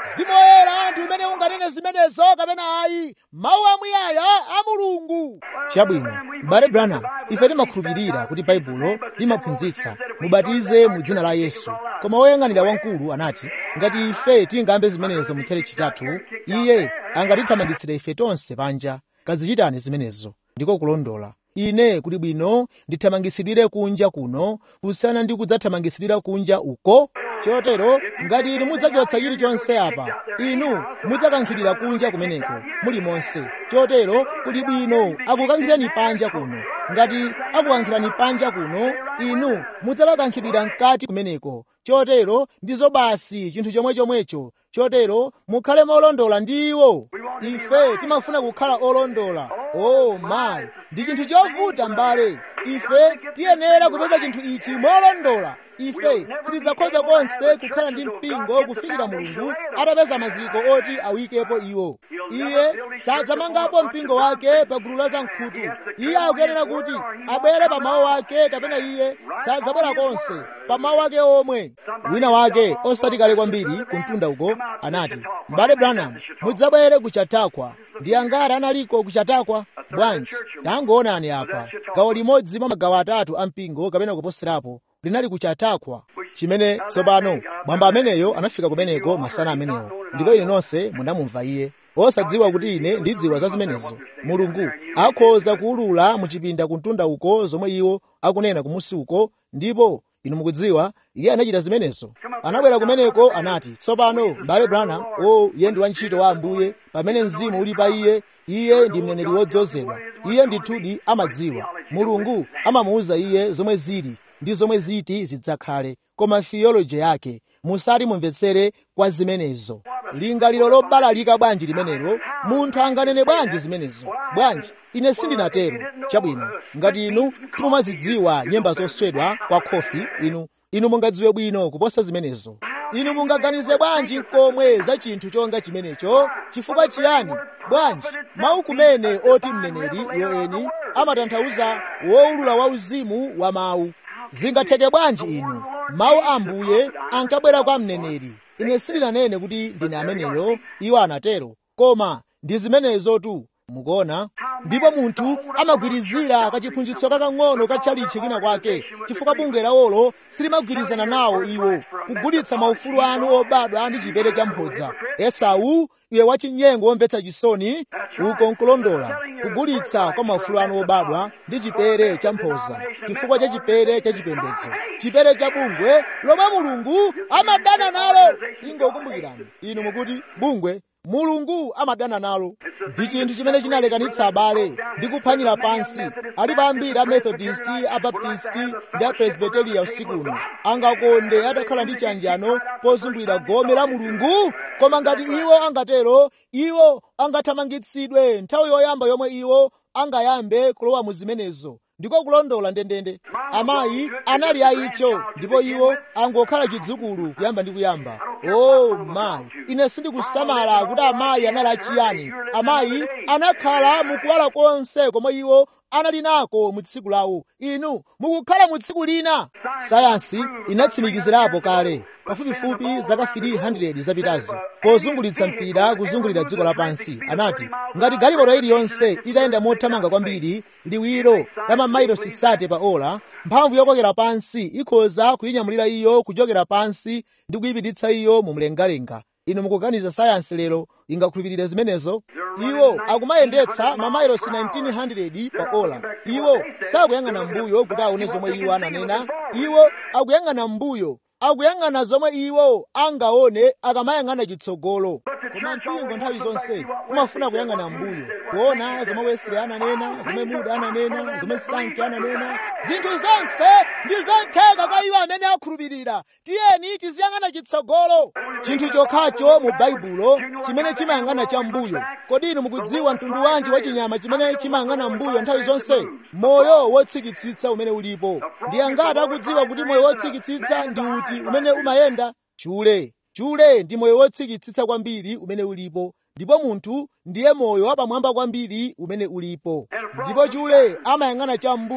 mzimu woyera ndi umene unganene zimenezo kapena ayi mawu amuyaya a mulungu chabwino m'bale branham ife timakhulupirira kuti baibulo limaphunzitsa mubatize mu dzina la yesu koma woyang'anira wamkulu anati ngati ife tingambe zimenezo mu tchalitchi chathu iye angatithamangitsire ife tonse panja kazichitani zimenezo ndiko kulondola ine kuli bwino ndithamangitsidwire kunja kuno kusana ndi kudzathamangitsidwira kunja uko chotero ngati inu mudzachotsa chilichonse apa inu mudzakankhidwira kunja kumeneko muli monse chotero kuli bwino akukankhirani panja kuno ngati akukankhirani panja kuno inu mudzakakankhidwira mkati kumeneko chotero ndizo basi chinthu chomwe chomwecho chotero mukhale molondola ndi iwo ife timafuna kukhala olondola oh mayi ndi chinthu chovuta mbale ife tiyenera kupeza chinthu ichi molondola ife sitidzakhoza konse kukhala ndi mpingo kufikira mulungu atapeza maziko oti awikepo iwo iye sadzamangapo mpingo wake pa gulu la zamkhutu iye akuyenera kuti abwere pa mawu ake kapena iye sadzabwera konse pa mawu ake omwe wina wake osati kale kwambiri kumtunda uko anati m'bale branham mudzabwere kuchatakwa ndi angati analiko kuchatakwa bwanji tangoonani apa gawo limodzi mwa magawo atatu a mpingo kapena kuposerapo linali kuchatakwa chimene tsopano bwamba ameneyo anafika kumeneko masana amenewo ndipo ine nonse munamumva iye osadziwa kuti ine ndidziwa za zimenezo mulungu akhoza kuwulula muchipinda kumtunda uko zomwe iwo akunena kumusi uko ndipo inu mukudziwa iye anachita zimenezo anabwera kumeneko anati tsopano m'bale branham o iye ndi wantchito wa ambuye pamene mzimu uli pa iye iye ndi mneneri wodzozedwa iye ndithudi amadziwa mulungu amamuwuza iye zomwe zili ndi zomwe ziti zidzakhale koma theology yake musati mumvetsere kwa zimenezo lingaliro lobalalika bwanji limenelo munthu anganene bwanji zimenezo bwanji ine sindinatero chabwino ngati inu simumazidziwa nyemba zoswedwa kwa khofi inu inu mungadziwe bwino kuposa zimenezo inu mungaganize bwanji komwe za chinthu chonga chimenecho chifukwa chiyani bwanji mawu kumene oti mneneri iwoeni amatanthauza wowulula wauzimu wa mawu zingatheke bwanji inu mawu a ambuye ankabwera kwa mneneri ine sindinanene kuti ndine ameneyo iwo anatero koma ndi zimenezotu mukuona ndipo munthu amagwirizira kachiphunzitso kakang'ono ka tchalichi kwina kwake chifukwa bungwe lawolo silimagwirizana nawo iwo kugulitsa maufulu anu obadwa ndi chipere cha mphodza esau iwe wachinyengo womvetsa chisoni uko nkulondola kugulitsa kwa maufulu anu obadwa ndi chipere cha mphodza chifukwa cha chipere cha chipembedzo chipere cha bungwe lomwe mulungu amadana nalo ingokumbukirani inu mukuti bungwe mulungu amadana nalo ndi chinthu chimene chinalekanitsa abale ndi kuphwanyira pansi alipo ambiri a methodist a baptist ndi a presbyteria usiku uno angakonde atakhala ndi chanjano pozungulira gome la mulungu koma ngati iwo angatero iwo angathamangitsidwe nthawi yoyamba yomwe iwo angayambe kulowa mu zimenezo ndiko kulondola ndendende amayi anali aicho ndipo iwo angokhala chidzukulu kuyamba ndi kuyamba oh mayi ine sindikusamala kuti amayi anali achiyani amayi anakhala mukuwala konse komwe iwo anali nako mu tsiku lawo inu mukukhala mu tsiku lina sayansi inatsimikizirapo kale pafupifupi zaka 300 zapitazo pozungulitsa mpira kuzungulira dziko lapansi anati ngati galimoto iliyonse itayenda mothamanga kwambiri liwiro la mamayilosi sate pa ola mphamvu yokokera pansi ikhoza kuyinyamulira iyo kuchokera pansi ndi kuyipititsa iyo mu mlengalenga inu mukuganiza sayansi lero ingakhulupirire zimenezo iwo akumayendetsa mamayilosi 1900 pa ola iwo sakuyang'ana mbuyo kuti aone zomwe iwo ananena iwo akuyang'ana mbuyo akuyang'ana zomwe iwo angaone akamayang'ana chitsogolo koma mpingo nthawi zonse umafuna kuyang'ana mbuyo kuona zomwe wesile ananena zomwe muda ananena zomwe sanki ananena zinthu zonse ndi zotheka kwa iwo amene akhulupirira tiyeni tiziyang'ana chitsogolo chinthu chokhacho mu baibulo chimene chimayang'ana cha mbuyo kodi inu mukudziwa mtundu wanji wa chinyama chimene chimayang'ana mbuyo nthawi zonse moyo wotsikitsitsa umene ulipo ndi angati akudziwa kuti moyo wotsikitsitsa ndi uti umene umayenda chule chule ndi moyo wotsikitsitsa kwambiri umene ulipo ndipo munthu ndiye moyo wapamwamba kwambiri umene ulipo ndipo chule amayang'ana cham'mbuyo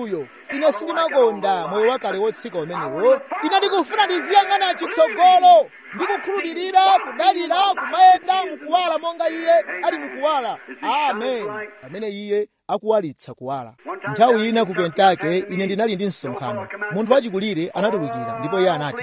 ine sindimakonda moyo wakale wotsika umenewo ine ndikufuna ndiziyang'ana chitsogolo ndikukhulupirira kudalira kumayenda mukuwala monga iye ali mukuwala amen pamene iye akuwalitsa kuwala nthawi ina ku kentucky ine ndinali ndi msonkhano munthu wachikulire anatulukira ndipo iye anati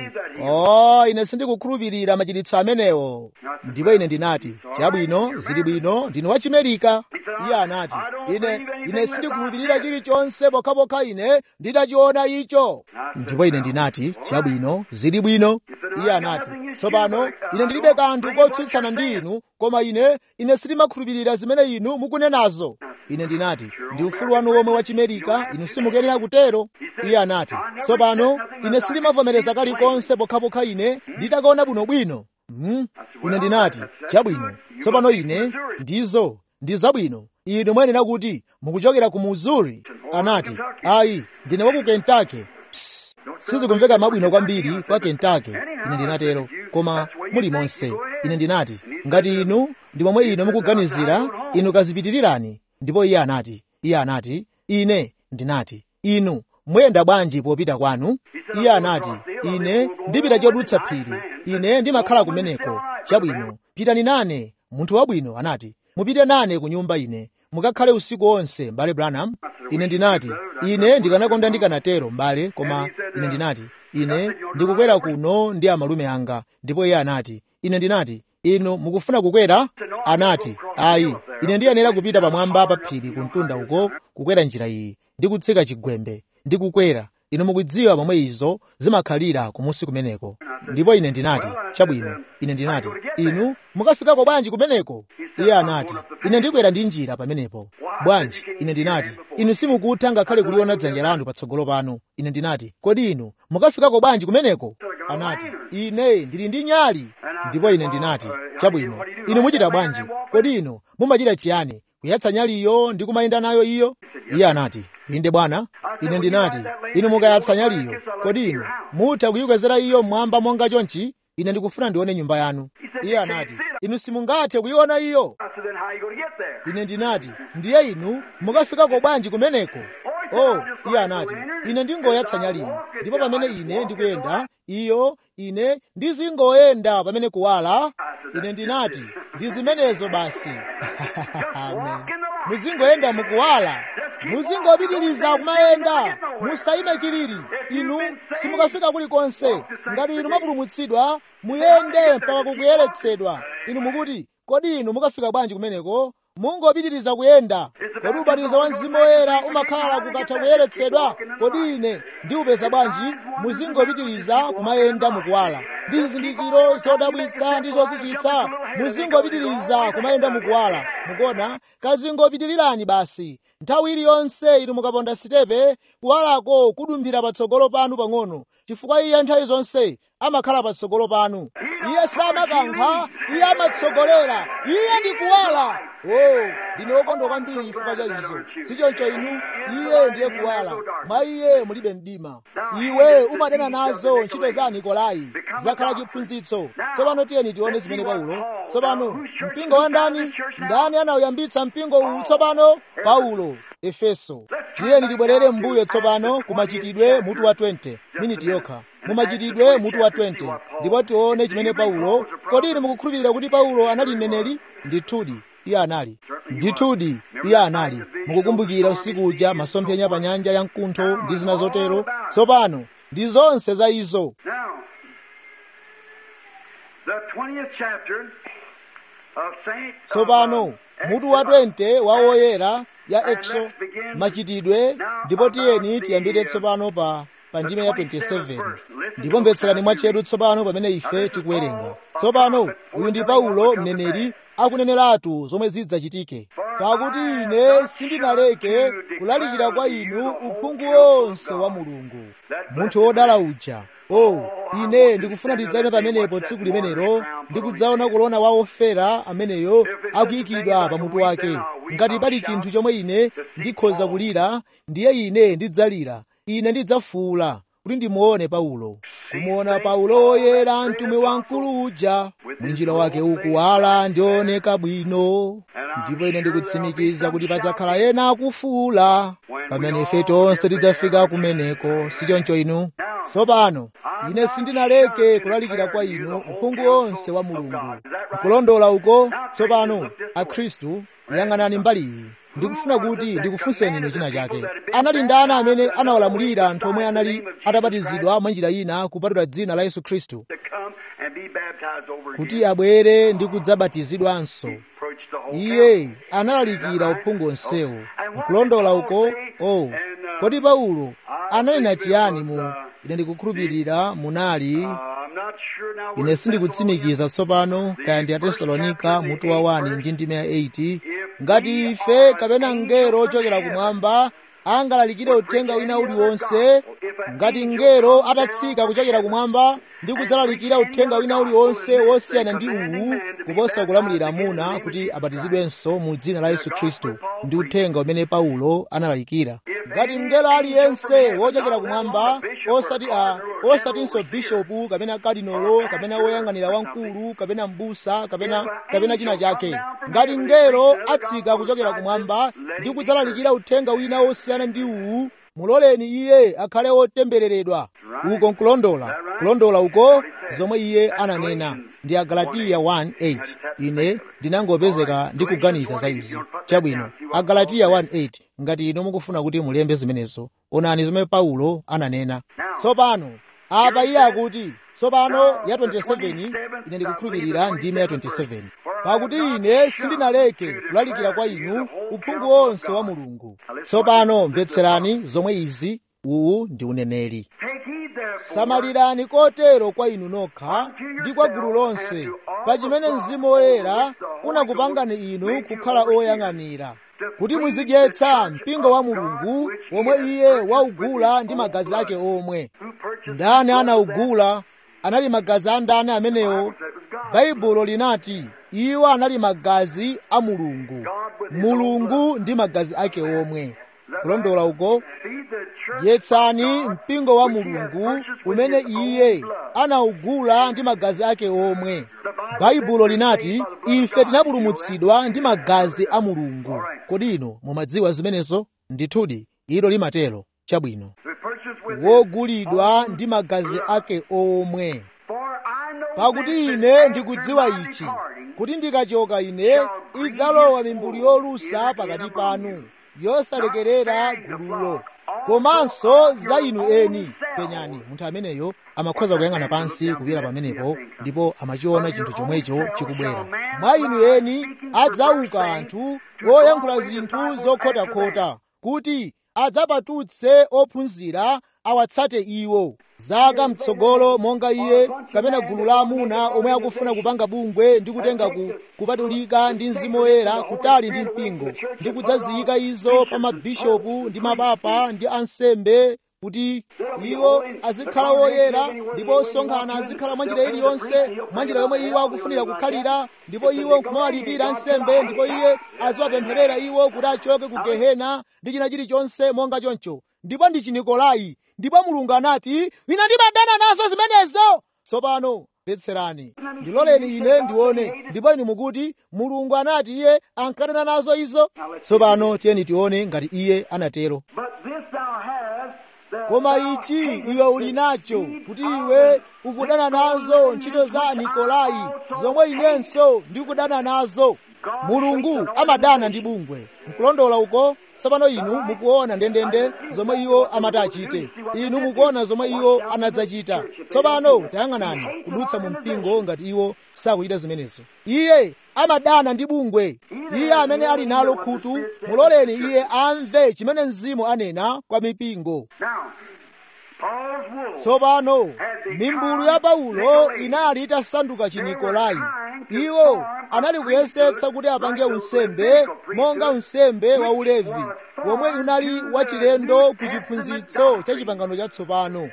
o ine sindikukhulupirira machiritso amenewo ndipo ine ndinati chabwino zili bwino ndinu wachimerika iye anati ine ine sindikhulupirira chilichonse pokhapokha ine nditachiona icho ndipo ine ndinati chabwino zili bwino iye anati tsopano ine ndilibe kanthu kotsutsana ndi inu koma ine ine sindimakhulupirira zimene inu mukunenazo ine ndinati ndi ufulu wanu womwe wachimerika inu simukuyenera kutero iye anati tsopano ine sindimavomereza kalikonse pokhapokha ine nditakaona bwinobwino hmm? ine ndinati chabwino tsopano ine ndizo ndi zabwino inu mwayenera kuti mukuchokera ku missouri anati ayi ndine wa ku kentucky Psst. sizikumveka mabwino kwambiri kwa kentucky ine ndinatero koma muli monse ine ndinati ngati inu ndi momwe inu mukuganizira inu kazipitirirani ndipo iye anati iye anati ine ndinati inu muyenda bwanji popita kwanu iye anati ine ndipita chodutsa phiri ine ndimakhala kumeneko chabwino pitani nane munthu wabwino anati mupite nane ku nyumba ine mukakhale usiku wonse m'bale branham ine ndinati ine ndikanakonda ndikanatero m'bale koma ine ndinati ine ndikukwera kuno ndi amalume anga ndipo iye anati ine ndinati inu mukufuna kukwera anati ayi ine ndiyenera kupita pamwamba pa phiri kumtunda uko kukwera njira iyi ndi kutsika chigwembe ndi kukwera inu mukudziwa pomwe izo zimakhalira kumusi kumeneko ndipo ine ndinati chabwino ine ndinati inu mukafikako bwanji kumeneko iye anati ine ndikwera ndi njira pamenepo bwanji ine ndinati inu simukutha ngakhale kuliona dzanja lanu patsogolo panu ine ndinati kodi inu mukafikako bwanji kumeneko anati ine ndili ndi nyali ndipo ine ndinati chabwino inu muchita bwanji kodi inu mumachita chiyani kuyatsa nyaliyo ndi kumayenda nayo iyo iye anati inde bwana ine ndinati inu mukayatsa nyaliyo kodi inu mutha kuyikwezera iyo mmwamba monga chonchi ine ndikufuna ndione nyumba yanu iye anati inu simungathe kuyiona iyo I said, then how you going to get there? ine ndinati ndiye inu mukafikako bwanji kumeneko oh iye anati ine ndingoyatsa nyaliyo ndipo pamene ine ndikuyenda iyo ine ndizingoyenda pamene kuwala ine ndinati ndi zimenezo basi amen muzingoyenda mukuwala muzingopitiriza kumayenda musayime chilili inu simukafika kulikonse ngati inu mwapulumutsidwa muyende mpaka kukuyeretsedwa inu mukuti kodi inu mukafika bwanji kumeneko mungopitiriza kuyenda kodi ubatizo wa mzimu woyera umakhala kukatha kuyeretsedwa kodi ine ndiupeza bwanji muzingopitiriza kumayenda mukuwala ndi zizindikiro zodabwitsa ndi zozizwitsa muzingopitiriza kumayenda mukuwala mukuona kazingopitirirani basi nthawi iliyonse inu mukaponda sitepe kuwalako kudumphira patsogolo panu pang'ono chifukwa iye nthawi zonse amakhala patsogolo panu iye samakankha iye amatsogolera iye ndi kuwala o ndine wokondwa kwambiri chifukwa cha izo sichoncho inu iye ndiye kuwala mwa iye mulibe mdima iwe umadana nazo ntchito za nikolai zakhala chiphunzitso tsopano tiyeni tione zimene paulo tsopano mpingo wa ndani ndani anauyambitsa mpingo uwu tsopano paulo efeso tiyeni tibwerere m'mbuyo tsopano kumachitidwe mutu wa 20 miniti yokha mumachitidwe mutu wa 20 ndipo tione chimene paulo kodi inu mukukhulupirira kuti paulo anali mneneri ndithudi iye anali ndithudi iye anali mukukumbukira usiku uja masomphenya pa nyanja ya mkuntho ndi zina zotero tsopano ndi zonse za izo Now, the 20th chapter of Saint. of, tsopano uh, mutu wa 20 wa woyera ya exo machitidwe ndipo tiyeni tiyambire tsopano pa pa ndime ya 27 ndipo mvetserani mwatcheru tsopano pamene ife tikuwerenga tsopano uyu ndi paulo mneneri akuneneratu zomwe zidzachitike pakuti ine sindinaleke kulalikira kwa inu uphungu wonse wa mulungu munthu wodala uja o ine ndikufuna ndidzayime pamenepo tsiku limenelo ndikudzaona kulona wa ofera ameneyo akuyikidwa pamutu wake ngati pali chinthu chomwe ine ndikhoza kulira ndiye ine ndidzalira ine ndidzafuula kuti ndimuone paulo kumuona paulo woyera mtumwi wamkulu uja mwinjira wake ukuwala ndioneka bwino ndipo ine ndikutsimikiza kuti padzakhala ena akufuula pamene ife tonse tidzafika kumeneko sichoncho inu tsopano ine sindinaleke kulalikira kwa inu uphungu wonse wa mulungu nkulondola uko tsopano akhristu yang'anani mbali iyi ndikufuna kuti ndikufunseni inu china chake anali ndani amene anawalamulira anthu omwe anali atabatizidwa mwa njira ina kupatula dzina la yesu khristu kuti abwere ndi kudzabatizidwanso iye analalikira uphungu onsewo nkulondola uko oh kodi paulo ananena chiyani mu ine ndikukhulupirira munali ine sindikutsimikiza tsopano kaya ndi atesalonika mutu wa 1 ndi ndime ya 8 ngati ife kapena mngelo ochokera kumwamba angalalikire uthenga wina uliwonse ngati mngelo atatsika kuchokera kumwamba ndi kudzalalikira uthenga wina uliwonse wosiyana ndi uwu kuposa kulamulira amuna kuti abatizidwenso mu dzina la yesu khristu ndi uthenga umene paulo analalikira ngati mngelo aliyense wochokera kumwamba osati a osatinso bishopu kapena kadinolo kapena woyang'anira wamkulu kapena mbusa kapena kapena china chake ngati mngelo atsika kuchokera kumwamba ndi kudzalalikira uthenga wina wosiyana ndi uwu muloleni iye akhale wotembereredwa uko nkulondola kulondola uko zomwe iye ananena ndi agalatiya 1:8 ine ndinangopezeka ndikuganiza za izi chabwino agalatiya 1:8 ngati inu mukufuna kuti mulembe zimenezo onani zomwe paulo ananena tsopano apa iye akuti tsopano ya 27 ine ndikukhulupirira ndime ya 27 pakuti ine sindinaleke kulalikira kwa inu uphungu wonse wa mulungu tsopano mvetserani zomwe izi uwu ndi uneneri samalirani kotero kwa inu nokha ndi kwa gulu lonse pa chimene mzimu woyera unakupangani inu kukhala oyang'anira kuti muzidyetsa mpingo wa mulungu womwe iye waugula ndi magazi ake omwe ndani anaugula anali magazi a ndani amenewo baibulo linati iwo anali magazi a mulungu mulungu ndi magazi ake omwe kulondola uko dyetsani mpingo wa mulungu umene iye anaugula ndi magazi ake omwe baibulo linati ife tinapulumutsidwa ndi magazi a mulungu kodi ino mumadziwa zimenezo ndithudi ilo limatero chabwino wogulidwa ndi magazi ake omwe pakuti ine ndikudziwa ichi kuti ndikachoka ine idzalowa mimbulu yolusa pakati panu yosalekerera gululo komanso za inu eni penyani munthu ameneyo amakhoza kuyang'ana pansi kupita pamenepo ndipo amachiona chinthu chomwecho chikubwera mwa inu eni adzauka anthu oyankhula zinthu zokhotakhota kuti adzapatutse ophunzira awatsate iwo zaka mtsogolo monga iye kapena gulu la amuna omwe akufuna kupanga bungwe ndi kutenga ku, kupatulika ndi mzimu woyera kutali ndi mpingo ndi kudzaziyika izo pa mabishopu ndi mapapa ndi ansembe kuti iwo azikhala woyera ndipo osonkhana azikhala mwa njira iliyonse mwa njira yomwe iwo akufunira kukhalira ndipo iwo nkumawalipira nsembe ndipo iye aziwapempherera iwo kuti achoke ku gehena ndi china chilichonse monga choncho ndipo ndi chinikolai ndipo mulungu anati ine ndimadana nazo zimenezo tsopano mvetserani ndiloleni ine ndione ndipo inu mukuti mulungu anati iye ankadana nazo izo tsopano tiyeni tione ngati iye anatero koma ichi iwe uli nacho kuti iwe ukudana nazo ntchito za nikolai zomwe inenso ndikudana nazo mulungu amadana ndi bungwe nkulondola uko tsopano inu mukuona ndendende zomwe iwo amati achite inu mukuona zomwe iwo anadzachita tsopano tayang'anani kudutsa mu mpingo ngati iwo sakuchita zimenezo iye amadana ndi bungwe iye amene ali nalo khutu muloleni iye amve chimene mzimu anena kwa mipingo tsopano mimbulu ya paulo inali itasanduka chinikolai iwo anali kuyesetsa kuti apange unsembe monga unsembe wa ulevi womwe unali wachilendo ku chiphunzitso cha chipangano chatsopano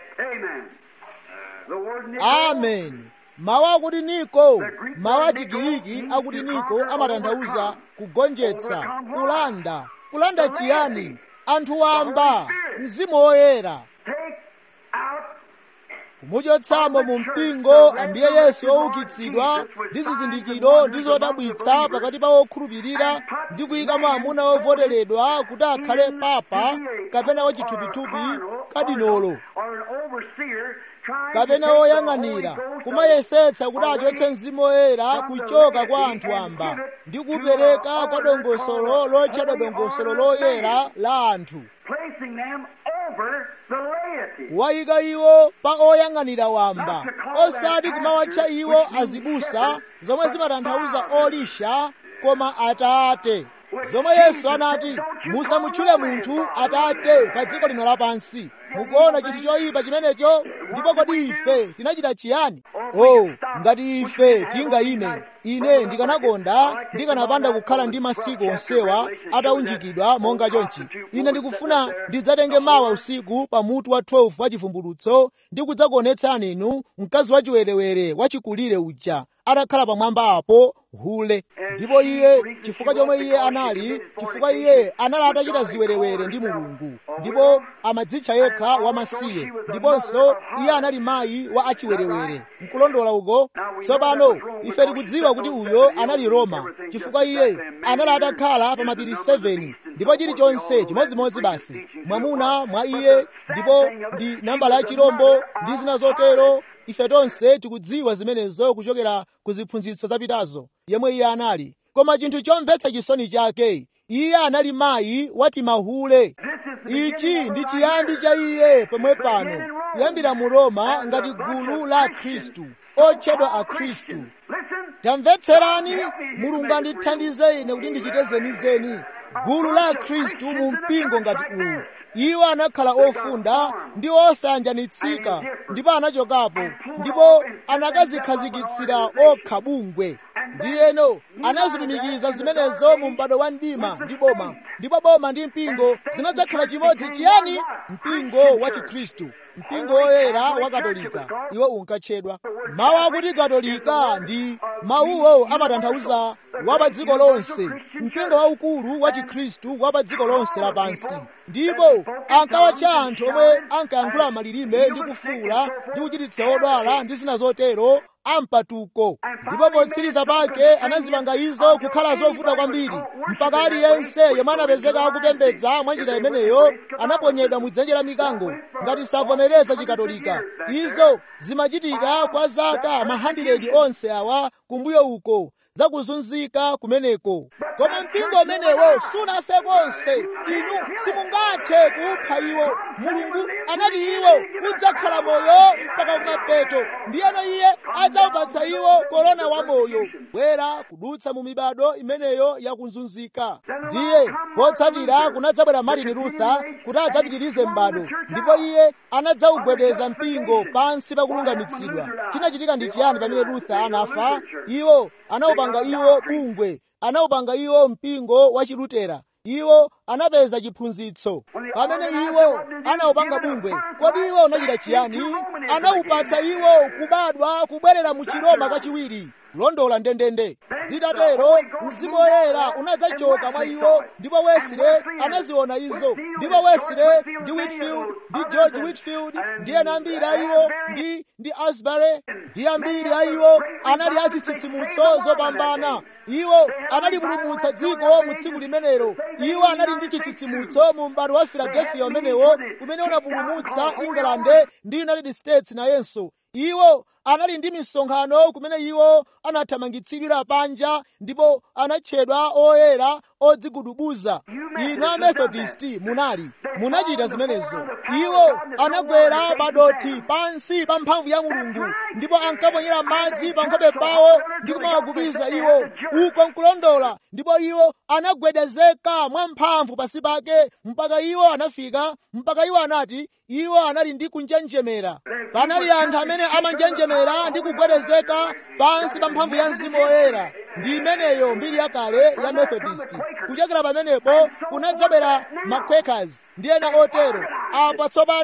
amen mawu akuti niko mawu achigiriki akuti niko amatanthauza kugonjetsa kulanda kulanda chiyani anthu wamba mzimu woyera kumuchotsamo mu mpingo ambuye yesu woukitsidwa ndi zizindikiro ndi zodabwitsa pakati pa okhulupirira ndi kuyikamo amuna ovoteredwa kuti akhale papa kapena wachithupithupi kadinolo kapena woyang'anira kumayesetsa kuti achotse mzimu woyera kuchoka kwa anthu amba ndi kupereka kwa dongosolo lotchedwa dongosolo loyera la anthu wayika iwo pa oyang'anira wamba osati kumawatcha iwo azibusa zomwe zimatanthauza olisha koma atate zomwe yesu anati musamutchule munthu atate pa dziko lino lapansi mukuona chinthu choyipa chimenecho ndipo kodi ife tinachita chiyani oh ngati ife tingayime ine ndikanakonda ndikanapanda kukhala ndi masiku onsewa ataunjikidwa monga chonchi ine ndikufuna ndidzatenge mawa usiku pa mutu wa 12 wa chivumbulutso ndi kudzakuonetsani inu mkazi wachiwerewere wachikulire uja atakhala pamwamba apo hule ndipo iye chifukwa chomwe iye anali chifukwa iye anali atachita ziwerewere ndi mulungu ndipo amadzitcha yekha wamasiye ndiponso iye anali mayi wa achiwerewere nkulondola uko tsopano ife tikudziwa kuti uyo anali roma chifukwa iye anali atakhala pa mapiri 7 ndipo chilichonse chimodzimodzi basi mwamuna mwa iye ndipo ndi nambala ya chirombo ndi zina zotero ife tonse tikudziwa zimenezo kuchokera ku ziphunzitso zapitazo yemwe iye anali koma chinthu chomvetsa chisoni chake iye anali mayi wati mahule ichi ndi chiyambi cha iye pomwe pano kuyambira mu roma ngati gulu la khristu otchedwa akhristu tamvetserani mulungu andithandize ine kuti ndichite zenizeni gulu la khristu mu mpingo ngati uwu iwo anakhala ofunda ndi osayanjanitsika ndipo anachokapo ndipo anakazikhazikitsira okha bungwe ndiyeno anazitumikiza zimenezo mu m'bado wa mdima ndi boma ndipo boma ndi mpingo zinadzakhala chimodzi chiyani mpingo wa chikhristu mpingo woyera wa katolika iwo unkatchedwa mawu akuti katolika ndi mawuwo amatanthauza wa pa dziko lonse mpingo waukulu wa chikhristu wa pa dziko lonse lapansi ndipo ankawatcha anthu omwe ankayankhula malilime ndi kufuula ndi kuchiritsa odwala ndi zina zotero ampatuko ndipo potsiriza pake anazipanga izo kukhala zovuta kwambiri mpaka aliyense yomwe anapezeka akupembedza mwa njira imeneyo anaponyedwa mu dzenje la mikango ngati savomereza chikatolika izo zimachitika kwa zaka mahandiredi onse awa kumbuyo uko zakuzunzika kumeneko koma mpingo umenewo sunafe konse inu simungathe kupha iwo mulungu anati iwo udzakhala moyo mpaka kumapeto ndiyeno iye adzawupatsa iwo korona wa moyo bwera kudutsa mu mibado imeneyo yakuzunzika ndiye potsatira kunadzabwera martin luther kuti adzapitirize m'bado ndipo iye anadzawugwedeza mpingo pansi pakulungamitsidwa chinachitika ndi chiyani pamene luther anafa iwo anawupanga iwo bungwe anawupanga iwo mpingo wa chilutera iwo anapeza chiphunzitso pamene iwo anawupanga bungwe kodi iwo unachita chiyani anawupatsa iwo kubadwa kubwerera mu chiroma kachiwiri kulondola ndendende zitatero mzimu woyera unadzachoka mwa iwo ndipo wesile anaziona izo ndipo wesile ndi whitfield ndi george whitfield ndi ena ambiri a iwo ndi ndi asbury ndi ambiri a iwo anali azitsitsimutso zopambana iwo analipulumutsa dziko mu tsiku limenelo iwo anali ndi chitsitsimutso mu m'bado wa philadelphia umenewo umene unapulumutsa england ndi united states nayenso iwo anali ndi misonkhano kumene iwo anathamangitsidwira panja ndipo anatchedwa oyera odzigudubuza inu amethodist munali munachita zimenezo iwo anagwera padoti pansi pa mphamvu ya mulungu ndipo ankaponyera madzi pa nkhope pawo ndi kumawagubiza iwo uko nkulondola ndipo iwo anagwedezeka mwamphamvu pasi pake mpaka iwo anafika mpaka iwo anati iwo anali ndi kunjenjemera panali anthu amene amanjenjemera ndi kugwedezeka pansi pa mphamvu ya mzimu woyera ndi imeneyo mbiri yakale ya methodist kuchokera pamenepo kunadzabwera maquakers ndi ena otero apa tsopano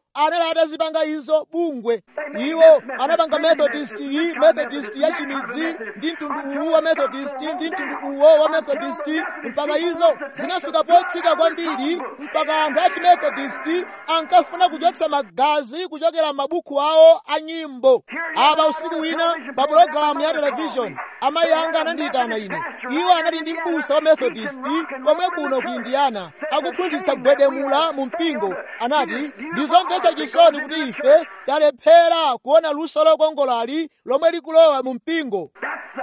anali atazipanga izo bungwe iwo anapanga methodist iyi methodist ya chimidzi ndi mtundu uwu wa methodist ndi mtundu uwo wa methodist mpaka izo zinafika potsika kwambiri mpaka anthu a chimethodist ankafuna kuchotsa magazi kuchokera m'mabuku awo a nyimbo apa usiku wina pa pulogalamu ya televishoni amayi anga anandiyitana ine iwo anali ndi m'busa wa methodist komwe kuno ku indiana akuphunzitsa kugwedemula mu mpingo anati ndizomvetsa chisoni kuti ife talephera kuona luso lokongolali lomwe likulowa mu mpingo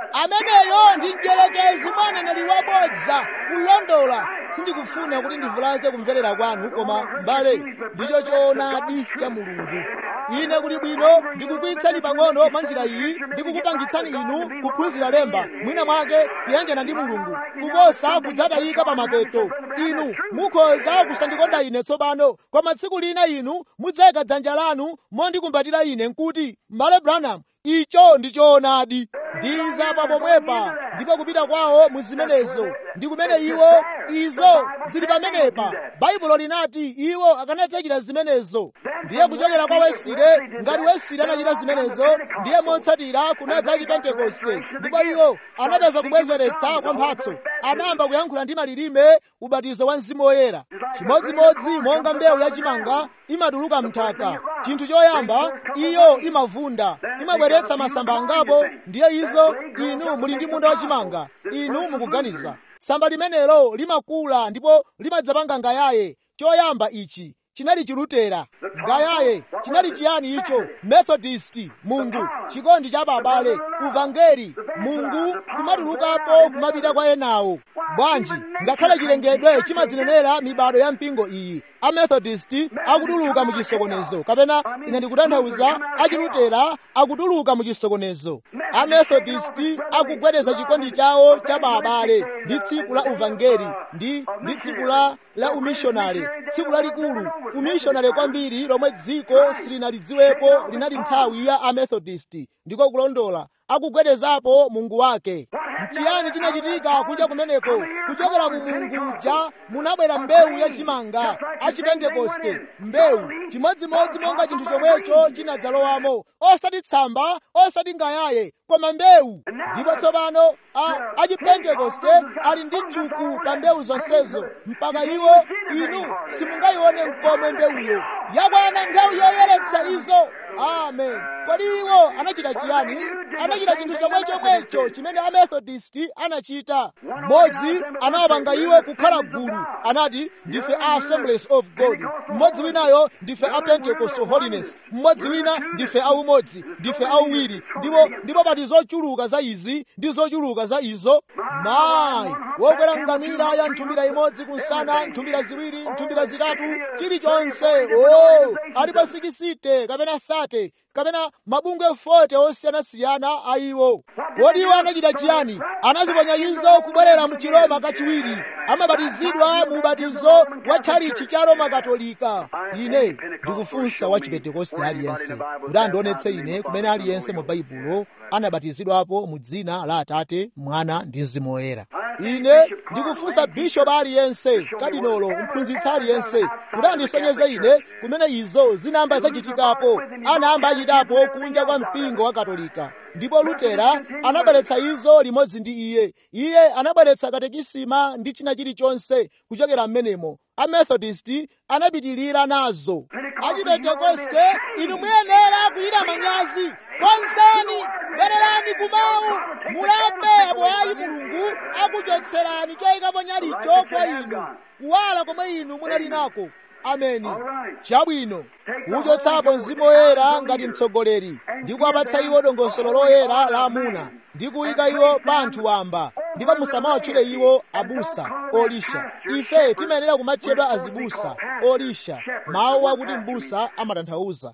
ameneyo ndi mdyerekezi mwa aneneri wabodza kulondola sindikufuna kuti ndivulaze kumverera kwanu koma mbale ndicho choonadi cha mulungu ine kuti bwino ndikukwiyitsani pang'ono mwa njira iyi ndikukupangitsani inu kuphunzira lemba mwina mwake kuyanjana ndi mulungu kuposa kudzatayika pa mapeto inu mukhoza kusandikonda ine tsopano koma tsiku lina inu mudzayika dzanja lanu mondikumbatira ine nkuti m'bale branham icho ndi choonadi ndizapa pomwepa ndipo kupita kwawo mu zimenezo ndi kumene iwo izo zili pamenepa baibulo linati iwo akanadzachita zimenezo ndiye kuchokera kwa wesire ngati wesire anachita zimenezo ndiye motsatira kunadza chipentekoste ndipo iwo anapeza kubwezeretsa kwa mphatso anayamba kuyankhula ndi malilime ubatizo wa mzimu woyera chimodzimodzi monga mbewu yachimanga imatuluka mnthaka chinthu choyamba iyo imavunda imabweretsa masamba angapo ndiye izo inu muli ndi munda wachimanga inu mukuganiza samba limenelo limakula ndipo limadzapanga ngayaye choyamba ichi chinali chilutera ngayaye chinali chiyani icho methodist mungu chikondi cha babale uvangeli mungu kumatulukapo kumapita kwa enawo bwanji ngakhale chilengedwe chimadzinenera mibado ya mpingo iyi amethodist akutuluka mu chisokonezo kapena ine ndikutanthauza achilutera akutuluka mu chisokonezo amethodist akugwedeza chikondi chawo cha babale ndi tsiku la uvangeli ndi ndi tsiku la la umishonale tsiku lalikulu umishonale kwambiri lomwe dziko silinalidziwepo linali nthawi ya amethodist ndiko kulondola akugwedezapo mungu wake nchiyani chinachitika kuja kumeneko kuchokera mu mungu uja munabwera mbewu yachimanga achipentekoste mbewu chimodzimodzi monga chinthu chomwecho chinadzalowamo osati tsamba osati ngayaye koma mbewu ndipo tsopano achipentekoste ali ndi chuku pa mbewu zonsezo mpaka iwo inu simungayione mkomwe mbewuyo yakwana nthawi yoyeretsa izo amen kodi iwo anachita chiyani anachita chinthu chomwe chomwecho chimene amethodist anachita mmodzi anawapanga iwo kukhala gulu anati ndife a assemblies of god mmodzi winayo ndife a pentecostal holiness mmodzi wina ndife aumodzi ndife auwiri ndipo ndipo pati zochuluka za izi ndi zochuluka za izo mayi wokwera ngamira ya nthumbira imodzi kunsana nthumbira ziwiri nthumbira zitatu chilichonse o alipo sikisite kapena sate kapena mabungwe 40 osiyanasiyana a iwo kodi iwo anachita chiyani anaziponya izo kubwerera mu chiroma kachiwiri amabatizidwa mu ubatizo wa tchalichi cha roma katolika ine ndikufunsa wa chipentekoste aliyense kuti andionetse ine kumene aliyense mu baibulo anabatizidwapo mu dzina la atate mwana ndi mzimu woyera ine ndikufunsa bishopu aliyense kadinolo mphunzitsi aliyense kuti andisonyeze ine kumene izo zinayamba zachitikapo anayamba achitapo kunja kwa mpingo wa katolika ndipo lutera anabweretsa izo limodzi ndi iye iye anabweretsa katekisima ndi china chilichonse kuchokera m'menemo amethodist anapitilira nazo achipentekoste inu muyenera kuyira manyazi konsani bwererani kumawu mulape apo ayi mulungu akuchotserani choyikapo nyalicho kwa inu kuwala komwe inu munali nako ameni chabwino kuchotsapo mzimu woyera ngati mtsogoleri ndi kuwapatsa iwo dongosolo loyera la amuna ndi kuyika iwo banthu wamba ndipo musamawatchule iwo abusa olisha ife timayenera kumatchedwa azibusa olisha mawu akuti mbusa amatanthauza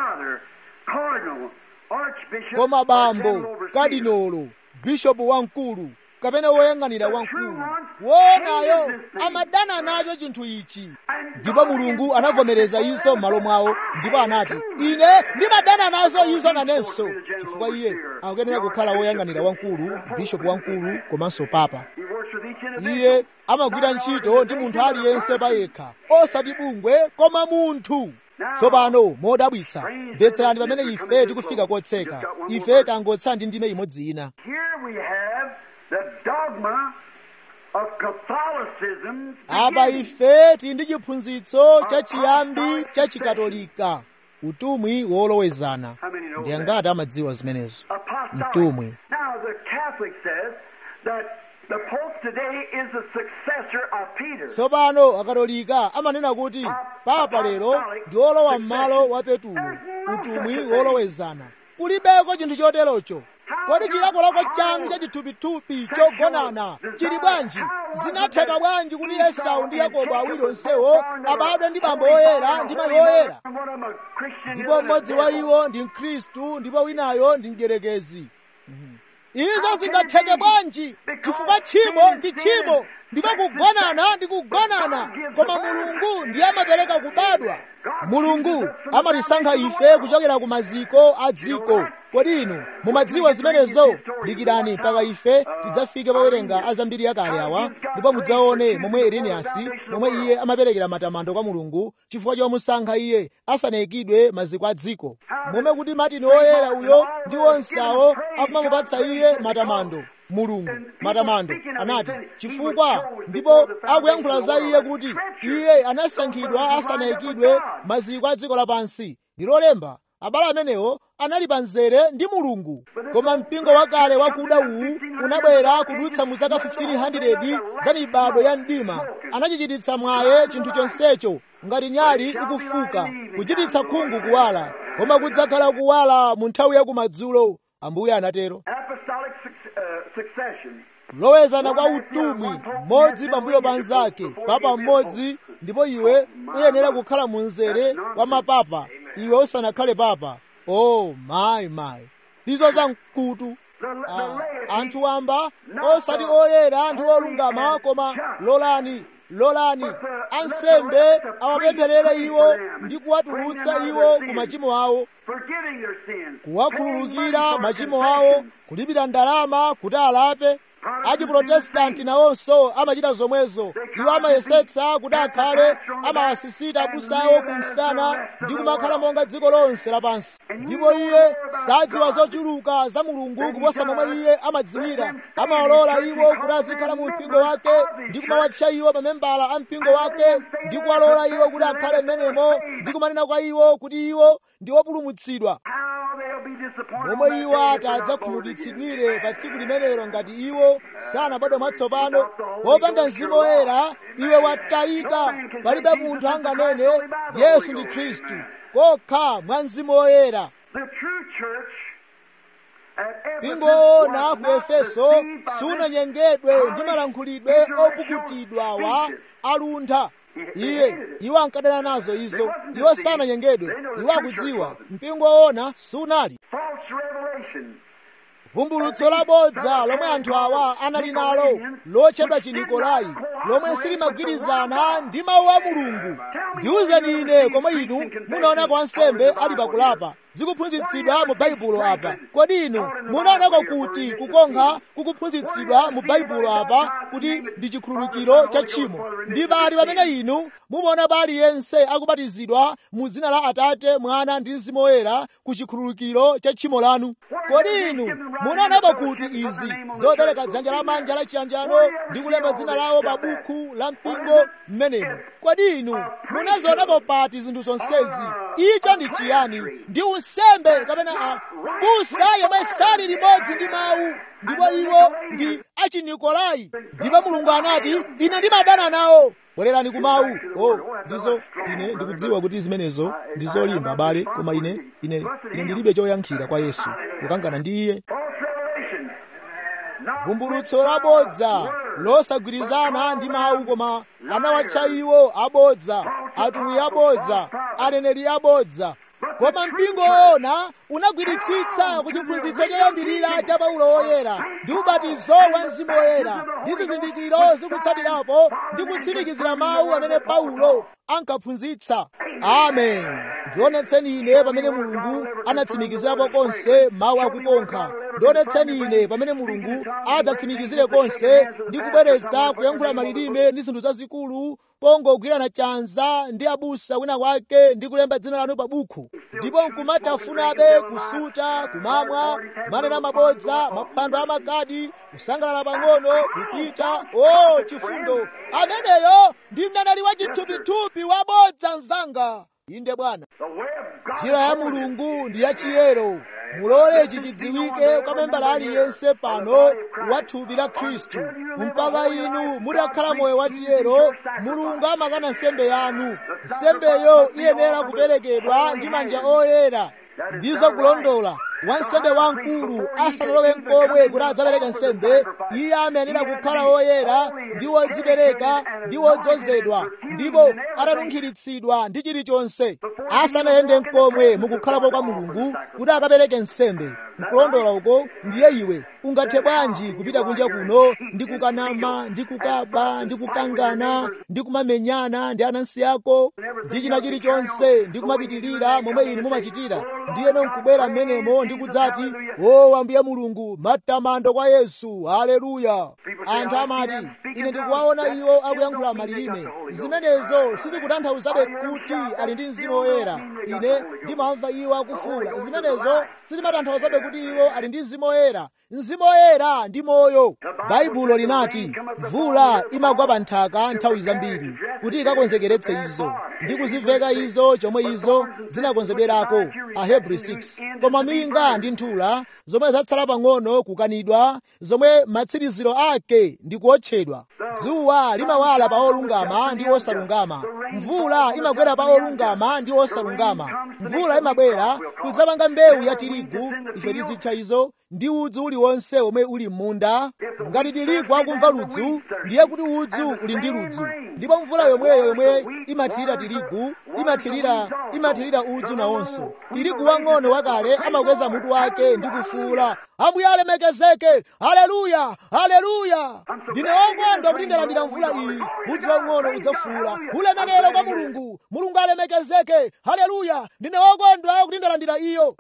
koma bambo kadinolo bishopu wamkulu kapena woyang'anira wamkulu wonayo amadana nacho chinthu ichi ndipo mulungu anavomereza izo m'malo mwawo ndipo anati ine ndimadana nazo izo nanenso chifukwa iye akuyenera kukhala woyang'anira wamkulu bishopu wamkulu komanso papa iye amagwira ntchito ndi munthu aliyense payekha osati bungwe koma munthu tsopano modabwitsa mvetserani pamene ife tikufika kotseka ife tangotsala ndi ndime imodzi ina Here we have the dogma of Catholicism. apa ife tili ndi chiphunzitso chachiyambi cha chikatolika utumwi wolowezana ndi angati amadziwa zimenezo Apostolic. mtumwi Now, the Catholic says that the Pope today is the successor of Peter. tsopano akatolika amanena kuti papa lero ndi wolowa m'malo wa petulo utumwi wolowezana kulibeko chinthu choterocho kodi chilakolako chanu cha chithupithupi chogonana chili bwanji zinatheka bwanji kuti esau ndi yakobo awiri onsewo abadwe ndi bambo oyera ndi mayi oyera And one of them a Christian, the ndipo other a mmodzi wa devil. iwo ndi mkhristu ndipo winayo ndi mdierekezi izo zingatheke bwanji chifukwa tchimo ndi tchimo ndipo kugonana ndi kugonana koma mulungu ndiye amapereka kubadwa mulungu amatisankha ife kuchokera ku maziko a dziko kodi inu mumadziwa zimenezo dikirani mpaka ife tidzafike pawerenga azambiri yakale awa ndipo mudzaone momwe ireniyasi momwe iye amaperekera matamando kwa mulungu chifukwa chomusankha iye asanayikidwe maziko a dziko momwe kuti matini oyera uyo ndi onsawo akumamupatsa iye matamando mulungu matamando anati chifukwa ndipo akuyankhula za iye kuti iye anasankhidwa asanayikidwe maziko a dziko lapansi ndilolemba abale amenewo anali pa nzere ndi mulungu koma mpingo wakale wakuda uwu unabwera kudutsa mu zaka 1500 za mibado ya mdima anachichititsa mwaye chinthu chonsecho ngati nyali ikufuka kuchititsa khungu kuwala koma kudzakhala kuwala mu nthawi ya kumadzulo ambuye anatero Apostolic suc- uh, succession. lowezana kwa utumwi mmodzi pambuyo pa nzake papa mmodzi ndipo iwe uyenera kukhala mu mzere wa mapapa iwe usanakhale papa oh mayi mayi ndizo za mkutu The, the Ah, laity anthu wamba osati oyera ndi olungama koma lolani lolani ansembe awapempherere iwo ndi kuwatulutsa iwo ku machimo awo forgiving their sins. kuwakhululukira machimo awo kulipira ndalama kuti alape achiprotestanti nawonso amachita zomwezo iwo amayesetsa kuti akhale amawasisita abusawo kumsana ndi kumakhala monga dziko lonse lapansi ndipo iye sadziwa zochuluka za mulungu kuposa momwe iye amadziwira amawalola iwo kuti azikhala mu mpingo wake ndi kumawatcha iwo mamembala a mpingo wake ndi kuwalola iwo kuti akhale m'menemo ndi kumanena kwa iwo kuti iwo ndi opulumutsidwa How they'll be disappointed. momwe when iwo that day ati they're not born adzakhumudwitsidwire pa again. tsiku limenelo ngati iwo sanabadwe mwatsopano popanda mzimu woyera iwe watayika palibe munthu anganene yesu ndi khristu kokha mwa mzimu woyera The true church at Ephesus pingoona was ku not efeso deceived by sunanyengedwe ndi malankhulidwe opukutidwawa aluntha iye iwo ankadana nazo izo iwo sananyengedwe iwo akudziwa mpingo woona sunali false revelation. vumbulutso labodza lomwe anthu awa anali nalo lotchedwa chinikolai lomwe silimagwirizana ndi mawu a mulungu ndiwuzeni ine komwe inu munaonako ansembe ali pakulapa zikuphunzitsidwa mu baibulo apa kodi inu munaonako kuti kukonkha kukuphunzitsidwa mu baibulo apa kuti ndi chikhululukiro cha tchimo ndi pali pamene inu mumaona aliyense akubatizidwa mu dzina la atate mwana ndi mzimu woyera ku chikhululukiro cha tchimo lanu kodi inu munaonako kuti izi zopereka dzanja lamanja la chiyanjano ndi kulemba dzina lawo pa buku la mpingo mmenemo kodi inu munazionapo pati zinthu zonsezi icho ndi chiyani ndi unsembe kapena a mbusa yemwe sali limodzi ndi mawu ndipo iwo ndi achinikolai ndipo mulungu anati ine ndimadana nawo bwererani ku mawu oh ndizo ine ndikudziwa kuti zimenezo ndi zolimba abale koma ine ine ine ndilibe choyankhira kwa yesu kukangana ndi iye False revelation. Not vumbulutso labodza losagwirizana ndi mawu koma anawatcha iwo abodza atumwi abodza aneneri abodza koma mpingo woona unagwiritsitsa ku chiphunzitso choyambirira cha paulo woyera ndi ubatizo wa mzimu woyera ndi zizindikiro zikutsatirapo ndi kutsimikizira mawu amene paulo ankaphunzitsa amen ndionetseni ine pamene mulungu anatsimikizirapo konse mawu akukonkha ndionetseni ine pamene mulungu adzatsimikizire konse ndi kubweretsa kuyankhula malilime ndi zinthu zazikulu pongogwirana chanza ndi abusa wina kwake ndi kulemba dzina lanu pa bukhu ndipo nkumatafunabe kusuta kumamwa kumanena mabodza maphwando amagadi kusangalala pang'ono kupita o chifundo ameneyo ndi mneneri wa chithupithupi wabodza mzanga inde bwana njira ya mulungu ndi yachiyero mulole ichi chidziwike kwa membala aliyense pano wa thupi la khristu mpaka inu mutakhala moyo wachiyero mulungu amakana nsembe yanu nsembeyo iyenera kuperekedwa ndi manja oyera ndizo kulondola wansembe wamkulu asanalowe nkomwe kuti adzapereke nsembe iye amayenera kukhala woyera ndi wodzipereka ndi wodzozedwa ndipo atanunkhiritsidwa ndi chilichonse asanayende nkomwe mukukhalapo kwa mulungu kuti akapereke nsembe nkulondola uko ndiye iwe ungathe bwanji kupita kunja kuno ndi kukanama ndi kukaba ndi kukangana ndi kumamenyana ndi anansi ako ndi china chilichonse ndi kumapitirira momwe inu mumachitira ndiyeno nkubwera mmenemo ndi kudzati o ambuye mulungu matamando kwa yesu haleluya anthu amati ine ndikuwaona iwo akuyankhula malilime zimenezo sizikutanthauzabe kuti ali ndi mzimu woyera ine ndimamva iwo akufuula zimenezo sizimatanthauzabe kuti iwo ali ndi mzimu woyera mzimu woyera ndi moyo baibulo linati mvula imagwa pa nthaka nthawi zambiri kuti ikakonzekeretse izo ndi kuziveka izo chomwe izo zinakonzedwerako ahebri 6 koma minga ndi nthula zomwe zatsala pang'ono kukanidwa zomwe matsiriziro ake ndi kuotchedwa dzuwa limawala pa olungama ndi osalungama mvula imagwera pa olungama ndi osalungama mvula imabwera kudzapanga mbewu ya tirigu ife tizitcha izo ndi udzu uliwonse omwe uli m'munda ngati tirigu akumva ludzu ndiye kuti udzu uli ndi ludzu ndipo mvula yomweyo yomwe imathirira tirigu imathirira imathirira udzu nawonso tirigu wang'ono wakale amakweza mutu wake ndi kufuula ambuye alemekezeke haleluya haleluya ndine wokondwa kuti ndalandira mvula iyi udzu wang'ono udzafuula ulemerero kwa mulungu mulungu alemekezeke haleluya ndine wokondwa kuti ndalandira iyo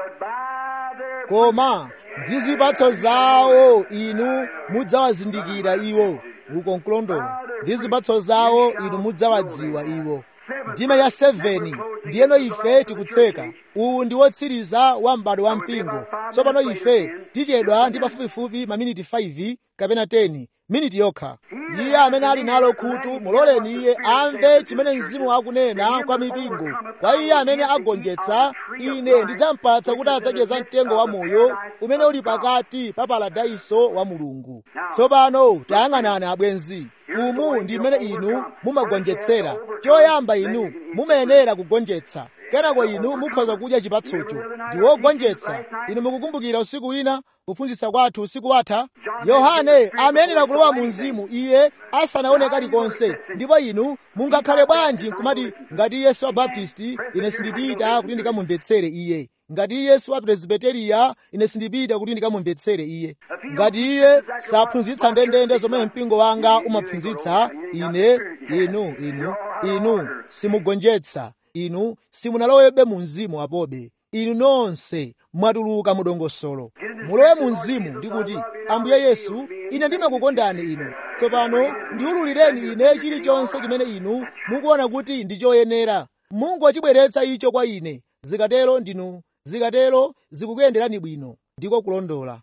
koma ndi zipatso zawo inu mudzawazindikira iwo uko nkulondola ndi zipatso zawo inu mudzawadziwa iwo ndime ya 7 ndiyeno ife tikutseka uwu ndi wotsiriza wa m'bado wa mpingo tsopano ife tichedwa ndi pafupifupi maminiti 5 kapena 10 miniti yokha iye amene ali nalo khutu muloleni iye amve chimene mzimu akunena kwa mipingo kwa iye amene agonjetsa ine ndidzampatsa kuti adzadye za mtengo wa moyo umene uli pakati pa paradaiso wa mulungu tsopano tayang'anani abwenzi umu ndi mmene inu mumagonjetsera choyamba inu mumayenera kugonjetsa kenako inu mukhoza kudya chipatsocho ndi wogonjetsa inu mukukumbukira usiku wina kuphunzitsa kwathu usiku watha yohane amayenera kulowa mu mzimu iye asanaone kalikonse ndipo inu mungakhale bwanji nkumati ngati iye si wa baptisti ine sindipita kuti ndikamumvetsere iye ngati iye si wa presbiteriya ine sindipita kuti ndikamumvetsere iye ngati iye saphunzitsa ndendende zomwe mpingo wanga umaphunzitsa ine inu inu inu simugonjetsa inu simunalowebe mu mzimu apobe inu nonse mwatuluka mudongosolo mulowe mu mzimu ndikuti ambuye yesu ine ndimakukondani inu tsopano ndiwululireni ine chilichonse chimene inu mukuona kuti ndi choyenera mungochibweretsa icho kwa ine zikatero ndinu zikatero zikukuyenderani bwino ndiko kulondola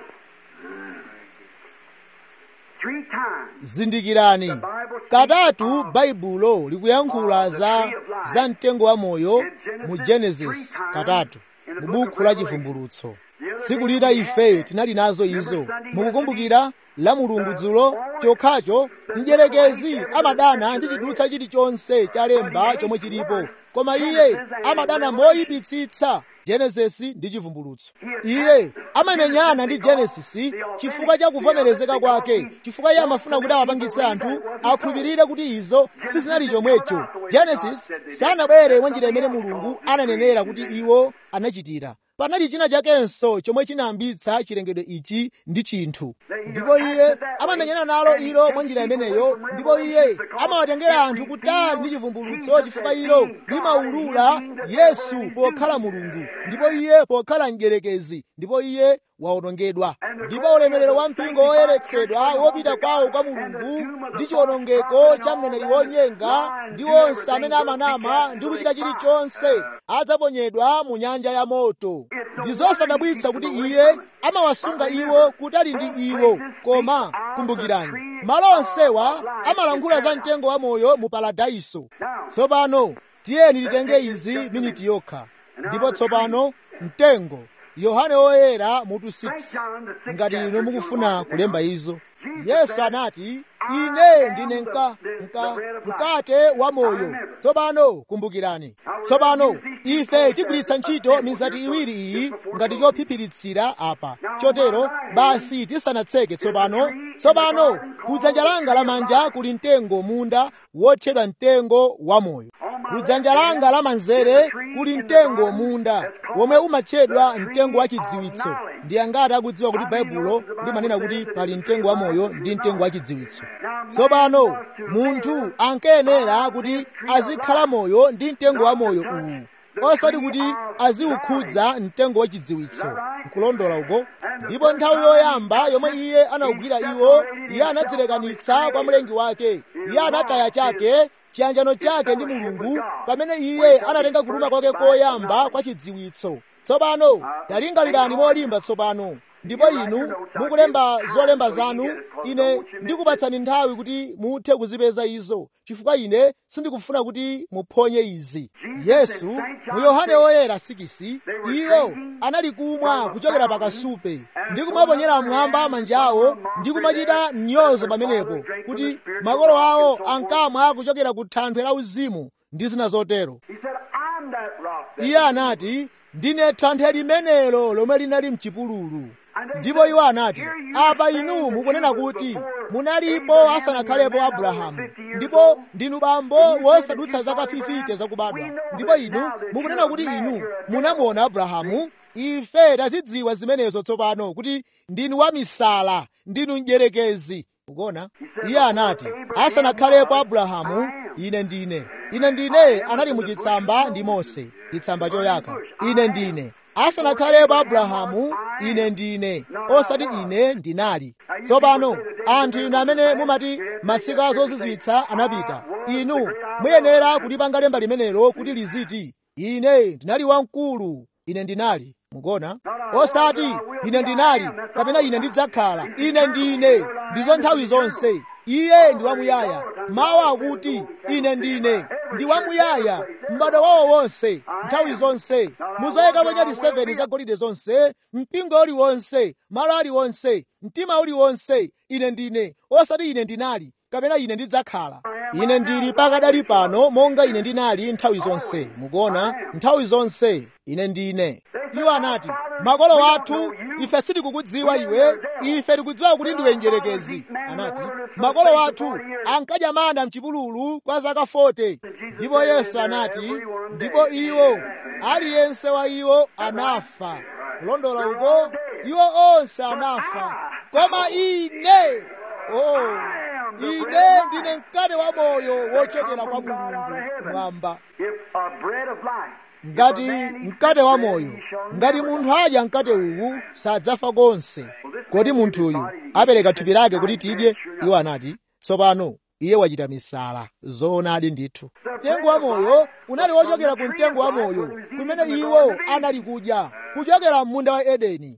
zindikirani katatu baibulo likuyankhula za za mtengo wa moyo mu genesis katatu mu buku la chivumbulutso tsiku lina ife tinali nazo izo mukukumbukira la mulungu dzulo chokhacho mdyerekezi amadana ndi chidutsa chilichonse cha lemba chomwe chilipo koma iye amadana moyipitsitsa genesisi ndi chivumbulutso iye amamenyana ndi genesisi chifukwa cha kuvomerezeka kwake chifukwa iye amafuna kuti awapangitse anthu akhulupirire kuti izo sizinali chomwecho genesis sanabwere mwa njira imene mulungu ananenera kuti iwo anachitira panali china chakenso chomwe chinayambitsa chilengedwe ichi ndi chinthu ndipo iye amamenyana nalo ilo mwa njira imeneyo ndipo iye amawatengera anthu kutali ndi chivumbulutso chifukwa ilo limaulula yesu pokhala mulungu ndipo iye pokhala mdyerekezi ndipo iye wawonongedwa ndipo ulemerero wa mpingo woyeretsedwa wopita kwawo kwa mulungu ndi chiwonongeko cha mneneri wonyenga ndi onse amene amanama ndi kuchita chilichonse adzaponyedwa mu nyanja ya moto ndi zosadabwitsa kuti iye amawasunga iwo kutali ndi iwo koma kumbukirani malo onsewa amalankhula za mtengo wa moyo mu paradaiso tsopano tiyeni titenge izi miniti yokha ndipo tsopano mtengo yohane woyera mutu 6 ngati inu mukufuna kulemba izo yesu anati ine ndine nka, nka, mkate wa moyo tsopano kumbukirani tsopano ife tigwiritsa ntchito mizati iwiri iyi ngati chophiphiritsa apa chotero basi tisanatseke tsopano tsopano kudzanja langa lamanja kuli mtengo munda wotchedwa mtengo wa moyo kudzanja langa lamanzere kuli mtengo munda womwe umatchedwa mtengo wa chidziwitso ndi angati akudziwa kuti baibulo limanena kuti pali mtengo wa moyo ndi mtengo wa chidziwitso tsopano munthu ankayenera kuti azikhala moyo ndi mtengo wa moyo uwu osati kuti aziukhudza mtengo wa chidziwitso nkulondola uko ndipo nthawi yoyamba yomwe iye anawugwira iwo iye anadzilekanitsa kwa mlengi wake iye anataya chake chiyanjano chake ndi mulungu pamene iye anatenga kuluma kwake koyamba kwa chidziwitso tsopano talingalirani molimba tsopano ndipo inu mukulemba zolemba zanu ine ndikupatsani nthawi kuti muthe kuzipeza izo chifukwa ine sindikufuna kuti muphonye izi yesu mu yohane woyera 6 iwo anali kumwa kuchokera pakasupe ndi kumaponyera mmwamba manja awo ndi kumachita mnyozo pamenepo kuti makolo awo ankamwa kuchokera ku thanthwe la uzimu ndi zina zotero iye anati ndine thanthwe limenelo lomwe linali mchipululu ndipo iwo anati apa inu mukunena kuti munalipo asanakhalepo abrahamu ndipo ndinu bambo wosadutsa zaka 50 zakubadwa ndipo inu mukunena kuti inu munamuona abrahamu ife tazidziwa zimenezo tsopano kuti ndinu wamisala ndinu mdyerekezi ukuona iye anati asanakhalepo abrahamu ine ndine ine ndine anali muchitsamba ndi mose chitsamba choyaka ine ndine asanakhalepo abrahamu ine ndine osati ine ndinali tsopano anthu inu amene mumati masiku azozizwitsa anapita inu muyenera kulipanga lemba limenelo kuti liziti ine ndinali wamkulu ine ndinali mukuona osati ine ndinali kapena ine ndidzakhala ine ndine ndizo nthawi zonse iye ndi wamuyaya mawu akuti ine ndine ndi wamuyaya m'bado wawo wonse nthawi zonse muzoyikapo nyati 7 zagolide zonse mpingo uliwonse malo aliwonse mtima uliwonse ine ndine osati ine ndinali kapena ine ndidzakhala ine ndili pakadali pano monga ine ndinali nthawi zonse mukuona nthawi zonse ine ndine iwo anati makolo athu ife sitikukudziwa iwe ife tikudziwa kuti ndiwe njerekezi anati makolo athu ankadya mana mchipululu kwa zaka 40 ndipo yesu anati ndipo iwo aliyense wa iwo anafa kulondola uko iwo onse anafa koma ine oh ine ndine mkate wa moyo wochokera kwa mulungu mwamba ngati mkate wa moyo ngati munthu adya mkate uwu sadzafa konse kodi munthuyu apereka thupi lake kuti tidye iwo anati tsopano iye wachita misala zoonadi ndithu mtengo wa moyo unali wochokera ku mtengo wa moyo kumene iwo anali kudya kuchokera m'munda wa edeni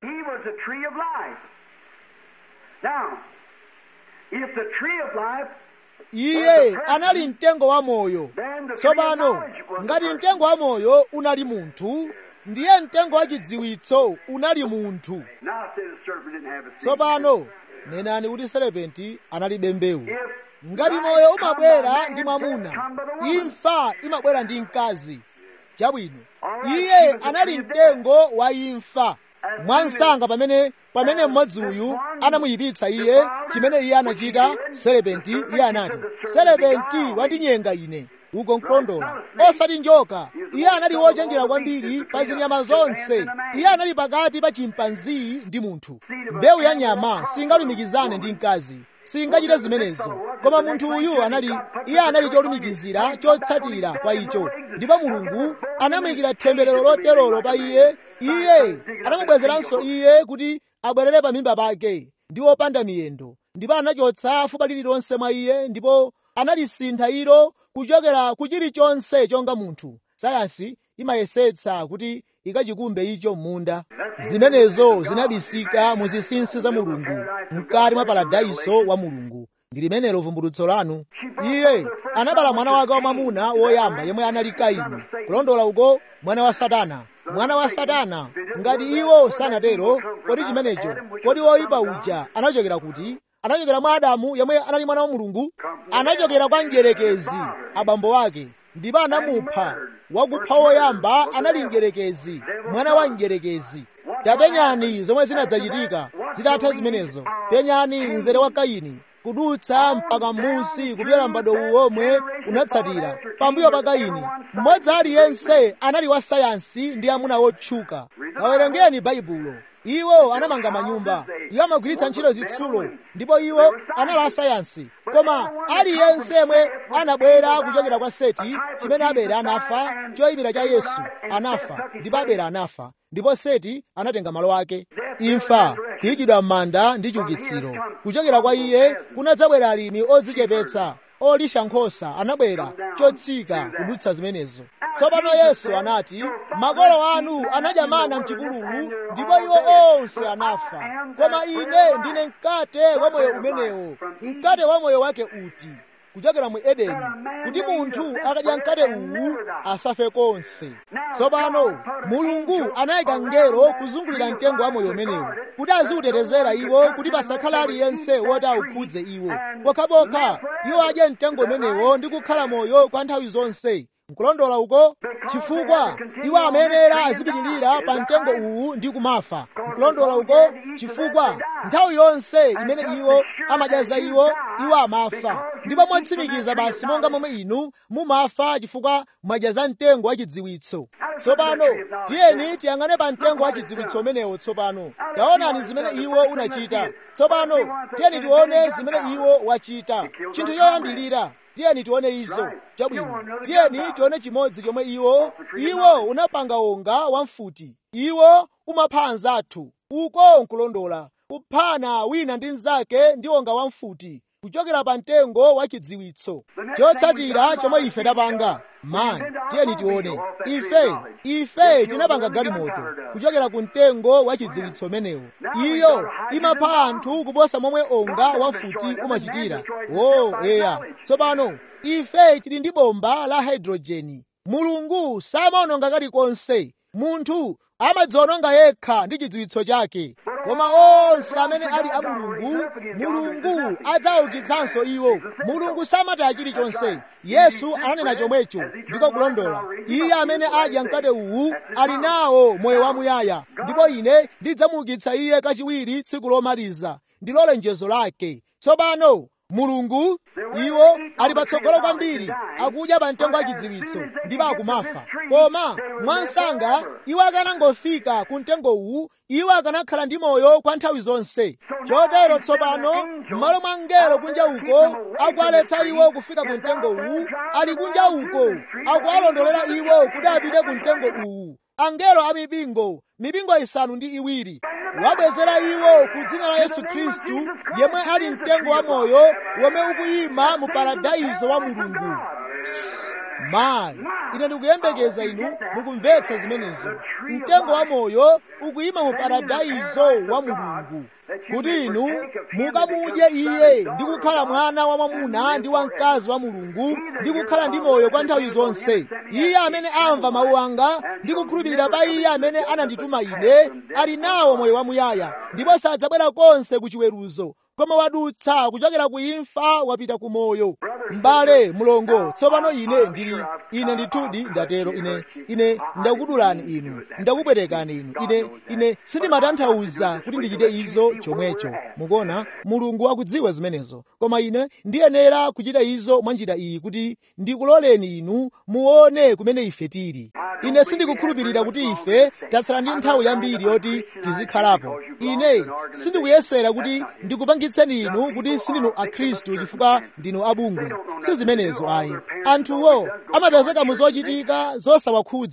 iye anali mtengo wa moyo tsopano ngati mtengo wa moyo unali munthu ndiye mtengo wa chidziwitso unali munthu tsopano nenani kuti serepenti analibe mbewu ngati moyo umabwera ndi mwamuna imfa imabwera ndi mkazi chabwino iye anali mtengo wa imfa mwansanga pamene pamene mmodzi uyu anamuyipitsa iye chimene iye anachita serepenti iye anati serepenti wandinyenga ine uko nkulondola osati njoka iye anali wochenjera kwambiri pa zinyama zonse iye anali pakati pa chimpanzi ndi munthu mbewu ya nyama singalumikizane ndi mkazi singachite zimenezo koma munthu uyu anali iye anali cholumikizira chotsatira kwa icho ndipo mulungu anamuyikira temberero loterolo pa iye iye anamubwezeranso iye kuti abwerere pa mimba pake ndi opanda miyendo ndipo anachotsa fupa lililonse mwa iye ndipo analisintha ilo kuchokera ku chilichonse chonga munthu sayansi imayesetsa kuti ikachikumbe icho m'munda zimenezo zinabisika mu zinsinsi za mulungu mkati mwa paradaiso wa mulungu ndi limenelo vumbulutso lanu iye anabala mwana wake wamwamuna woyamba yemwe anali kaini kulondola uko mwana wa satana mwana wa satana ngati iwo sanatero kodi chimenecho kodi woyipa uja anachokera kuti anachokera mwa adamu yemwe anali mwana wa mulungu anachokera kwa mdierekezi abambo ake ndipo anamupha wakupha woyamba anali mdierekezi mwana wa mdierekezi tapenyani zomwe zinadzachitika zitatha zimenezo penyani mzere wa kaini kudutsa mpaka m'munsi kupyola m'bado uwomwe unatsatira pambuyo pa kaini mmodzi aliyense anali wa sayansi ndi amuna wotchuka kawerengeni baibulo iwo anamanga manyumba iwo amagwiritsa ntchito zitsulo ndipo iwo anali asayansi koma aliyense yemwe anabwera kuchokera kwa seti chimene abele anafa choyimira cha yesu anafa ndipo abele anafa ndipo seti anatenga malo ake imfa kuyikidwa m'manda ndi chiukitsiro kuchokera kwa iye kunadzabwera alimi odzichepetsa olisha nkhosa anabwera chotsika kudutsa zimenezo tsopano yesu anati makolo anu anadya mana mchipululu ndipo iwo onse anafa koma ine ndine mkate wa moyo umenewo mkate wa moyo wake uti kuchokera mu edeni kuti munthu akadya mkate uwu asafe konse tsopano mulungu anayika ngelo kuzungulira mtengo wa moyo umenewo kuti aziutetezera iwo kuti pasakhale aliyense woti awukhudze iwo pokhapokha iwo adye mtengo umenewo ndi kukhala moyo kwa nthawi zonse nkulondola uko chifukwa iwo amenera azipitirira pa mtengo uwu ndi kumafa nkulondola uko chifukwa nthawi yonse imene iwo amadya za iwo iwo amafa ndipo motsimikiza basi monga momwe inu mumafa chifukwa mwadya za mtengo wa chidziwitso tsopano tiyeni tiyang'ane pa mtengo wa chidziwitso umenewo tsopano taonani zimene iwo unachita tsopano tiyeni tione zimene iwo wachita chinthu choyambilira tiyeni tione izo chabwino tiyeni tione chimodzi chomwe iwo iwo unapanga onga wamfuti iwo umapha anzathu uko nkulondola kuphana wina ndi mnzake ndi onga wamfuti kuchokera pa mtengo wa chidziwitso chotsatira chomwe ife tapanga mani tiyeni tione ife ife tinapanga galimoto kuchokera ku mtengo wa chidziwitso umenewo iyo imapha anthu kuposa momwe onga wamfuti umachitira o eya tsopano ife tili ndi bomba la hydrojeni mulungu samaononga kalikonse munthu amadziononga yekha ndi chidziwitso chake koma onse amene ali a mulungu mulungu adzaukitsanso iwo mulungu samataya chilichonse yesu ananena chomwecho ndiko kulondola iye amene adya mkate uwu ali nawo moyo wamuyaya ndipo ine ndidzamuukitsa iye kachiwiri tsiku lomaliza ndilo lonjezo lake tsopano mulungu iwo ali patsogolo kwambiri akudya pa mtengo wa chidziwitso ndipo akumafa koma mwansanga iwo akanangofika ku mtengo uwu iwo akanakhala ndi moyo kwa nthawi zonse chotero tsopano m'malo mwa mngelo kunja uko akuwaletsa iwo kufika ku mtengo uwu ali kunja uko akuwalondolera iwo kuti apite ku mtengo uwu angelo a mipingo mipingo isanu ndi iwiri wabwezera iwo ku dzina la yesu khristu yemwe ali mtengo wa moyo womwe ukuyima mu paradaizo wa mulungu mayi ine ndikuyembekeza inu mukumvetsa zimenezo mtengo wa moyo ukuyima mu paradaizo wa mulungu kuti inu mukamudye iye ndi kukhala mwana wa mwamuna ndi wamkazi wa mulungu ndi kukhala ndi moyo kwa nthawi zonse iye amene amva mawu anga ndi kukhulupirira pa iye amene anandituma ine ali nawo moyo wamuyaya ndipo sadzabwera konse ku chiweruzo koma wadutsa kuchokera ku imfa wapita ku moyo m'bale mulongo tsopano ine ndili ine ndithudi ndatero ine ine ndakudulani inu ndakupwetekani inu ine ine sindimatanthauza kuti ndichite izo chomwecho mukuona mulungu akudziwa zimenezo koma ine ndiyenera kuchita izo mwa njira iyi kuti ndikuloleni inu muone kumene ife tili ine sindikukhulupirira kuti ife tatsala ndi nthawi yambiri yoti tizikhalapo ine sindikuyesera kuti ndikupangitseni inu kuti sindinu akhristu chifukwa ndinu abungwe si zimenezo ayi anthuwo amapezeka mu zochitika zosawakhudza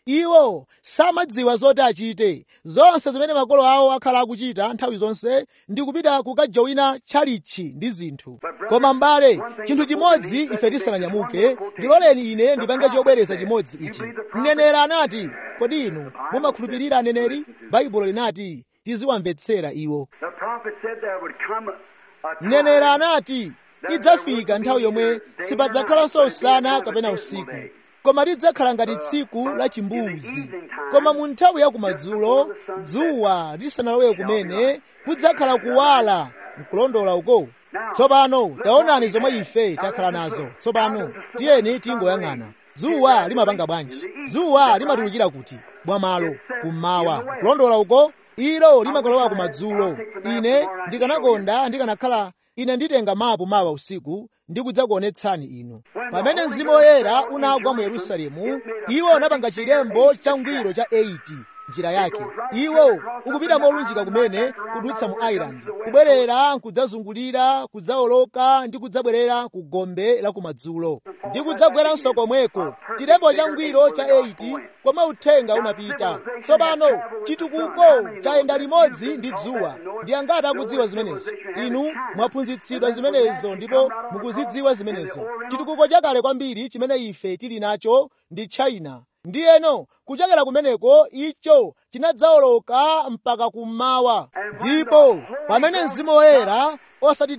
iwo samadziwa zoti achite zonse zimene makolo awo akhala akuchita nthawi zonse ndi kupita kukajowina tchalitchi ndi zinthu koma m'bale chinthu chimodzi ife tisananyamuke ndiloleni ine ndipange chobwereza chimodzi ichi mneneri anati kodi inu mumakhulupirira aneneri baibulo linati tiziwamvetsera iwo The prophet said there would come a time mneneri anati idzafika nthawi yomwe sipadzakhalanso usana kapena usiku koma lidzakhala ngati tsiku la chimbuzi koma mu nthawi ya kumadzulo dzuwa lisanalowe kumene kudzakhala kuwala nkulondola uko tsopano taonani zomwe ife takhala nazo tsopano tiyeni tingoyang'ana dzuwa limapanga bwanji dzuwa limatulukira kuti bwamalo kummawa kulondola uko ilo limakolowa kumadzulo ine ndikanakonda ndikanakhala ine nditenga mapu mawa usiku ndikudzakuonetsani inu pamene mzimu woyera unagwa mu yerusalemu iwo unapanga chilembo changwiro cha 80 njira yake iwo ukupita molunjika kumene kudutsa mu island kubwerera kudzazungulira kudzawoloka ndi kudzabwerera ku gombe la kumadzulo ndi kudzagweranso komweko chilembo changwiro cha 80 komwe uthenga unapita tsopano chitukuko chayenda limodzi ndi dzuwa ndi angati akudziwa zimenezo inu mwaphunzitsidwa zimenezo ndipo mukuzidziwa zimenezo chitukuko chakale kwambiri chimene ife tili nacho ndi china ndiyeno kuchokera kumeneko icho chinadzawoloka mpaka kummawa ndipo pamene mzimu woyera osati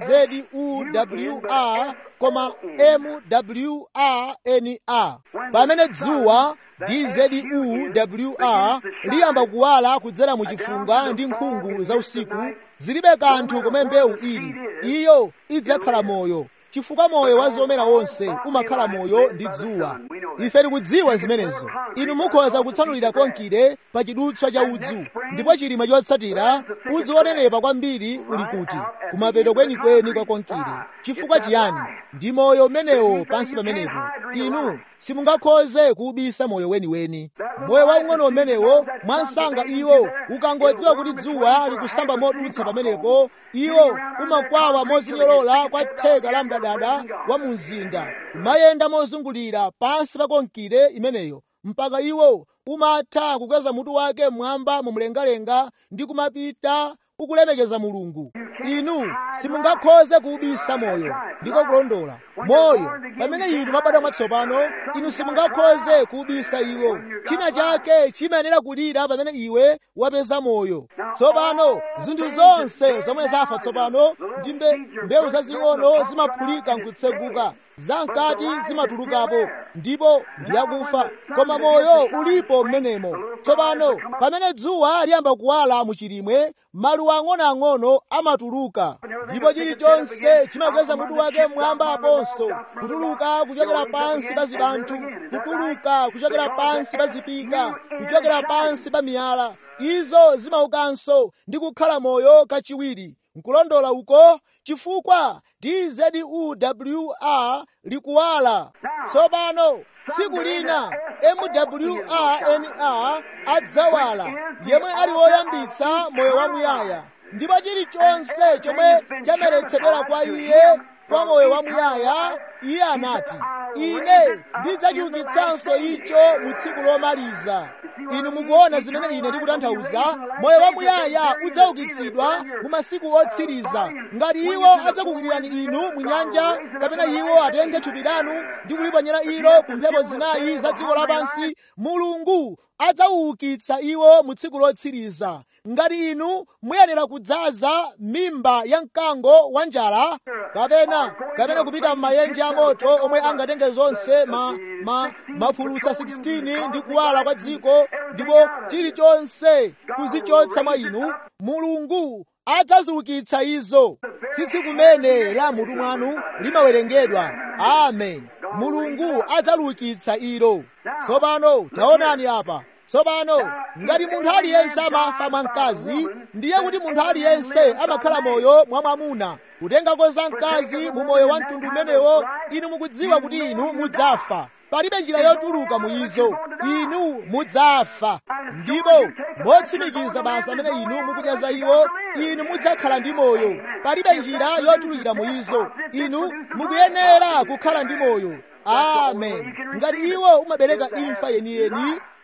dzwr koma mwrna pamene dzuwa dzwr liyamba kuwala kudzera mu chifunga ndi nkhungu za usiku zilibe kanthu komwe mbewu ili iyo idzakhala moyo chifukwa moyo wa zomera wonse umakhala moyo ndi dzuwa ife tikudziwa zimenezo inu mukhoza kutsanulira konkire pa chidutswa cha udzu ndipo chilima chotsatira udzu wonenepa kwambiri uli kuti kumapeto kwenikweni kwa konkire chifukwa chiyani ndi moyo umenewo pansi pamenepo inu simungakhoze kuubisa moyo weniweni moyo waung'ono umenewo mwansanga iwo ukangodziwa kuti dzuwa likusamba modutsa pamenepo iwo umakwawa mozinyolola kwa theka la mdadada wa mu mzinda umayenda mozungulira pansi pa konkire imeneyo mpaka iwo umatha kukweza mutu wake mmwamba mumlengalenga ndi kumapita ukulemekeza mulungu inu simungakhoze kuubisa moyo ndiko kulondola moyo pamene inu mwabadwa mwatsopano inu simungakhoze kuubisa iwo china chake chimayenera kulira pamene iwe wapeza moyo tsopano zinthu zonse zomwe zafa tsopano ndi mbewu zazing'ono zimaphulika nkutseguka zamkati zimatulukapo ndipo ndiyakufa koma moyo ulipo mmenemo tsopano pamene dzuwa liyamba kuwala mu chilimwe maluwa ang'onoang'ono amatuluka ndipo chilichonse chimakweza mutu wake mmwamba aponso kutuluka kuchokera pansi pa zibanthu kutuluka kuchokera pansi pa zipika kuchokera pansi pa miyala izo zimaukanso ndi kukhala moyo kachiwiri nkulondola uko chifukwa dzwr likuwala tsopano tsiku lina mwrna adzawala yemwe ali woyambitsa moyo wamuyaya ndipo chilichonse chomwe chameretsedwera kwa iye kwa moyo wamuyaya iye anati ine ndidzachiukitsanso icho mu tsiku lomaliza inu mukuona zimene ine ndikutanthauza moyo wamuyaya udzaukitsidwa mu masiku otsiriza ngati iwo adzakukwirirani inu mu nyanja kapena iwo atenge thupi lanu ndi kuliponyera ilo ku mphepo zinayi za dziko lapansi mulungu adzawuukitsa iwo mu tsiku lotsiriza ngati inu muyenera kudzaza mimba ya mkango wa njala kapena kapena kupita m'mayenje amoto omwe angatenge zonse ma, ma, mafulutsa 16 ndi kuwala kwa dziko ndipo chilichonse kuzichotsa mwa inu mulungu adzaziukitsa izo tsitsi kumene la mutu mwanu limawerengedwa amen mulungu adzaliukitsa ilo tsopano taonani apa tsopano ngati munthu aliyense amafa mwa mkazi ndiye kuti munthu aliyense amakhala moyo mwa mwamuna kutengako za mkazi mu moyo wa mtundu umenewo inu mukudziwa kuti inu mudzafa palibe njira yotuluka mu izo inu mudzafa ndipo motsimikiza basa amene inu mukudya za iwo inu mudzakhala ndi moyo palibe njira yotulukira mu izo inu mukuyenera kukhala ndi moyo amen ngati iwo umabereka imfa yeniyeni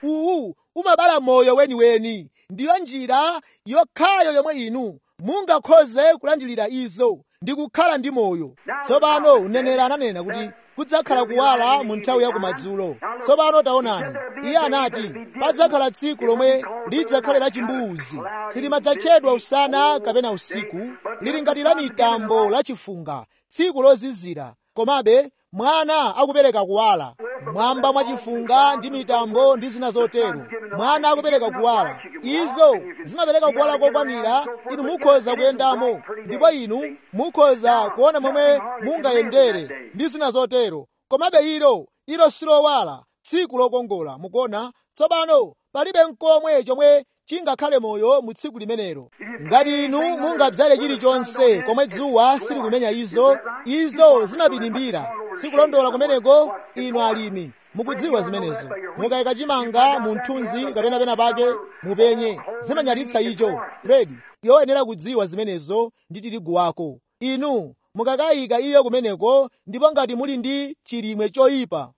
uwu umabala moyo weniweni ndiyo njira yokhayo yomwe inu mungakhoze kulandilira izo ndi kukhala ndi moyo tsopano unenera ananena kuti kudzakhala kuwala mu nthawi ya kumadzulo tsopano taonani iye anati padzakhala tsiku lomwe lidzakhale la chimbuzi silimadzatchedwa usana kapena usiku lili ngati la mitambo la chifunga tsiku lozizira komabe mwana akupereka kuwala mwamba mwa chifunga ndi mitambo ndi zina zotero mwana akupereka kuwala izo zimapereka kuwala kokwanira inu mukhoza kuyendamo ndipo inu mukhoza kuona momwe mungayendere ndi zina zotero komabe ilo ilo silowala tsiku lokongola mukuona tsopano palibe nkomwe chomwe chingakhale moyo mu tsiku limenelo ngati inu mungadzale chilichonse komwe dzuwa silikumenya izo izo zimapirimbira sikulondola kumeneko inu alimi mukudziwa zimenezo mukayika chimanga mu mthunzi kapena pena pake mupenye zimanyalitsa icho redi yoyenera kudziwa zimenezo ndi tirigu wako inu mukakayika iyo kumeneko ndipo ngati muli ndi chilimwe choyipa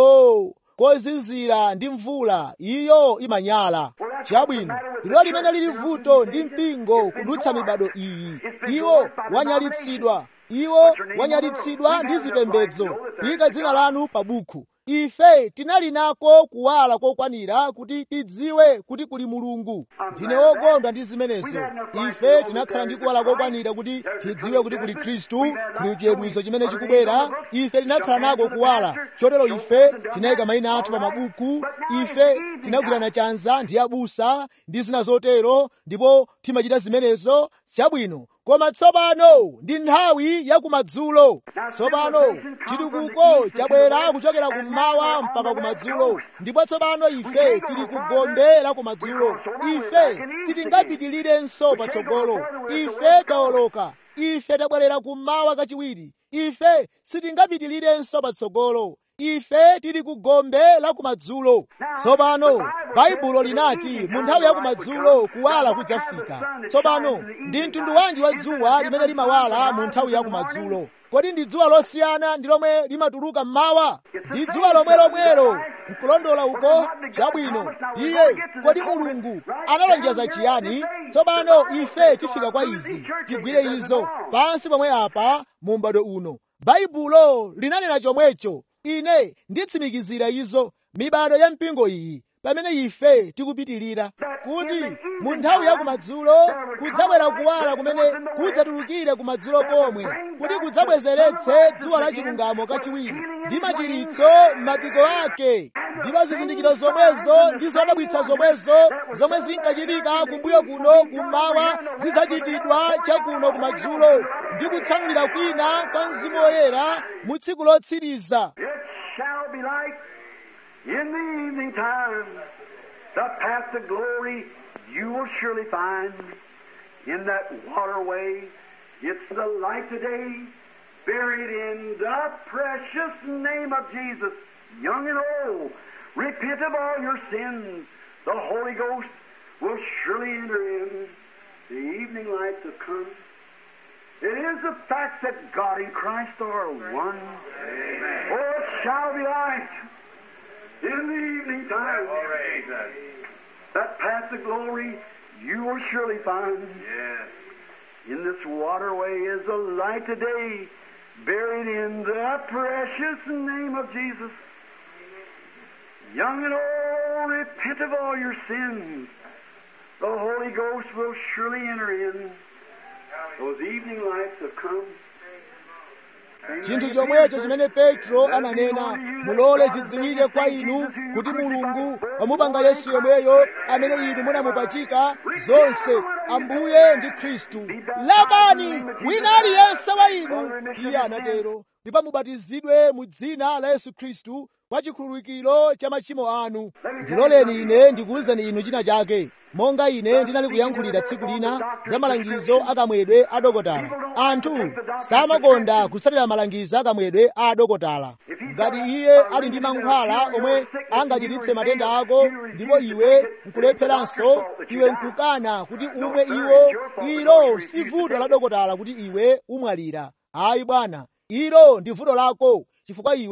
o kozizira ndi mvula iyo imanyala chabwino ndilo limene lili vuto ndi mpingo kudutsa mibado iyi iwo wanyalitsidwa iwo wanyalitsidwa ndi zipembedzo kuyika dzina lanu pa bukhu ife tinali nako kuwala kokwanira kuti tidziwe kuti kuli mulungu ndine wokondwa ndi zimenezo ife tinakhala ndi kuwala kokwanira kuti tidziwe kuti kuli khristu kuli chiweruzo chimene chikubwera ife tinakhala nako kuwala chotero ife tinayika mayina athu pa mabuku ife tinagwirana chanza ndi abusa ndi zina zotero ndipo timachita zimenezo chabwino koma tsopano ndi nthawi ya kumadzulo tsopano chitukuko chabwera kuchokera kummawa mpaka kumadzulo ndipo tsopano ife tili ku gombe la kumadzulo ife sitingapitilirenso patsogolo ife tawoloka ife tabwerera kummawa kachiwiri ife sitingapitilirenso patsogolo ife tili ku gombe la kumadzulo tsopano baibulo linati mu nthawi ya kumadzulo kuwala kudzafika tsopano ndi mtundu wanji wa dzuwa limene limawala mu nthawi ya kumadzulo kodi ndi dzuwa losiyana ndi lomwe limatuluka mmawa ndi dzuwa lomwe lomwelo nkulondola uko chabwino ndiye kodi mulungu analonjeza chiyani tsopano ife tifika kwa izi tigwire izo pansi pomwe apa mu m'bado uno baibulo linanena chomwecho ine nditsimikizira izo mibado ya mpingo iyi pamene ife tikupitirira kuti mu nthawi ya kumadzulo kudzabwera kuwala kumene kudzatulukire kumadzulo komwe kuti kudzabwezeretse dzuwa la chilungamo kachiwiri ndi machiritso m'mapiko ake ndipo zizindikiro zomwezo ndi zodabwitsa zomwezo zomwe zinkachitika kumbuyo kuno kummawa zidzachitidwa chakuno kumadzulo ndi kutsanulira kwina kwa mzimu woyera mu tsiku lotsiriza It shall be like in the evening time, the path of glory you will surely find in that waterway. It's the light today, buried in the precious name of Jesus, young and old. Repent of all your sins. The Holy Ghost will surely enter in. The evening lights have come. It is the fact that God and Christ are one. Oh, it shall be light in the evening time. That path of glory you will surely find. In this waterway is a light today, buried in the precious name of Jesus. Young and old, repent of all your sins. The Holy Ghost will surely enter in. Those evening lights have come. chinthu chomwecho chimene petro ananena mulole zidziwike kwa inu kuti mulungu wamupanga yesu yemweyo amene inu munamupachika zonse ambuye ndi khristu lapani wina aliyense wa inu iye anatero ndipo mubatizidwe mu dzina la yesu khristu kwa chikhululukiro cha machimo anu ndiloleni ine ndikuwuzeni inu china chake monga ine ndinali kuyankhulira tsiku lina za malangizo akamwedwe a dokotala anthu samakonda kutsatira malangizo akamwedwe a dokotala ngati iye ali ndi mankhwala omwe angachiritse matenda ako ndipo iwe nkulepheranso iwe nkukana kuti umwe iwo ilo si vuto la dokotala kuti iwe umwalira ayi bwana ilo ndi vuto lako chifukwa iwe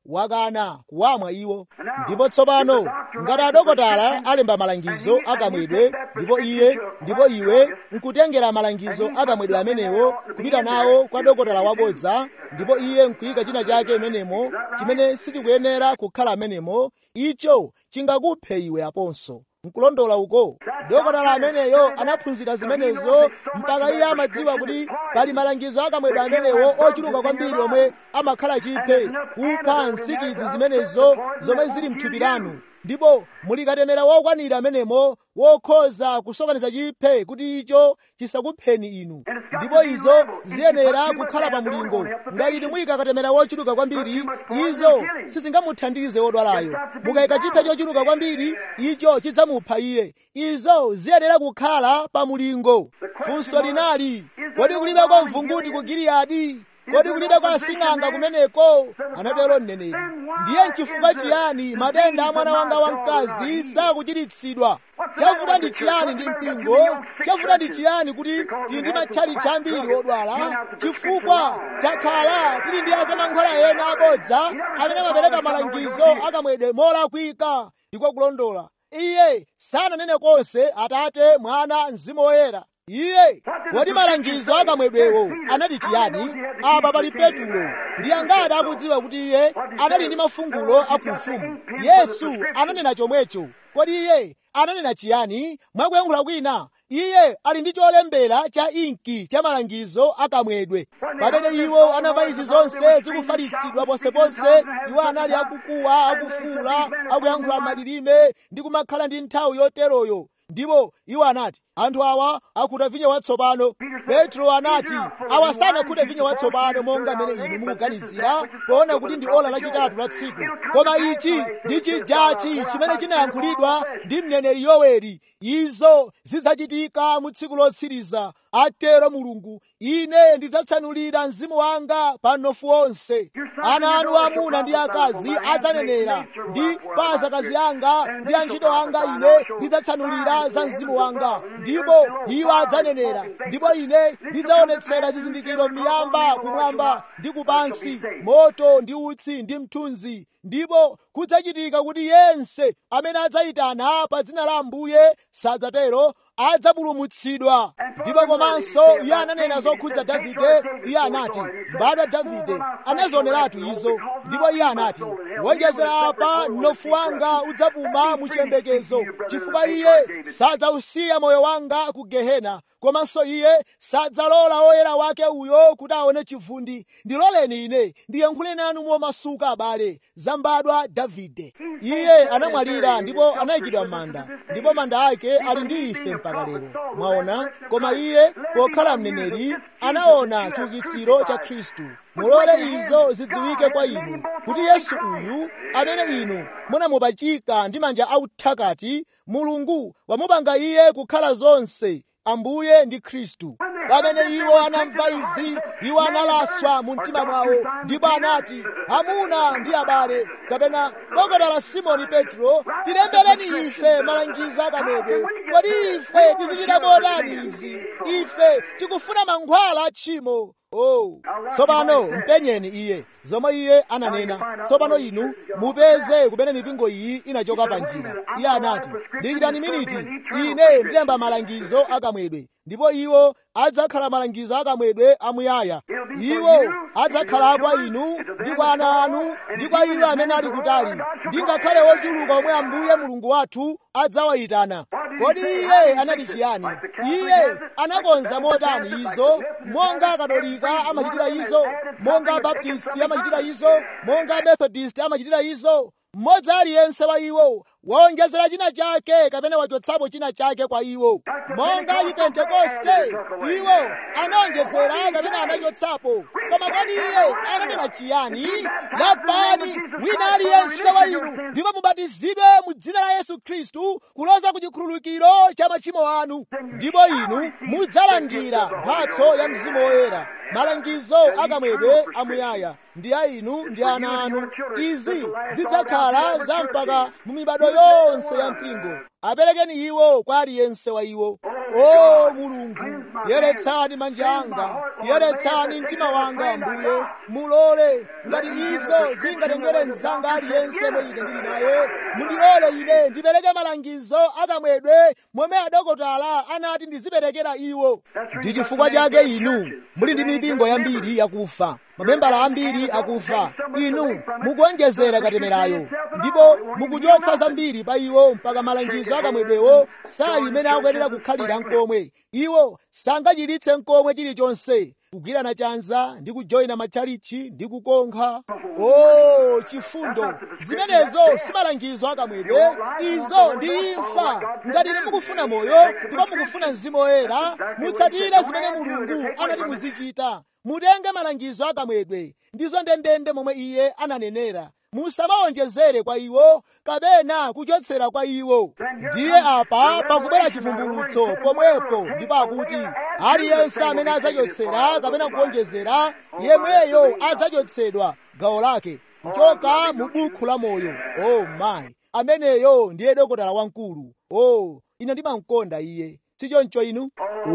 wakana kuwamwa iwo ndipo tsopano ngati adokotala alemba malangizo akamwedwe ndipo iye ndipo iwe nkutengera malangizo akamwedwe amenewo kupita nawo kwa dokotala wabodza ndipo iye nkuyika china chake imenemo chimene sichikuyenera kukhala amenemo icho chingakuphe iwe aponso nkulondola uko dokotala ameneyo anaphunzira zimenezo mpaka iye amadziwa kuti pali malangizo akamwedwe amenewo ochuluka kwambiri omwe amakhala chiphe kupha nsikidzi zimenezo zomwe zili mthupi lanu ndipo mulikatemera wokwanira amenemo wokhoza kusokoneza chiphe kuti icho chisakupheni inu ndipo izo ziyenera kukhala pa mulingo ngati muyika katemera wochuluka kwambiri izo sizingamuthandize wodwalayo mukayika chiphe chochuluka kwambiri icho chidzamupha iye izo ziyenera kukhala pa mulingo funso linali kodi kulibe kwa mvunguti ku giliyadi kodi kulibe kwa asing'anga kumeneko anatero mneneri ndiye nchifukwa chiyani matenda a mwana wanga wamkazi sakuchiritsidwa chavuta ndi chiyani ndi mpingo chavuta ndi chiyani kuti tili ndi matchali chambiri odwala chifukwa takhala tili ndi azamankhwala ena abodza amene amapereka malangizo akamwedwe molakwika ndiko kulondola iye sananene konse atate mwana mzimu woyera iye kodi malangizo akamwedwewo anati chiyani apa pali petulo ndi angati akudziwa kuti iye anali ndi mafungulo akuufumu yesu ananena chomwecho kodi iye ananena chiyani mwakuyankhula kwina iye ali ndi cholembera cha inki cha malangizo akamwedwe pamene iwo anamva izi zonse zikufalitsidwa ponseponse iwo anali akukuwa akufuula akuyankhula malilime ndi kumakhala ndi nthawi yoteroyo ndipo iwo anati anthu awa akhuta vinyo watsopano petro anati awa sanakhuta vinyo watsopano monga mmene inu mukuganizira poona kuti ndi ola lachitatu la tsiku koma ichi ndi chijachi chimene chinayankhulidwa ndi mneneri yoweri izo zidzachitika mu tsiku lotsiriza atero mulungu ine ndidzatsanulira mzimu wanga pa mnofu onse ana anu amuna ndi akazi adzanenera ndi pa azakazi anga ndi antchito anga ine ndidzatsanulira za mzimu wanga ndipo iwo adzanenera ndipo ine ndidzaonetsera zizindikiro m'miyamba kumwamba ndi kupansi moto ndi utsi ndi mthunzi ndipo kudzachitika kuti yense amene adzayitana pa dzina la ambuye sadzatero adzapulumutsidwa ndipo komanso iye ananena zokhudza davide iye anati mbadwa davide anazioneratu izo ndipo iye anati wonjezera apa mnofu wanga udzapuma mu chiyembekezo chifukwa iye sadzausiya moyo wanga ku gehena komanso iye sadzalola woyera wake uyo kuti aone chivundi ndiloleni ine ndiyankhule nanu momasuka abale zambadwa davide iye anamwalira ndipo anayikidwa m'manda ndipo manda ake ali ndi ife mpaka lero mwaona koma iye pokhala mneneri anaona chiukitsiro cha khristu mulole izo zidziwike kwa inu kuti yesu uyu amene inu munamupachika ndi manja authakati mulungu wamupanga iye kukhala zonse ambuye ndi khristu pamene iwo anamva izi iwo analaswa mu mtima mwawo ndipo anati amuna ndi abale kapena dokotala simoni petro tilembereni ife malangizo akamwedwe kodi ife tizichita motani izi ife tikufuna mankhwala a tchimo oh tsopano mpenyeni iye zomwe iye ananena tsopano inu mupeze kumene mipingo iyi inachoka pa njira iye anati dikirani miniti ine ndilemba malangizo akamwedwe ndipo iwo adzakhala malangizo akamwedwe amuyaya iwo adzakhala kwa inu ndi kwa ana anu ndi kwa iwo amene ali kutali ndingakhale wochuluka omwe ambuye mulungu wathu adzawayitana kodi iye anati chiyani iye anakonza motani izo monga katolika amachitira izo monga baptisti amachitira izo monga methodist amachitira izo mmodzi aliyense wa iwo waonjezera china chake kapena wachotsapo china chake kwa iwo monga chipentekoste iwo anaonjezera kapena anachotsapo koma kodi iye ananena chiyani lapani wina aliyense wa inu ndipo mubatizidwe mu dzina la yesu khristu kuloza ku chikhululukiro cha machimo anu ndipo inu mudzalandira mphatso ya mzimu woyera malangizo akamwedwe amuyaya ndi a inu ndi ana anu izi zidzakhala za mpaka mu mibado yonse ya mpingo aperekeni iwo kwa aliyense wa iwo o mulungu yeretsani manja anga yeretsani mtima wanga ambuye mulole ngati izo zingatengere mzanga aliyense mwe ine ndili naye mundilole ine ndipereke malangizo akamwedwe momwe adokotala anati ndiziperekera iwo ndi chifukwa chake inu muli ndi mipingo yambiri yakufa mamembala ambiri akufa inu mukuonjezera katemerayo ndipo mukuchotsa zambiri pa iwo mpaka malangizo akamwedwewo sali imene akuyenera kukhalira mkomwe iwo sangachiritse mkomwe chilichonse kugwirana chanza ndi kujoyina matchalichi ndi kukonkha o chifundo zimenezo simalangizo akamwedwe izo ndi imfa ngati ine mukufuna moyo ndipo mukufuna mzimu woyera mutsatire zimene mulungu anati muzichita mutenge malangizo akamwedwe ndizo ndendende momwe iye ananenera musamawonjezere kwa iwo kapena kuchotsera kwa iwo ndiye apa pakubwera chivumbulutso pomwepo ndipo akuti aliyense amene adzachotsera kapena kuwonjezera yemweyo adzachotsedwa gawo lake kuchoka mu bukhu la moyo o oh mayi ameneyo ndiye dokotala wamkulu o oh, ine ndimamkonda iye sichoncho inu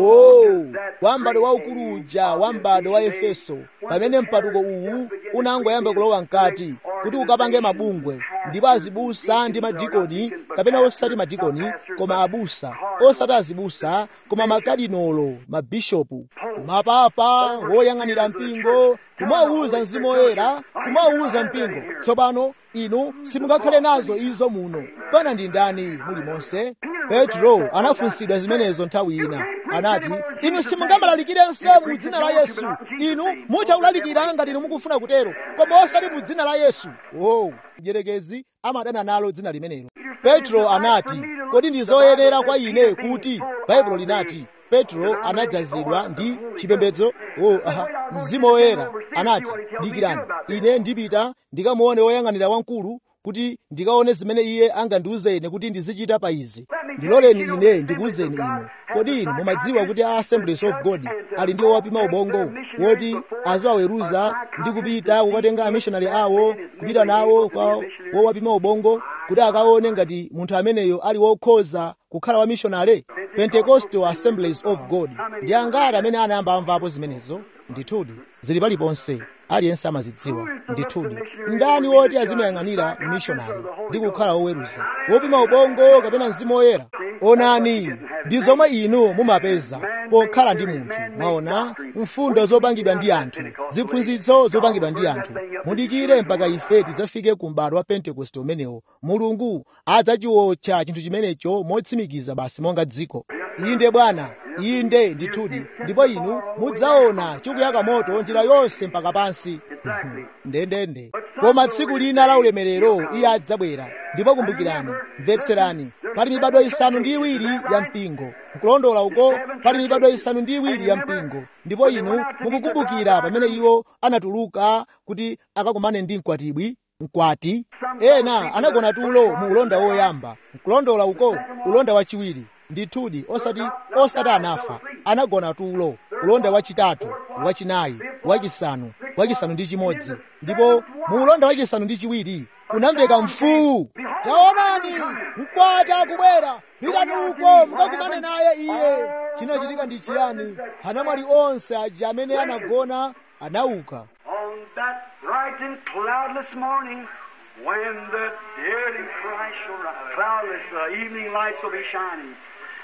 o wambado waukulu uja wambado wa efeso pamene mpatuko uwu unangoyamba kulowa mkati kuti ukapange mabungwe ndipo azibusa ndi madikoni kapena osati madikoni koma abusa osati azibusa koma makadinolo mabishopu mapapa woyang'anira mpingo kumawuza mzimu woyera kumawuza mpingo tsopano inu simungakhale nazo izo muno pana ndi ndani muli monse petro anafunsidwa zimenezo nthawi ina anati inu simungamalalikirenso mu dzina la yesu inu muchakulalikira ngati inu mukufuna kutero koma osati mu dzina la yesu o mdierekezi amadana nalo dzina limenelo petro anati kodi ndi zoyenera kwa ine kuti baibulo linati petro anadzazidwa ndi chipembedzo o aha mzimu woyera anati dikirani ine ndipita ndikamuone woyang'anira wamkulu kuti ndikaone zimene iye angandiuze ine kuti ndizichita pa izi ndiloleni ine ndikuwuzeni inu kodi inu mumadziwa kuti a assemblies of god ali ndi owapima ubongo woti aziwaweruza ndi kupita kukatenga amishonari awo kupita nawo kwa wowapima ubongo kuti akaone ngati munthu ameneyo ali wokhoza kukhala wa mishonari pentecostal assemblies of god ndi angati amene anayamba amvapo zimenezo ndithudi zili paliponse aliyense amazidziwa ndithudi ndani woti azimayang'anira mishonari ndi kukhala woweruza wopima ubongo kapena mzimu woyera onani ndi zomwe inu mumapeza pokhala ndi munthu mwaona mfundo zopangidwa ndi anthu ziphunzitso zopangidwa ndi anthu mudikire mpaka ife tidzafike ku m'bado wa pentekoste umenewo mulungu adzachiwotcha chinthu chimenecho motsimikiza basi monga dziko inde bwana inde ndithudi ndipo inu mudzaona chikuyaka moto njira yonse mpaka pansi ndendende koma tsiku lina la ulemerero iye adzabwera ndipo kumbukirani mvetserani pali mibado isanu ndi iwiri ya mpingo nkulondola uko pali mibado isanu ndi iwiri ya mpingo ndipo inu mukukumbukira pamene iwo anatuluka kuti akakumane ndi mkwatibwi mkwati ena anagona tulo mu ulonda woyamba nkulondola uko ulonda wachiwiri ndithudi osati osati anafa anagona tulo ulonda wachitatu wachinayi wachisanu wachisanu ndi chimodzi ndipo mu ulonda wachisanu ndi chiwiri kunamveka mfuwu taonani mkwati akubwera pitani uko mukakumane naye iye chinachitika ndi chiyani anamwali onse aja amene anagona anauka On that bright and cloudless morning, when the dead in Christ shall rise, cloudless, the evening lights will be shining,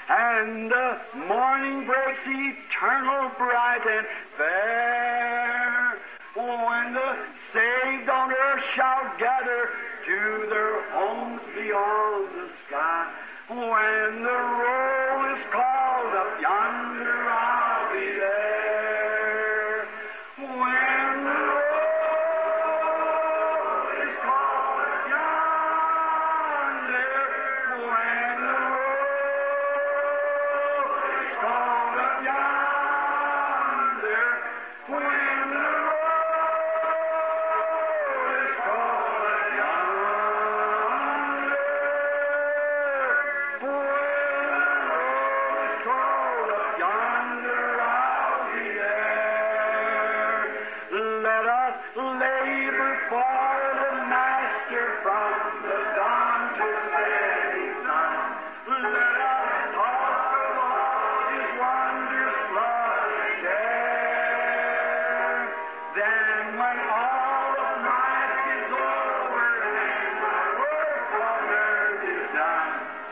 and the morning breaks eternal, bright and fair. When the saved on earth shall gather to their homes beyond the sky, when the roll is called up yonder, I'll be there. When the roll is called up yonder, when the roll is called up yonder, when the roll is called up yonder, when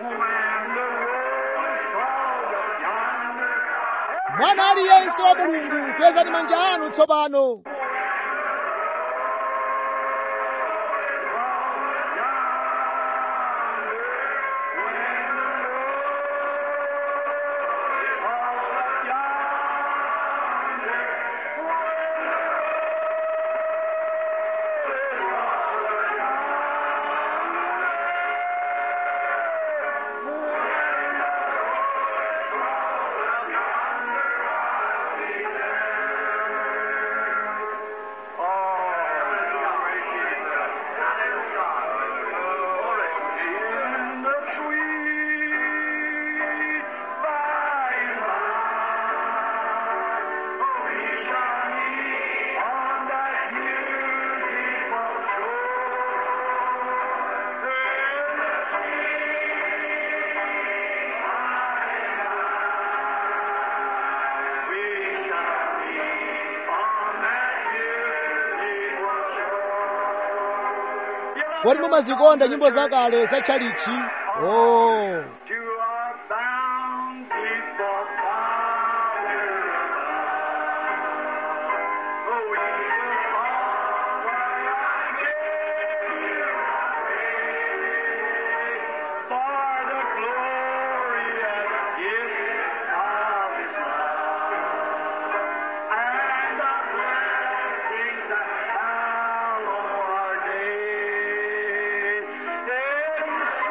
mwana aliyense wa mulungu kwezani manja anu tsopano kodi mumazikonda nyimbo zakale za tchalichi oh. To our bountiful Father above, oh, we will offer our praise for the glorious gift of His love and the blessings that follow our days. Then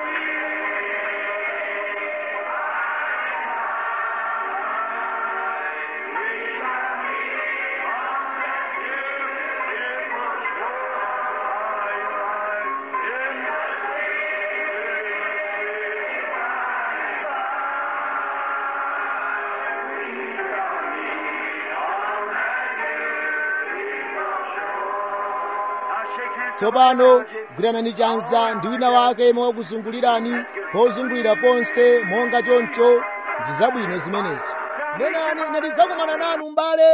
tsopano gwiranani chanza ndi wina wake mwakuzungulirani pozungulira ponse monga choncho ndi zabwino zimenezo nenani ine ndidzakumana nanu m'bale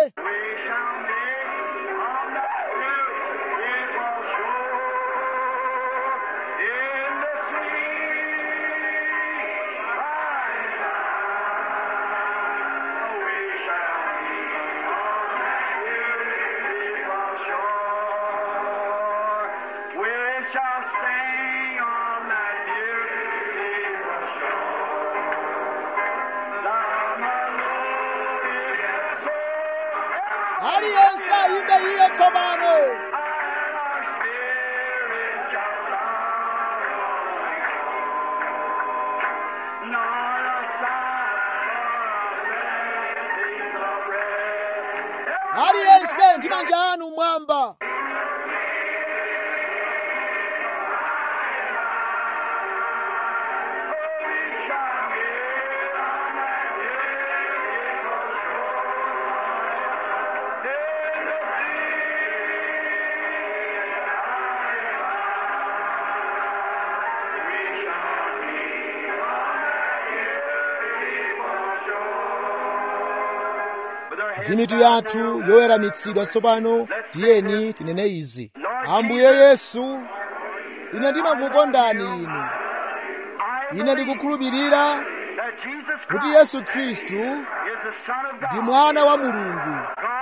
We shall sing on that beautiful shore. The melodious soul aliyense ayimbe iye tsopano and our spirit shall sorrow nor a sigh for a blessing of rest. aliyense ndi manja anu mwamba ndi mitu yathu yoweramitsidwa tsopano tiyeni tinene izi ambuye yesu ine ndimakukondani inu ine ndikukhulupirira kuti yesu khristu ndi mwana wa mulungu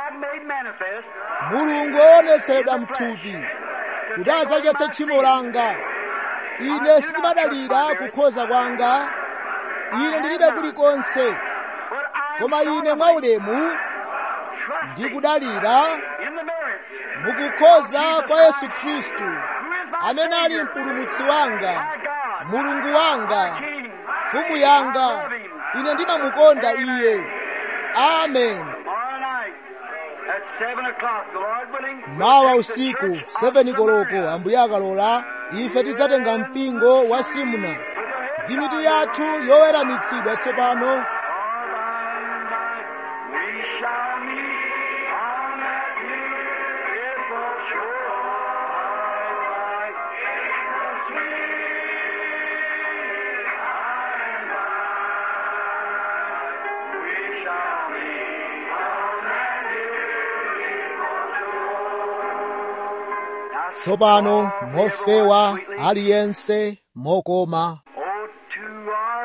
mulungu woonetseredwa mthupi kuti adzachotse tchimo langa ine sindimadalira kukhoza kwanga ine ndilibe kulikonse koma ine mwaulemu ndikudalira mukukhoza kwa yesu khristu amene ali mpulumutsi wanga mulungu wanga mfumu yanga ine ndimamukonda iye amen mawa usiku 7 koloko ambuye akalola ife tidzatenga mpingo wa simuna ndi mitu yathu yoweramitsidwa tsopano We shall meet on that beautiful shore by the sweet by and by. We shall meet on that beautiful shore. Now, tsopano mofewa aliyense mokoma Oh, to our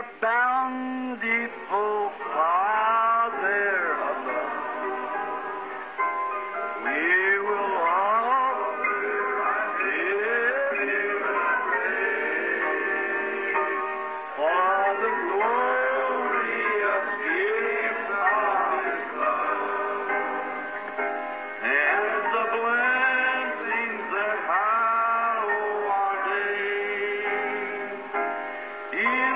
in